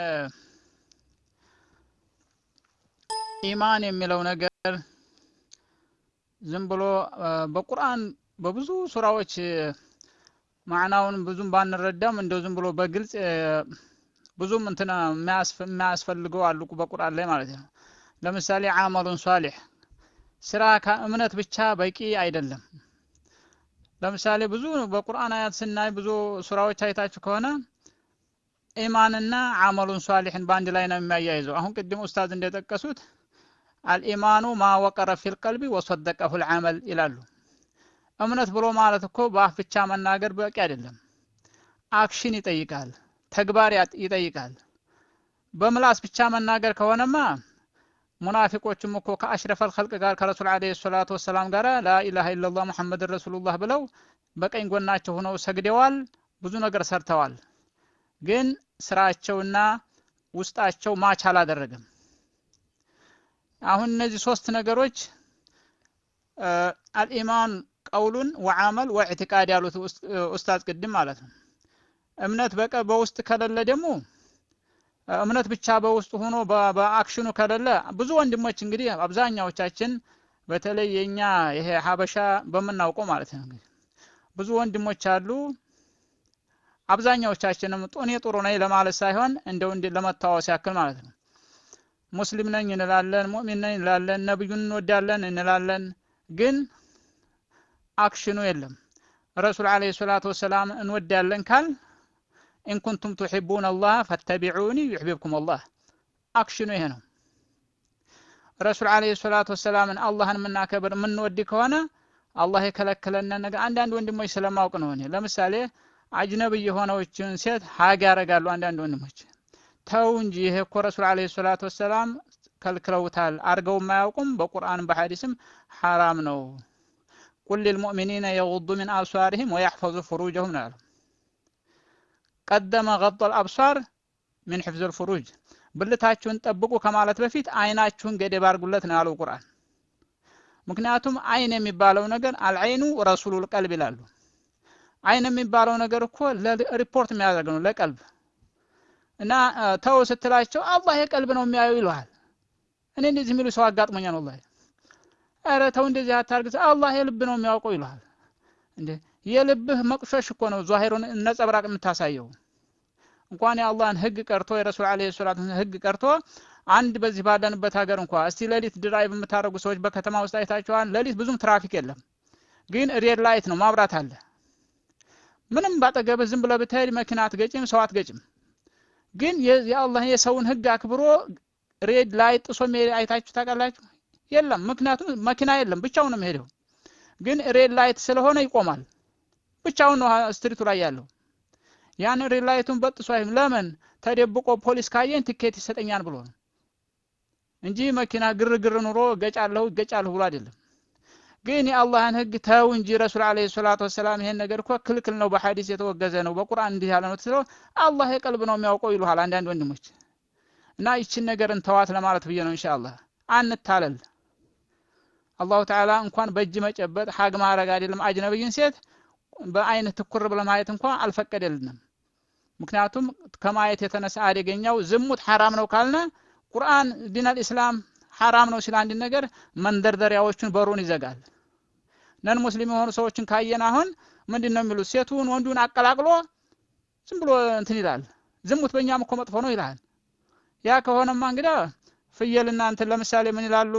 ኢማን የሚለው ነገር ዝም ብሎ በቁርአን በብዙ ሱራዎች ማዕናውን ብዙም ባንረዳም እንደው ዝም ብሎ በግልጽ ብዙም እንትና የማያስፈልገው አሉ በቁርአን ላይ ማለት ነው ለምሳሌ አመሉን ሷሊህ ስራ ከእምነት ብቻ በቂ አይደለም። ለምሳሌ ብዙ በቁርአን አያት ስናይ ብዙ ሱራዎች አይታችሁ ከሆነ ኢማንና አመሉን ሷሊሕን በአንድ ላይ ነው የሚያያይዘው። አሁን ቅድም ኡስታዝ እንደጠቀሱት አልኢማኑ ማ ወቀረ ፊል ቀልቢ ወሰደቀሁ ልዓመል ይላሉ። እምነት ብሎ ማለት እኮ በአፍ ብቻ መናገር በቂ አይደለም። አክሽን ይጠይቃል፣ ተግባር ይጠይቃል። በምላስ ብቻ መናገር ከሆነማ ሙናፊቆችም እኮ ከአሽረፈል ኸልቅ ጋር ከረሱል ዓለይሂ ሰላቱ ወሰላም ጋር ላኢላሃ ኢለላህ ሙሐመድ ረሱሉላህ ብለው በቀኝ ጎናቸው ሆነው ሰግደዋል፣ ብዙ ነገር ሰርተዋል። ግን ስራቸውና ውስጣቸው ማች አላደረገም። አሁን እነዚህ ሶስት ነገሮች አልኢማን ቀውሉን ወዓመል ወኢዕቲቃድ ያሉት ኡስታዝ ቅድም ማለት ነው። እምነት በቀ በውስጥ ከሌለ ደግሞ እምነት ብቻ በውስጥ ሆኖ በአክሽኑ ከሌለ ብዙ ወንድሞች እንግዲህ አብዛኛዎቻችን በተለይ የኛ ይሄ ሀበሻ በምናውቀው ማለት ነው እንግዲህ ብዙ ወንድሞች አሉ። አብዛኛዎቻችንም እኔ ጥሩ ነኝ ለማለት ሳይሆን እንደው እንዲ ለመታወስ ያክል ማለት ነው ሙስሊም ነኝ እንላለን፣ ሙእሚን ነኝ እንላለን፣ ነብዩን እንወዳለን እንላለን። ግን አክሽኑ የለም። ረሱል ዓለይሂ ሰላቱ ወሰላም እንወዳለን ካል ኢንኩንቱም ቱሒቡን አላህ ፈተቢዑኒ ዩሕቢብኩም አላህ አክሽኑ ይሄ ነው። ረሱል ዓለይሂ ሰላቱ ወሰላምን አላህን የምናከብር የምንወድ ከሆነ አላህ የከለከለንን ነገር አንዳንድ ወንድሞች ስለማውቅ ነው። እኔ ለምሳሌ አጅነብይ የሆነዎችን ሴት ሀግ ያደርጋሉ አንዳንድ ወንድሞች። ተው እንጂ ይሄ እኮ ረሱል ዓለይሂ ሰላቱ ወሰላም ከልክለውታል፣ አድርገው የማያውቁም በቁርአን በሐዲስም ሐራም ነው። ቁል ሊልሙእሚኒነ የጉዱ ሚን አብሳሪሂም ወያሕፈዙ ፍሩጀሁም ነው ያለው። ቀደመ ገጠል አብሳር ሚን ሕፍዝል ፍሩጅ ብልታችሁን ጠብቁ ከማለት በፊት አይናችሁን ገደብ አድርጉለት ነው ያለው ቁርአን። ምክንያቱም አይን የሚባለው ነገር አልዐይኑ ረሱሉል ቀልብ ይላሉ። አይን የሚባለው ነገር እኮ ሪፖርት የሚያደርግ ነው ለቀልብ እና ተው ስትላቸው አላህ የቀልብ ነው የሚያየው ይለዋል። እኔ እንደዚህ የሚሉ ሰው አጋጥሞኛል ወላሂ። ኧረ ተው እንደዚህ አታርግ፣ አላህ የልብ ነው የሚያውቀው ይለዋል። እንዴ የልብህ መቁሸሽ እኮ ነው ዟሂሩን ነጸብራቅ የምታሳየው። እንኳን የአላህን ህግ ቀርቶ የረሱል ዓለይሂ ሰላቱ ህግ ቀርቶ አንድ በዚህ ባለንበት ሀገር እንኳ እስቲ ሌሊት ድራይቭ የምታደርጉ ሰዎች በከተማ ውስጥ አይታችኋል። ሌሊት ብዙም ትራፊክ የለም፣ ግን ሬድ ላይት ነው ማብራት አለ። ምንም ባጠገብህ ዝም ብለህ ብትሄድ መኪና አትገጭም፣ ሰው አትገጭም። ግን የአላህ የሰውን ህግ አክብሮ ሬድ ላይት ጥሶ አይታችሁ ታውቃላችሁ? የለም። ምክንያቱም መኪና የለም፣ ብቻውን ነው የሚሄደው። ግን ሬድ ላይት ስለሆነ ይቆማል። ብቻውን ነው ስትሪቱ ላይ ያለው። ያን ሬድ ላይቱን በጥሶ አይም ለምን ተደብቆ ፖሊስ ካየን ቲኬት ይሰጠኛል ብሎ ነው እንጂ መኪና ግርግር ኑሮ ገጫለሁ ገጫለሁ ብሎ አይደለም። ግን የአላህን ህግ ተው እንጂ ረሱል ዓለይሂ ሰላቱ ወሰላም ይሄን ነገር እኮ ክልክል ነው፣ በሐዲስ የተወገዘ ነው፣ በቁርአን እንዲህ ያለ ነው ስለው አላህ የቀልብ ነው የሚያውቀው ይሉሃል አንዳንድ ወንድሞች። እና ይችን ነገር እንተዋት ለማለት ብዬ ነው። ኢንሻአላህ አንታለል። አላሁ ተዓላ እንኳን በእጅ መጨበጥ ሀግ ማድረግ አይደለም አጅነብይን ሴት በአይን ትኩር ብለህ ማየት እንኳን አልፈቀደልንም። ምክንያቱም ከማየት የተነሳ አደገኛው ዝሙት ሐራም ነው ካልነ ቁርአን ዲነል ኢስላም ሐራም ነው ሲል አንድ ነገር መንደርደሪያዎቹን በሩን ይዘጋል። ነን ሙስሊም የሆኑ ሰዎችን ካየን አሁን ምንድን ነው የሚሉት? ሴቱን ወንዱን አቀላቅሎ ዝም ብሎ እንትን ይላል። ዝሙት በእኛም እኮ መጥፎ ነው ይላል። ያ ከሆነማ እንግዲህ ፍየልና እንትን ለምሳሌ ምን ይላሉ?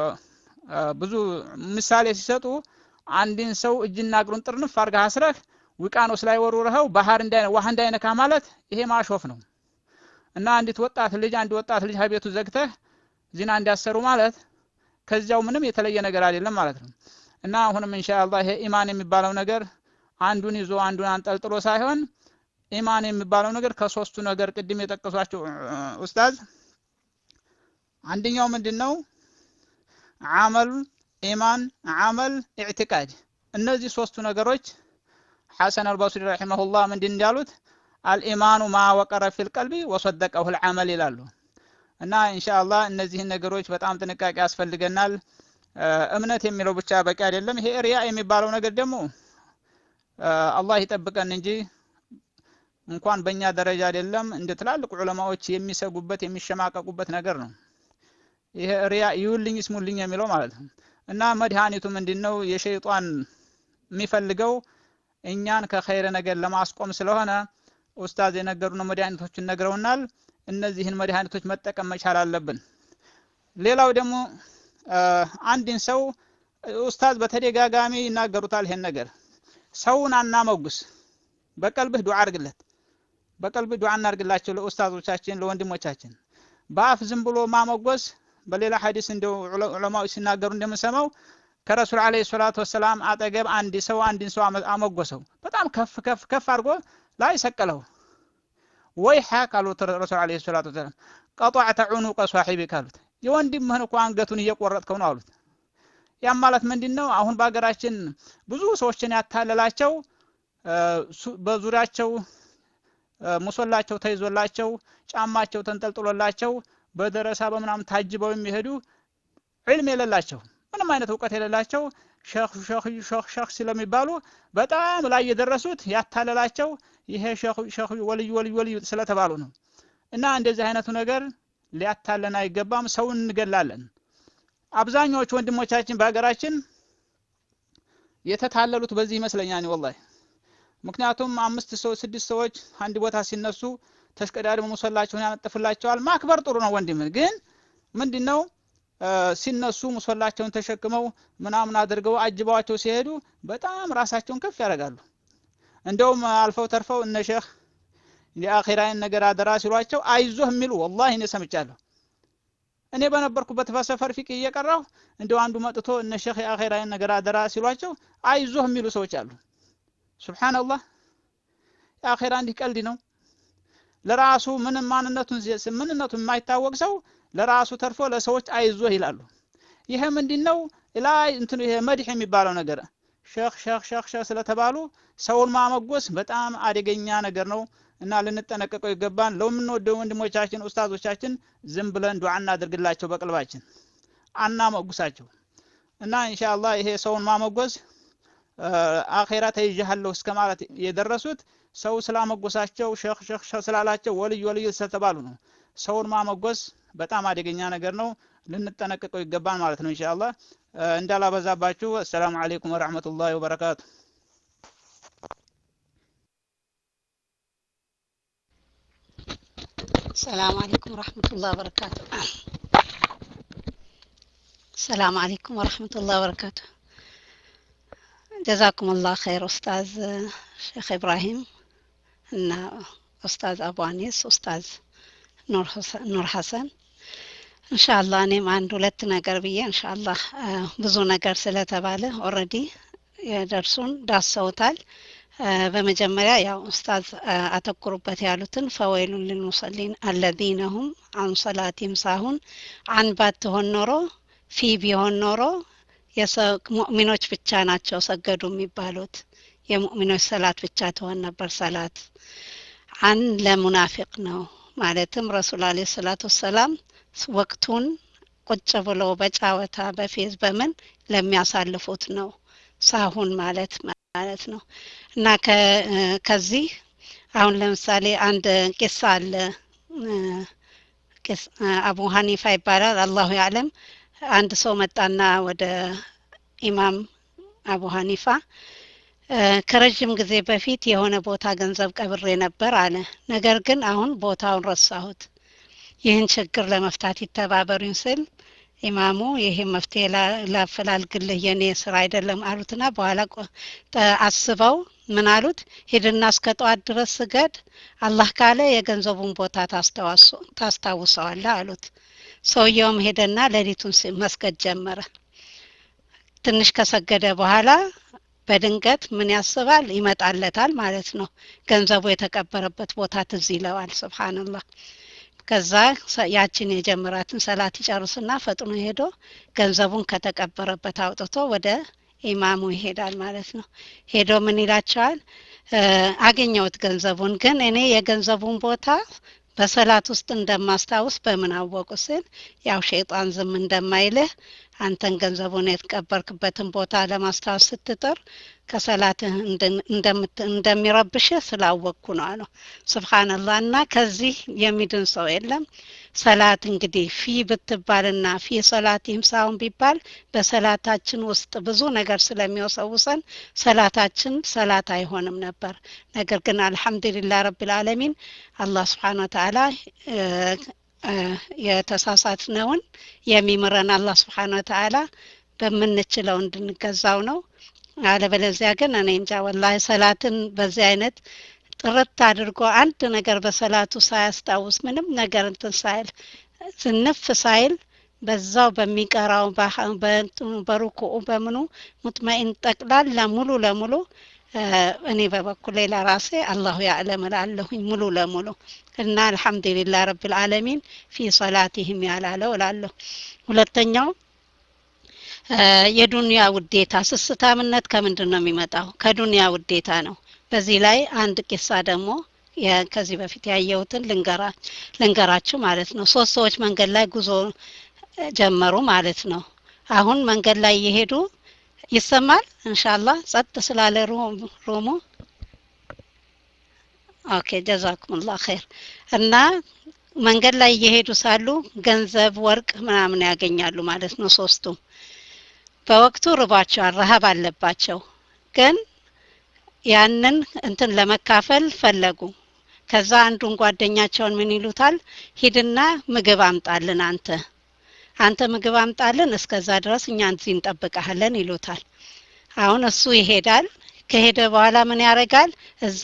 ብዙ ምሳሌ ሲሰጡ አንድን ሰው እጅና እግሩን ጥርንፍ አድርገህ አስረህ ውቅያኖስ ላይ ወርውረኸው ባህር እንዳይነ ውሃ እንዳይነካ ማለት ይሄ ማሾፍ ነው። እና አንዲት ወጣት ልጅ አንድ ወጣት ልጅ ከቤቱ ዘግተህ ዚና እንዲያሰሩ ማለት ከዚያው ምንም የተለየ ነገር አይደለም ማለት ነው። እና አሁንም ኢንሻአላህ ይሄ ኢማን የሚባለው ነገር አንዱን ይዞ አንዱን አንጠልጥሎ ሳይሆን ኢማን የሚባለው ነገር ከሶስቱ ነገር ቅድም የጠቀሷቸው ኡስታዝ አንደኛው ምንድን ነው? አመል ኢማን፣ አመል፣ ኢዕቲቃድ እነዚህ ሶስቱ ነገሮች ሐሰን አልበስሪ ረሒመሁላህ ምንድን እንዳሉት አልኢማኑ ማ ወቀረ ፊል ቀልቢ ወሰደቀሁ ልዓመል ይላሉ። እና ኢንሻአላህ እነዚህን ነገሮች በጣም ጥንቃቄ ያስፈልገናል። እምነት የሚለው ብቻ በቂ አይደለም። ይሄ ሪያ የሚባለው ነገር ደግሞ አላህ ይጠብቀን እንጂ እንኳን በእኛ ደረጃ አይደለም እንደ ትላልቅ ዑለማዎች የሚሰጉበት የሚሸማቀቁበት ነገር ነው። ይሄ ሪያ ይውልኝ ይስሙልኝ የሚለው ማለት ነው። እና መድኃኒቱ ምንድን ነው? የሸይጧን የሚፈልገው እኛን ከኸይረ ነገር ለማስቆም ስለሆነ ኡስታዝ የነገሩን መድኃኒቶችን ነግረውናል። እነዚህን መድኃኒቶች መጠቀም መቻል አለብን። ሌላው ደግሞ አንድን ሰው ኡስታዝ በተደጋጋሚ ይናገሩታል ይሄን ነገር ሰውን አናመጉስ በቀልብህ ዱዓ አድርግለት በቀልብህ ዱዓ እናድርግላቸው ለኡስታዞቻችን ለወንድሞቻችን በአፍ ዝም ብሎ ማመጎስ በሌላ ሐዲስ እንደው ዑለማዎች ሲናገሩ እንደምንሰማው ከረሱል አለይሂ ሰላቱ ወሰላም አጠገብ አንድ ሰው አንድን ሰው አመጎሰው በጣም ከፍ ከፍ ከፍ አድርጎ ላይ ሰቀለው ወይ ሐቅ አሉት ረሱል አለይሂ ሰላቱ ወሰላም ቀጧዕተ ዑኑቀ ሷሒቢክ አሉት የወንድምህን እኮ አንገቱን እየቆረጥከው ነው አሉት ያም ማለት ምንድን ነው አሁን በሀገራችን ብዙ ሰዎችን ያታለላቸው በዙሪያቸው ሙሶላቸው ተይዞላቸው ጫማቸው ተንጠልጥሎላቸው በደረሳ በምናምን ታጅበው የሚሄዱ ዕልም የሌላቸው ምንም አይነት እውቀት የሌላቸው ሸህ ሸህ ሸህ ሸህ ስለሚባሉ በጣም ላይ የደረሱት ያታለላቸው ይሄ ሸህ ሸህ ወልይ ወልይ ወልይ ስለተባሉ ነው እና እንደዚህ አይነቱ ነገር ሊያታለን አይገባም ሰውን እንገላለን አብዛኛዎቹ ወንድሞቻችን በሀገራችን የተታለሉት በዚህ ይመስለኛል ወላሂ ምክንያቱም አምስት ሰው ስድስት ሰዎች አንድ ቦታ ሲነሱ ተሽቀዳድሞ ሙሰላቸውን ያነጥፍላቸዋል ማክበር ጥሩ ነው ወንድም ግን ምንድነው ሲነሱ ሙሰላቸውን ተሸክመው ምናምን አድርገው አጅበዋቸው ሲሄዱ በጣም ራሳቸውን ከፍ ያደርጋሉ እንደውም አልፈው ተርፈው እነ ሼህ የአኺራን ነገር አደራ ሲሏቸው አይዞህ የሚሉ ወላሂ እኔ ሰምቻለሁ እኔ በነበርኩበት በሰፈር ፊቅ እየቀራሁ እንደው አንዱ መጥቶ እነ ሼህ የአኺራን ነገር አደራ ሲሏቸው አይዞህ የሚሉ ሰዎች አሉ ሱብሃንአላህ የአኺራ እንዲህ ቀልድ ነው ለራሱ ምንም ማንነቱን ምንነቱን የማይታወቅ ሰው ለራሱ ተርፎ ለሰዎች አይዞህ ይላሉ ይሄ ምንድነው ላይ እንትኑ ይሄ መድህ የሚባለው ነገር ሸህ ሸህ ሸህ ሸህ ስለተባሉ ሰውን ማመጎስ በጣም አደገኛ ነገር ነው እና ልንጠነቀቀው ይገባን ለምንወደው ወንድሞቻችን ኡስታዞቻችን ዝም ብለን ዱዓ እናድርግላቸው በቅልባችን አናመጉሳቸው እና ኢንሻአላህ ይሄ ሰውን ማመጎስ አኼራ ተይዣለሁ እስከ ማለት የደረሱት ሰው ስላመጎሳቸው ሸህ ሸህ ሸህ ስላላቸው ወልይ ወልይ ስለተባሉ ነው ሰውን ማመጎስ በጣም አደገኛ ነገር ነው ልንጠነቀቀው ይገባል ማለት ነው ኢንሻአላህ እንዳላበዛባችሁ አሰላሙ አለይኩም ወራህመቱላሂ ወበረካቱ السلام عليكم ورحمة الله وبركاته السلام عليكم ورحمة الله وبركاته جزاكم الله خير أستاذ شيخ إبراهيم እና ኡስታዝ አቡ አኒስ ኡስታዝ ኑር ሐሰን እንሻላ እኔም አንድ ሁለት ነገር ብዬ እንሻላ ብዙ ነገር ስለተባለ ኦረዲ የደርሱን ዳሰውታል በመጀመሪያ ያው ኡስታዝ አተኩሩበት ያሉትን ፈወይሉን ልልሙሰሊን አለዚነ ሁም አን ሰላቲም ሳሁን አን ባትሆን ኖሮ ፊ ቢሆን ኖሮ ሙእሚኖች ብቻ ናቸው ሰገዱ የሚባሉት የሙእሚኖች ሰላት ብቻ ትሆን ነበር ሰላት አን ለሙናፊቅ ነው ማለትም ረሱል አለ ሰላት ወሰላም ወቅቱን ቁጭ ብሎ በጫወታ በፌዝ በምን ለሚያሳልፉት ነው ሳሁን ማለት ማለት ነው እና ከዚህ አሁን ለምሳሌ አንድ ቂሳ አለ አቡ ሀኒፋ ይባላል አላሁ ያለም አንድ ሰው መጣና ወደ ኢማም አቡ ሀኒፋ ከረጅም ጊዜ በፊት የሆነ ቦታ ገንዘብ ቀብሬ ነበር አለ ነገር ግን አሁን ቦታውን ረሳሁት ይህን ችግር ለመፍታት ይተባበሩኝ ስል ኢማሙ ይሄ መፍትሄ ላፈላልግልህ የኔ ስራ አይደለም አሉትና በኋላ አስበው ምን አሉት ሂድና እስከ ጠዋት ድረስ ስገድ አላህ ካለ የገንዘቡን ቦታ ታስታውሰዋለህ አሉት ሰውየውም ሄደና ሌሊቱን መስገድ ጀመረ ትንሽ ከሰገደ በኋላ በድንገት ምን ያስባል ይመጣለታል ማለት ነው ገንዘቡ የተቀበረበት ቦታ ትዝ ይለዋል ስብሓንላህ ከዛ ያችን የጀመራትን ሰላት ይጨርስና ፈጥኖ ሄዶ ገንዘቡን ከተቀበረበት አውጥቶ ወደ ኢማሙ ይሄዳል ማለት ነው ሄዶ ምን ይላቸዋል አገኘውት ገንዘቡን ግን እኔ የገንዘቡን ቦታ በሰላት ውስጥ እንደማስታውስ በምን አወቁ ስል ያው ሸይጣን ዝም እንደማይልህ አንተን ገንዘቡን የተቀበርክበትን ቦታ ለማስታወስ ስትጥር ከሰላትህ እንደሚረብሽህ ስላወቅኩ ነው አለው ስብሓንላህ እና ከዚህ የሚድን ሰው የለም ሰላት እንግዲህ ፊ ብትባልና ፊ ሰላት ይምሳውን ቢባል በሰላታችን ውስጥ ብዙ ነገር ስለሚወሰውሰን ሰላታችን ሰላት አይሆንም ነበር ነገር ግን አልሐምዱሊላህ ረብልዓለሚን አላህ ስብሓን ወተዓላ የተሳሳትነውን የሚምረን አላህ ስብሓን ወተዓላ በምንችለው እንድንገዛው ነው። አለበለዚያ ግን እኔ እንጃ ወላሂ ሰላትን በዚህ አይነት ጥርት አድርጎ አንድ ነገር በሰላቱ ሳያስታውስ ምንም ነገር እንትን ሳይል ዝንፍ ሳይል በዛው በሚቀራው በሩኩኡ በምኑ ሙጥመኢን ጠቅላላ ሙሉ ለሙሉ እኔ በበኩሌ ለራሴ አላሁ ያዕለም እላለሁኝ ሙሉ ለሙሉ እና አልሐምዱሊላህ ረብል ዓለሚን ፊ ሰላቲህም ያላለው እላለሁ። ሁለተኛው የዱንያ ውዴታ ስስታምነት ከምንድን ነው የሚመጣው? ከዱንያ ውዴታ ነው። በዚህ ላይ አንድ ቂሳ ደግሞ ከዚህ በፊት ያየሁትን ልንገራችሁ ማለት ነው። ሶስት ሰዎች መንገድ ላይ ጉዞ ጀመሩ ማለት ነው። አሁን መንገድ ላይ እየሄዱ ይሰማል እንሻላህ ጸጥ ስላለ ሮሙ ኦኬ ጀዛኩሙላህ ኸይር እና መንገድ ላይ እየሄዱ ሳሉ ገንዘብ ወርቅ ምናምን ያገኛሉ ማለት ነው ሶስቱም በወቅቱ ርቧቸዋል ረሀብ አለባቸው ግን ያንን እንትን ለመካፈል ፈለጉ ከዛ አንዱን ጓደኛቸውን ምን ይሉታል ሂድና ምግብ አምጣልን አንተ አንተ ምግብ አምጣልን እስከዛ ድረስ እኛ እዚህ እንጠብቀሃለን ይሉታል አሁን እሱ ይሄዳል ከሄደ በኋላ ምን ያደርጋል እዛ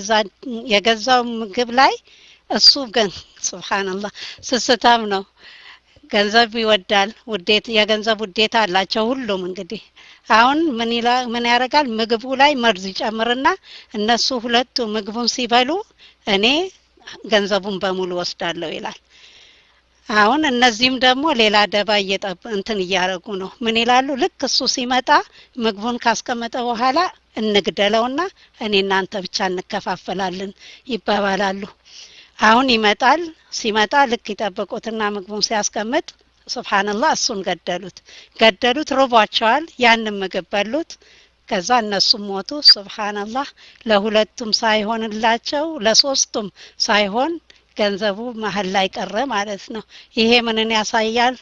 የገዛው ምግብ ላይ እሱ ግን ስብሓንላህ ስስታም ነው ገንዘብ ይወዳል ውዴት የገንዘብ ውዴታ አላቸው ሁሉም እንግዲህ አሁን ምን ይላ ምን ያደርጋል ምግቡ ላይ መርዝ ይጨምርና እነሱ ሁለቱ ምግቡን ሲበሉ እኔ ገንዘቡን በሙሉ ወስዳለሁ ይላል አሁን እነዚህም ደግሞ ሌላ ደባ እየጠብ እንትን እያደረጉ ነው ምን ይላሉ ልክ እሱ ሲመጣ ምግቡን ካስቀመጠ በኋላ እንግደለውና እኔ እናንተ ብቻ እንከፋፈላለን ይባባላሉ አሁን ይመጣል ሲመጣ ልክ ይጠብቁትና ምግቡን ሲያስቀምጥ ስብሓንላህ እሱን ገደሉት ገደሉት ርቧቸዋል ያንን ምግብ በሉት ከዛ እነሱም ሞቱ ስብሓንላህ ለሁለቱም ሳይሆንላቸው ለሶስቱም ሳይሆን ገንዘቡ መሀል ላይ ቀረ ማለት ነው ይሄ ምንን ያሳያል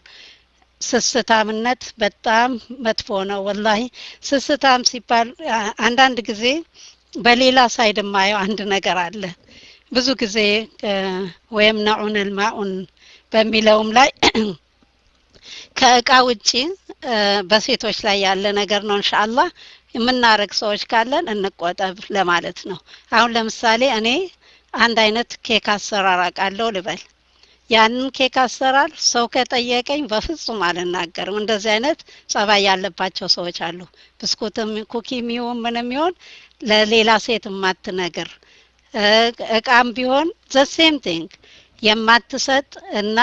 ስስታምነት በጣም መጥፎ ነው ወላሂ ስስታም ሲባል አንዳንድ ጊዜ በሌላ ሳይድ የማየው አንድ ነገር አለ ብዙ ጊዜ ወይም ነዑን ልማኡን በሚለውም ላይ ከእቃ ውጪ በሴቶች ላይ ያለ ነገር ነው እንሻአላህ የምናረግ ሰዎች ካለን እንቆጠብ ለማለት ነው አሁን ለምሳሌ እኔ አንድ አይነት ኬክ አሰራር አውቃለሁ ልበል ያንን ኬክ አሰራር ሰው ከጠየቀኝ በፍጹም አልናገርም እንደዚህ አይነት ጸባይ ያለባቸው ሰዎች አሉ ብስኩትም ኩኪም ይሁን ምንም ይሁን ለሌላ ሴት የማትነግር እቃም ቢሆን ዘሴም ቲንግ የማትሰጥ እና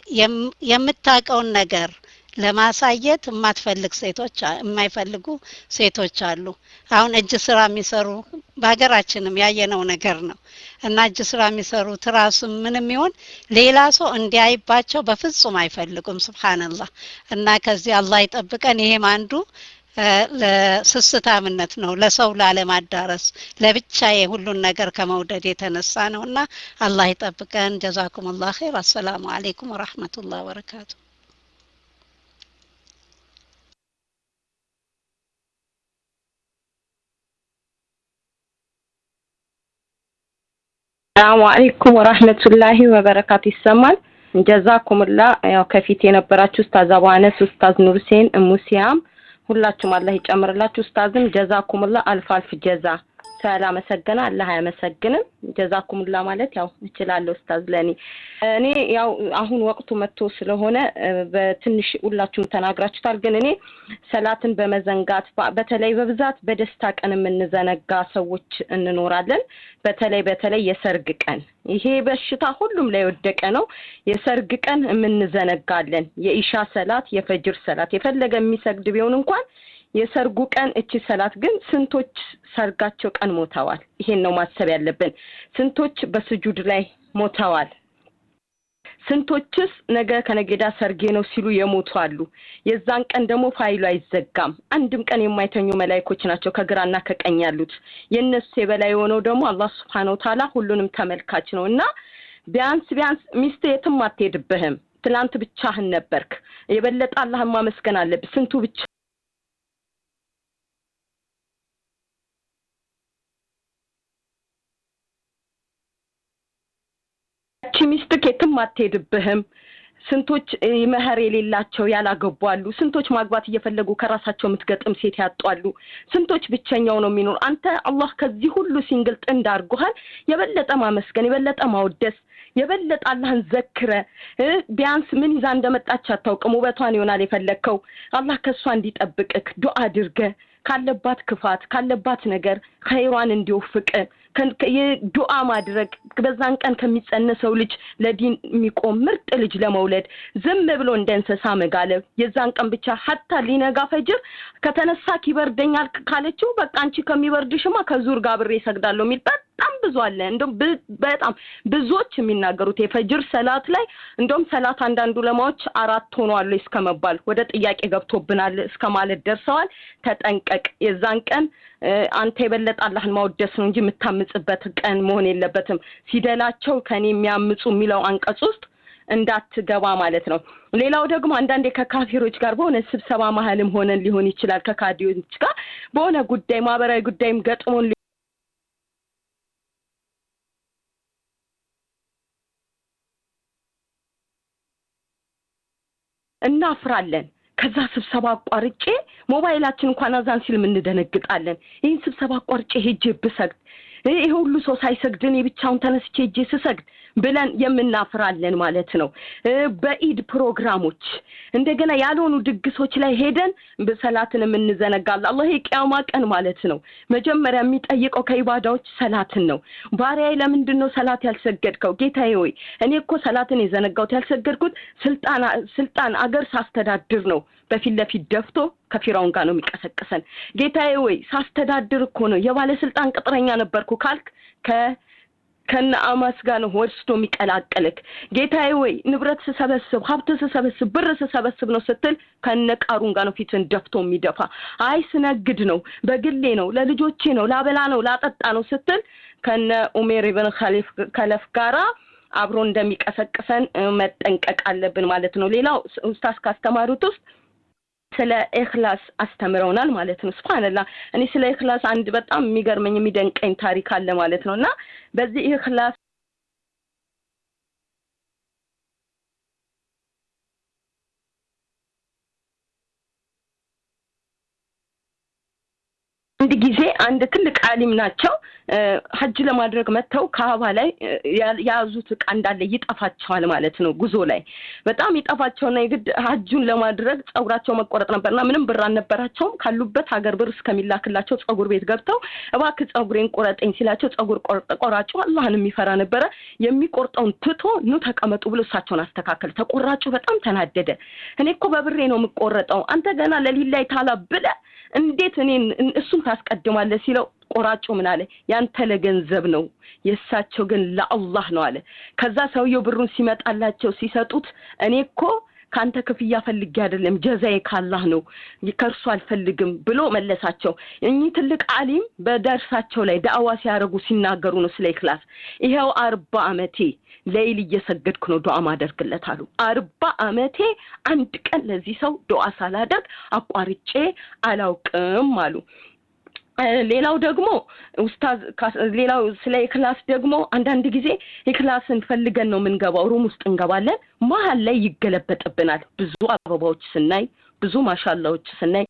የምታውቀውን ነገር ለማሳየት የማትፈልግ ሴቶች የማይፈልጉ ሴቶች አሉ አሁን እጅ ስራ የሚሰሩ በሀገራችንም ያየነው ነገር ነው እና እጅ ስራ የሚሰሩ ትራስም ምንም ይሆን ሌላ ሰው እንዲያይባቸው በፍጹም አይፈልጉም ስብሓንላህ እና ከዚህ አላህ ይጠብቀን ይሄም አንዱ ለስስታምነት ነው ለሰው ላለማዳረስ ለብቻዬ ሁሉን ነገር ከመውደድ የተነሳ ነው እና አላህ ይጠብቀን ጀዛኩም ላ ኸይር አሰላሙ አሌይኩም ወረህመቱላህ ወበረካቱ ሰላሙ አለይኩም ወራህመቱላሂ ወበረካቱ ይሰማል ጀዛኩምላ ያው ከፊት የነበራችሁ ኡስታዝ አቡ አነስ ኡስታዝ ኑር ሁሴን እሙሲያም ሁላችሁም አላህ ይጨምርላችሁ ኡስታዝም ጀዛኩምላ አልፍ አልፍ ጀዛ ስላመሰገነ አላህ አያመሰግንም ጀዛኩምላ ማለት ያው እችላለሁ ኡስታዝ ለኔ እኔ ያው አሁን ወቅቱ መጥቶ ስለሆነ በትንሽ ሁላችሁም ተናግራችሁታል ግን እኔ ሰላትን በመዘንጋት በተለይ በብዛት በደስታ ቀን የምንዘነጋ ሰዎች እንኖራለን በተለይ በተለይ የሰርግ ቀን ይሄ በሽታ ሁሉም ላይ ወደቀ ነው የሰርግ ቀን የምንዘነጋለን የኢሻ ሰላት የፈጅር ሰላት የፈለገ የሚሰግድ ቢሆን እንኳን የሰርጉ ቀን እቺ ሰላት ግን ስንቶች ሰርጋቸው ቀን ሞተዋል ይሄን ነው ማሰብ ያለብን ስንቶች በስጁድ ላይ ሞተዋል ስንቶችስ ነገ ከነገዳ ሰርጌ ነው ሲሉ የሞቱ አሉ የዛን ቀን ደግሞ ፋይሉ አይዘጋም አንድም ቀን የማይተኙ መላይኮች ናቸው ከግራና ከቀኝ ያሉት የእነሱ የበላይ የሆነው ደግሞ አላህ ስብሓን ወተላ ሁሉንም ተመልካች ነው እና ቢያንስ ቢያንስ ሚስት የትም አትሄድብህም ትላንት ብቻህን ነበርክ የበለጠ አላህን ማመስገን አለብህ ስንቱ ብቻ ያቺ ሚስትክ የትም አትሄድብህም። ስንቶች እ፣ መህር የሌላቸው ያላገቡ አሉ። ስንቶች ማግባት እየፈለጉ ከራሳቸው የምትገጥም ሴት ያጧሉ። ስንቶች ብቸኛው ነው የሚኖር። አንተ አላህ ከዚህ ሁሉ ሲንግል ጥንድ አድርጎሃል። የበለጠ ማመስገን፣ የበለጠ ማወደስ፣ የበለጠ አላህን ዘክረ እ፣ ቢያንስ ምን ይዛ እንደመጣች አታውቅም። ውበቷን ይሆናል የፈለግከው። አላህ ከእሷ እንዲጠብቅክ ዱዓ አድርገ ካለባት ክፋት ካለባት ነገር ኸይሯን እንዲወፍቅ ከን- ከ- የዱዓ ማድረግ በዛን ቀን ከሚጸነሰው ልጅ ለዲን የሚቆም ምርጥ ልጅ ለመውለድ ዝም ብሎ እንደ እንስሳ መጋለብ የዛን ቀን ብቻ ሀታ ሊነጋ ፈጅር ከተነሳ ይበርደኛል ካለችው በቃ አንቺ ከሚበርድሽማ ከዙር ጋር አብሬ እሰግዳለሁ የሚል በጣም ብዙ አለ። እንደውም ብ- በጣም ብዙዎች የሚናገሩት የፈጅር ሰላት ላይ እንደውም ሰላት አንዳንድ ዑለማዎች አራት ሆኗል እስከ መባል ወደ ጥያቄ ገብቶብናል እስከ ማለት ደርሰዋል። ተጠንቀቅ። የዛን ቀን እ፣ አንተ የበለጠ አላህን ማወደስ ነው እንጂ የምታምጽበት ቀን መሆን የለበትም። ሲደላቸው ከኔ የሚያምጹ የሚለው አንቀጽ ውስጥ እንዳትገባ ማለት ነው። ሌላው ደግሞ አንዳንዴ ከካፊሮች ጋር በሆነ ስብሰባ መሀልም ሆነን ሊሆን ይችላል ከካዲዎች ጋር በሆነ ጉዳይ ማህበራዊ ጉዳይም ገጥሞን ሊ- እናፍራለን። ከዛ ስብሰባ አቋርጬ ሞባይላችን እንኳን አዛን ሲል እንደነግጣለን። ይህን ስብሰባ አቋርጬ ሄጄ ብሰግድ ይሄ ሁሉ ሰው ሳይሰግድ እኔ ብቻውን ተነስቼ ሄጄ ስሰግድ ብለን የምናፍራለን ማለት ነው። እ፣ በኢድ ፕሮግራሞች እንደገና ያልሆኑ ድግሶች ላይ ሄደን በሰላትን የምንዘነጋለን። አላህ የቂያማ ቀን ማለት ነው መጀመሪያ የሚጠይቀው ከኢባዳዎች ሰላትን ነው። ባሪያዬ ለምንድን ነው ሰላት ያልሰገድከው? ጌታዬ ሆይ እኔ እኮ ሰላትን የዘነጋሁት ያልሰገድኩት ስልጣን ስልጣን አገር ሳስተዳድር ነው። በፊት ለፊት ደፍቶ ከፊራውን ጋር ነው የሚቀሰቅሰን። ጌታዬ ወይ ሳስተዳድር እኮ ነው የባለስልጣን ቅጥረኛ ነበርኩ ካልክ ከ ከነ አማስ ጋር ነው ወስዶ የሚቀላቅልክ። ጌታዬ ወይ ንብረት ስሰበስብ ሀብት ስሰበስብ ብር ስሰበስብ ነው ስትል ከነ ቃሩን ጋር ነው ፊትን ደፍቶ የሚደፋ። አይ ስነግድ ነው በግሌ ነው ለልጆቼ ነው ላበላ ነው ላጠጣ ነው ስትል ከነ ኡሜር ኢብን ኸሊፍ ከለፍ ጋራ አብሮ እንደሚቀሰቅሰን እ፣ መጠንቀቅ አለብን ማለት ነው። ሌላው ኡስታዝ ካስተማሩት ውስጥ ስለ ኢኽላስ አስተምረውናል ማለት ነው። ሱብሃንአላህ እኔ ስለ ኢኽላስ አንድ በጣም የሚገርመኝ የሚደንቀኝ ታሪክ አለ ማለት ነው እና በዚህ ኢኽላስ አንድ ጊዜ አንድ ትልቅ አሊም ናቸው እ፣ ሀጅ ለማድረግ መጥተው ካባ ላይ እ፣ ያ- የያዙት እቃ እንዳለ ይጠፋቸዋል ማለት ነው። ጉዞ ላይ በጣም ይጠፋቸውና የግድ ሀጁን ለማድረግ ጸጉራቸው መቆረጥ ነበርና ምንም ብር አልነበራቸውም። ካሉበት ሀገር ብር እስከሚላክላቸው ጸጉር ቤት ገብተው እባክህ ጸጉሬን ቆረጠኝ ሲላቸው ጸጉር ቆርጥ- ቆራጩ አላህን የሚፈራ ነበረ። የሚቆርጠውን ትቶ ኑ ተቀመጡ ብሎ እሳቸውን አስተካከል። ተቆራጩ በጣም ተናደደ። እኔ እኮ በብሬ ነው የምቆረጠው፣ አንተ ገና ለሊላይ ታላ ብለ እንዴት እኔን እሱን ታስቀድማለህ ሲለው ቆራጩ ምን አለ? ያንተ ለገንዘብ ነው የእሳቸው ግን ለአላህ ነው አለ። ከዛ ሰውየው ብሩን ሲመጣላቸው ሲሰጡት እኔ እኮ ከአንተ ክፍያ ፈልጌ አይደለም ጀዛዬ ካላህ ነው ከእርሱ አልፈልግም ብሎ መለሳቸው። እኚህ ትልቅ አሊም በደርሳቸው ላይ ዳዕዋ ሲያደርጉ ሲናገሩ ነው ስለ ኢክላስ። ይኸው አርባ አመቴ ለይል እየሰገድኩ ነው ዱዓ ማደርግለት አሉ። አርባ አመቴ አንድ ቀን ለዚህ ሰው ዱዓ ሳላደርግ አቋርጬ አላውቅም አሉ። እ፣ ሌላው ደግሞ ኡስታዝ ካስ- ሌላው ስለ ኢክላስ ደግሞ አንዳንድ ጊዜ ኢክላስን ፈልገን ነው የምንገባው። ሩም ውስጥ እንገባለን፣ መሀል ላይ ይገለበጥብናል። ብዙ አበባዎች ስናይ፣ ብዙ ማሻላዎች ስናይ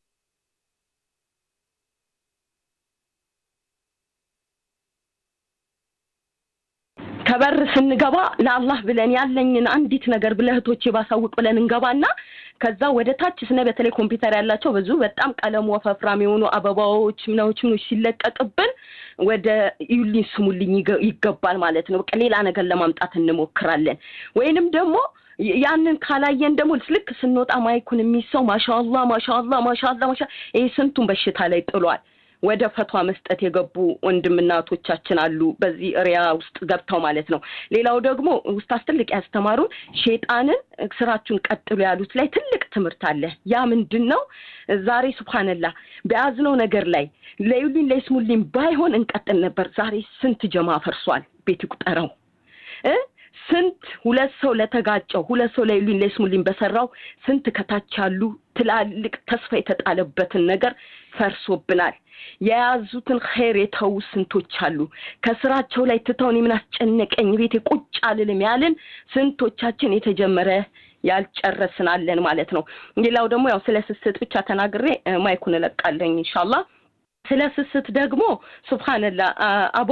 ከበር ስንገባ ለአላህ ብለን ያለኝን አንዲት ነገር ብለህቶቼ ባሳውቅ ብለን እንገባና ከዛ ወደ ታች ስነ በተለይ ኮምፒውተር ያላቸው ብዙ በጣም ቀለሙ ወፈፍራም የሆኑ አበባዎች ምናዎች ምኖች ሲለቀቅብን ወደ እዩልኝ ስሙልኝ ይገ- ይገባል ማለት ነው። በቃ ሌላ ነገር ለማምጣት እንሞክራለን። ወይንም ደግሞ ይ- ያንን ካላየን ደግሞ ልክ ስንወጣ ማይኩን የሚሰው ማሻአላህ ማሻአላህ ማሻአላህ ማሻ ይሄ ስንቱን በሽታ ላይ ጥሏል። ወደ ፈቷ መስጠት የገቡ ወንድምና እህቶቻችን አሉ፣ በዚህ ሪያ ውስጥ ገብተው ማለት ነው። ሌላው ደግሞ ውስታዝ ትልቅ ያስተማሩን ሼጣንን ስራችሁን ቀጥሉ ያሉት ላይ ትልቅ ትምህርት አለ። ያ ምንድን ነው? ዛሬ ሱብሃንላህ በያዝነው ነገር ላይ ለዩሊን ለይስሙሊን ባይሆን እንቀጥል ነበር። ዛሬ ስንት ጀማ ፈርሷል። ቤት ይቁጠረው እ ስንት ሁለት ሰው ለተጋጨው ሁለት ሰው ላይ ሉኝ ለስሙልኝ በሰራው ስንት ከታች ያሉ ትላልቅ ተስፋ የተጣለበትን ነገር ፈርሶብናል። የያዙትን ኸይር የተዉ ስንቶች አሉ። ከስራቸው ላይ ትተው እኔ ምን አስጨነቀኝ ቤቴ ቁጭ አልልም ያልን ስንቶቻችን የተጀመረ ያልጨረስናለን ማለት ነው። ሌላው ደግሞ ያው ስለ ስስት ብቻ ተናግሬ ማይኩን እለቃለኝ ኢንሻአላህ። ስለ ስስት ደግሞ ሱብሃንላህ አቡ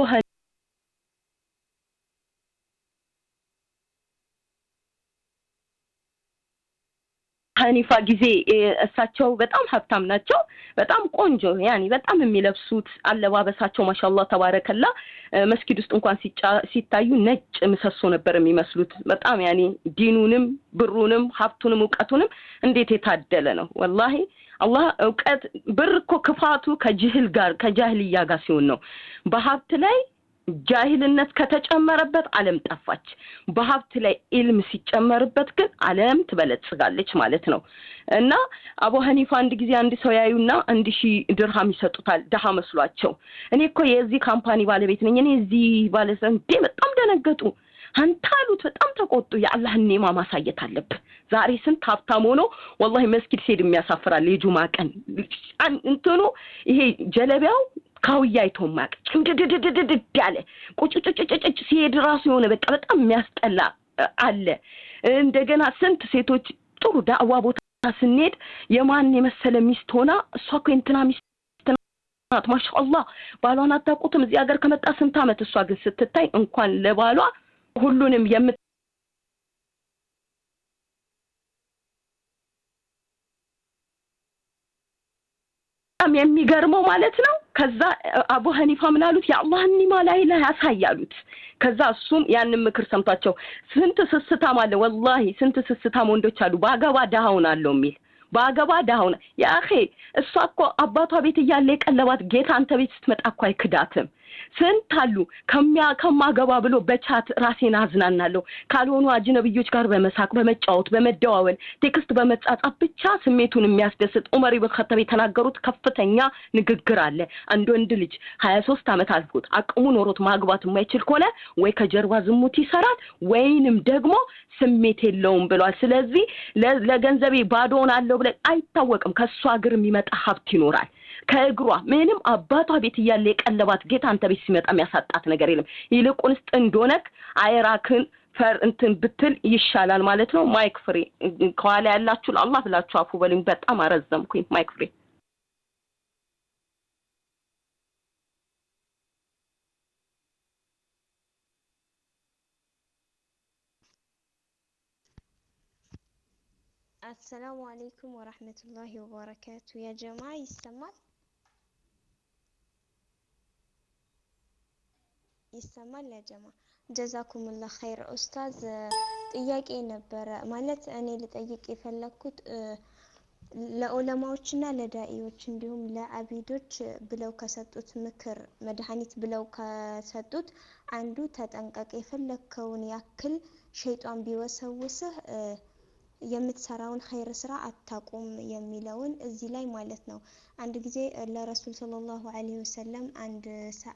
ሀኒፋ ጊዜ እሳቸው በጣም ሀብታም ናቸው። በጣም ቆንጆ ያኒ በጣም የሚለብሱት አለባበሳቸው ማሻአላህ ተባረከላ መስጊድ ውስጥ እንኳን ሲታዩ ነጭ ምሰሶ ነበር የሚመስሉት። በጣም ያኒ ዲኑንም ብሩንም ሀብቱንም እውቀቱንም እንዴት የታደለ ነው ወላሂ። አላህ እውቀት ብር እኮ ክፋቱ ከጅህል ጋር ከጃህልያ ጋር ሲሆን ነው። በሀብት ላይ ጃሂልነት ከተጨመረበት ዓለም ጠፋች። በሀብት ላይ ኢልም ሲጨመርበት ግን ዓለም ትበለጽጋለች ማለት ነው። እና አቡ ሀኒፋ አንድ ጊዜ አንድ ሰው ያዩና አንድ ሺህ ድርሃም ይሰጡታል ደሃ መስሏቸው። እኔ እኮ የዚህ ካምፓኒ ባለቤት ነኝ፣ እኔ እዚህ ባለሰ እንዴ በጣም ደነገጡ። አንተ አሉት በጣም ተቆጡ። የአላህን ኔማ ማሳየት አለብህ። ዛሬ ስንት ሀብታም ሆኖ ወላሂ መስጊድ ሲሄድ የሚያሳፍራል። የጁማ ቀን እንትኑ ይሄ ጀለቢያው ካውያ አይቶ ማቅ ጭምድድድድድ ያለ ቁጭጭጭጭጭ ሲሄድ ራሱ የሆነ በቃ በጣም የሚያስጠላ አለ። እንደገና ስንት ሴቶች ጥሩ ዳዕዋ ቦታ ስንሄድ የማን የመሰለ ሚስት ሆና እሷ እኮ የእንትና ሚስት ናት ማሻአላህ ባሏን አታውቁትም። እዚህ ሀገር ከመጣ ስንት አመት። እሷ ግን ስትታይ እንኳን ለባሏ ሁሉንም የምት በጣም የሚገርመው ማለት ነው። ከዛ አቡ ሀኒፋ ምን አሉት? የአላህን ኒማ ላይ ላይ ያሳያሉት። ከዛ እሱም ያንን ምክር ሰምቷቸው ስንት ስስታም አለ ወላሂ ስንት ስስታም ወንዶች አሉ በአገባ ድሃውን አለው የሚል በአገባ ድሃውን የአኼ እሷ እኮ አባቷ ቤት እያለ የቀለባት ጌታ አንተ ቤት ስትመጣ እኮ አይክዳትም። ስንት አሉ ከሚያ ከማገባ ብሎ በቻት ራሴን አዝናናለሁ ካልሆኑ አጅነብዮች ጋር በመሳቅ በመጫወት በመደዋወል ቴክስት በመጻጻፍ ብቻ ስሜቱን የሚያስደስት ዑመር ኢብን ኸጠብ የተናገሩት ከፍተኛ ንግግር አለ። አንድ ወንድ ልጅ ሀያ ሶስት ዓመት አልፎት አቅሙ ኖሮት ማግባት የማይችል ከሆነ ወይ ከጀርባ ዝሙት ይሰራል ወይንም ደግሞ ስሜት የለውም ብሏል። ስለዚህ ለገንዘቤ ባዶውን አለው ብለን አይታወቅም። ከእሷ እግር የሚመጣ ሀብት ይኖራል። ከእግሯ ምንም አባቷ ቤት እያለ የቀለባት ጌታ አንተ ቤት ሲመጣ የሚያሳጣት ነገር የለም። ይልቁንስ ጥንድ ሆነክ አይራክን ፈር እንትን ብትል ይሻላል ማለት ነው። ማይክ ፍሬ ከኋላ ያላችሁ አላህ ብላችሁ አፉ በሉኝ። በጣም አረዘምኩኝ። ማይክ ፍሬ አሰላሙ አለይኩም ወራህመቱላሂ ወበረካቱ። ያ ጀማ ይሰማል? ይሰማል ያ ጀማ? ጀዛኩሙላህ ኸይር ኡስታዝ። ጥያቄ ነበረ ማለት እኔ ልጠይቅ የፈለኩት ለዑለማዎችና ለዳኢዎች እንዲሁም ለአቢዶች ብለው ከሰጡት ምክር መድኃኒት ብለው ከሰጡት አንዱ ተጠንቀቅ፣ የፈለግከውን ያክል ሸይጧን ቢወሰውስህ የምትሰራውን ኸይር ስራ አታቁም የሚለውን እዚህ ላይ ማለት ነው። አንድ ጊዜ ለረሱል ሰለላሁ ዐለይሂ ወሰለም አንድ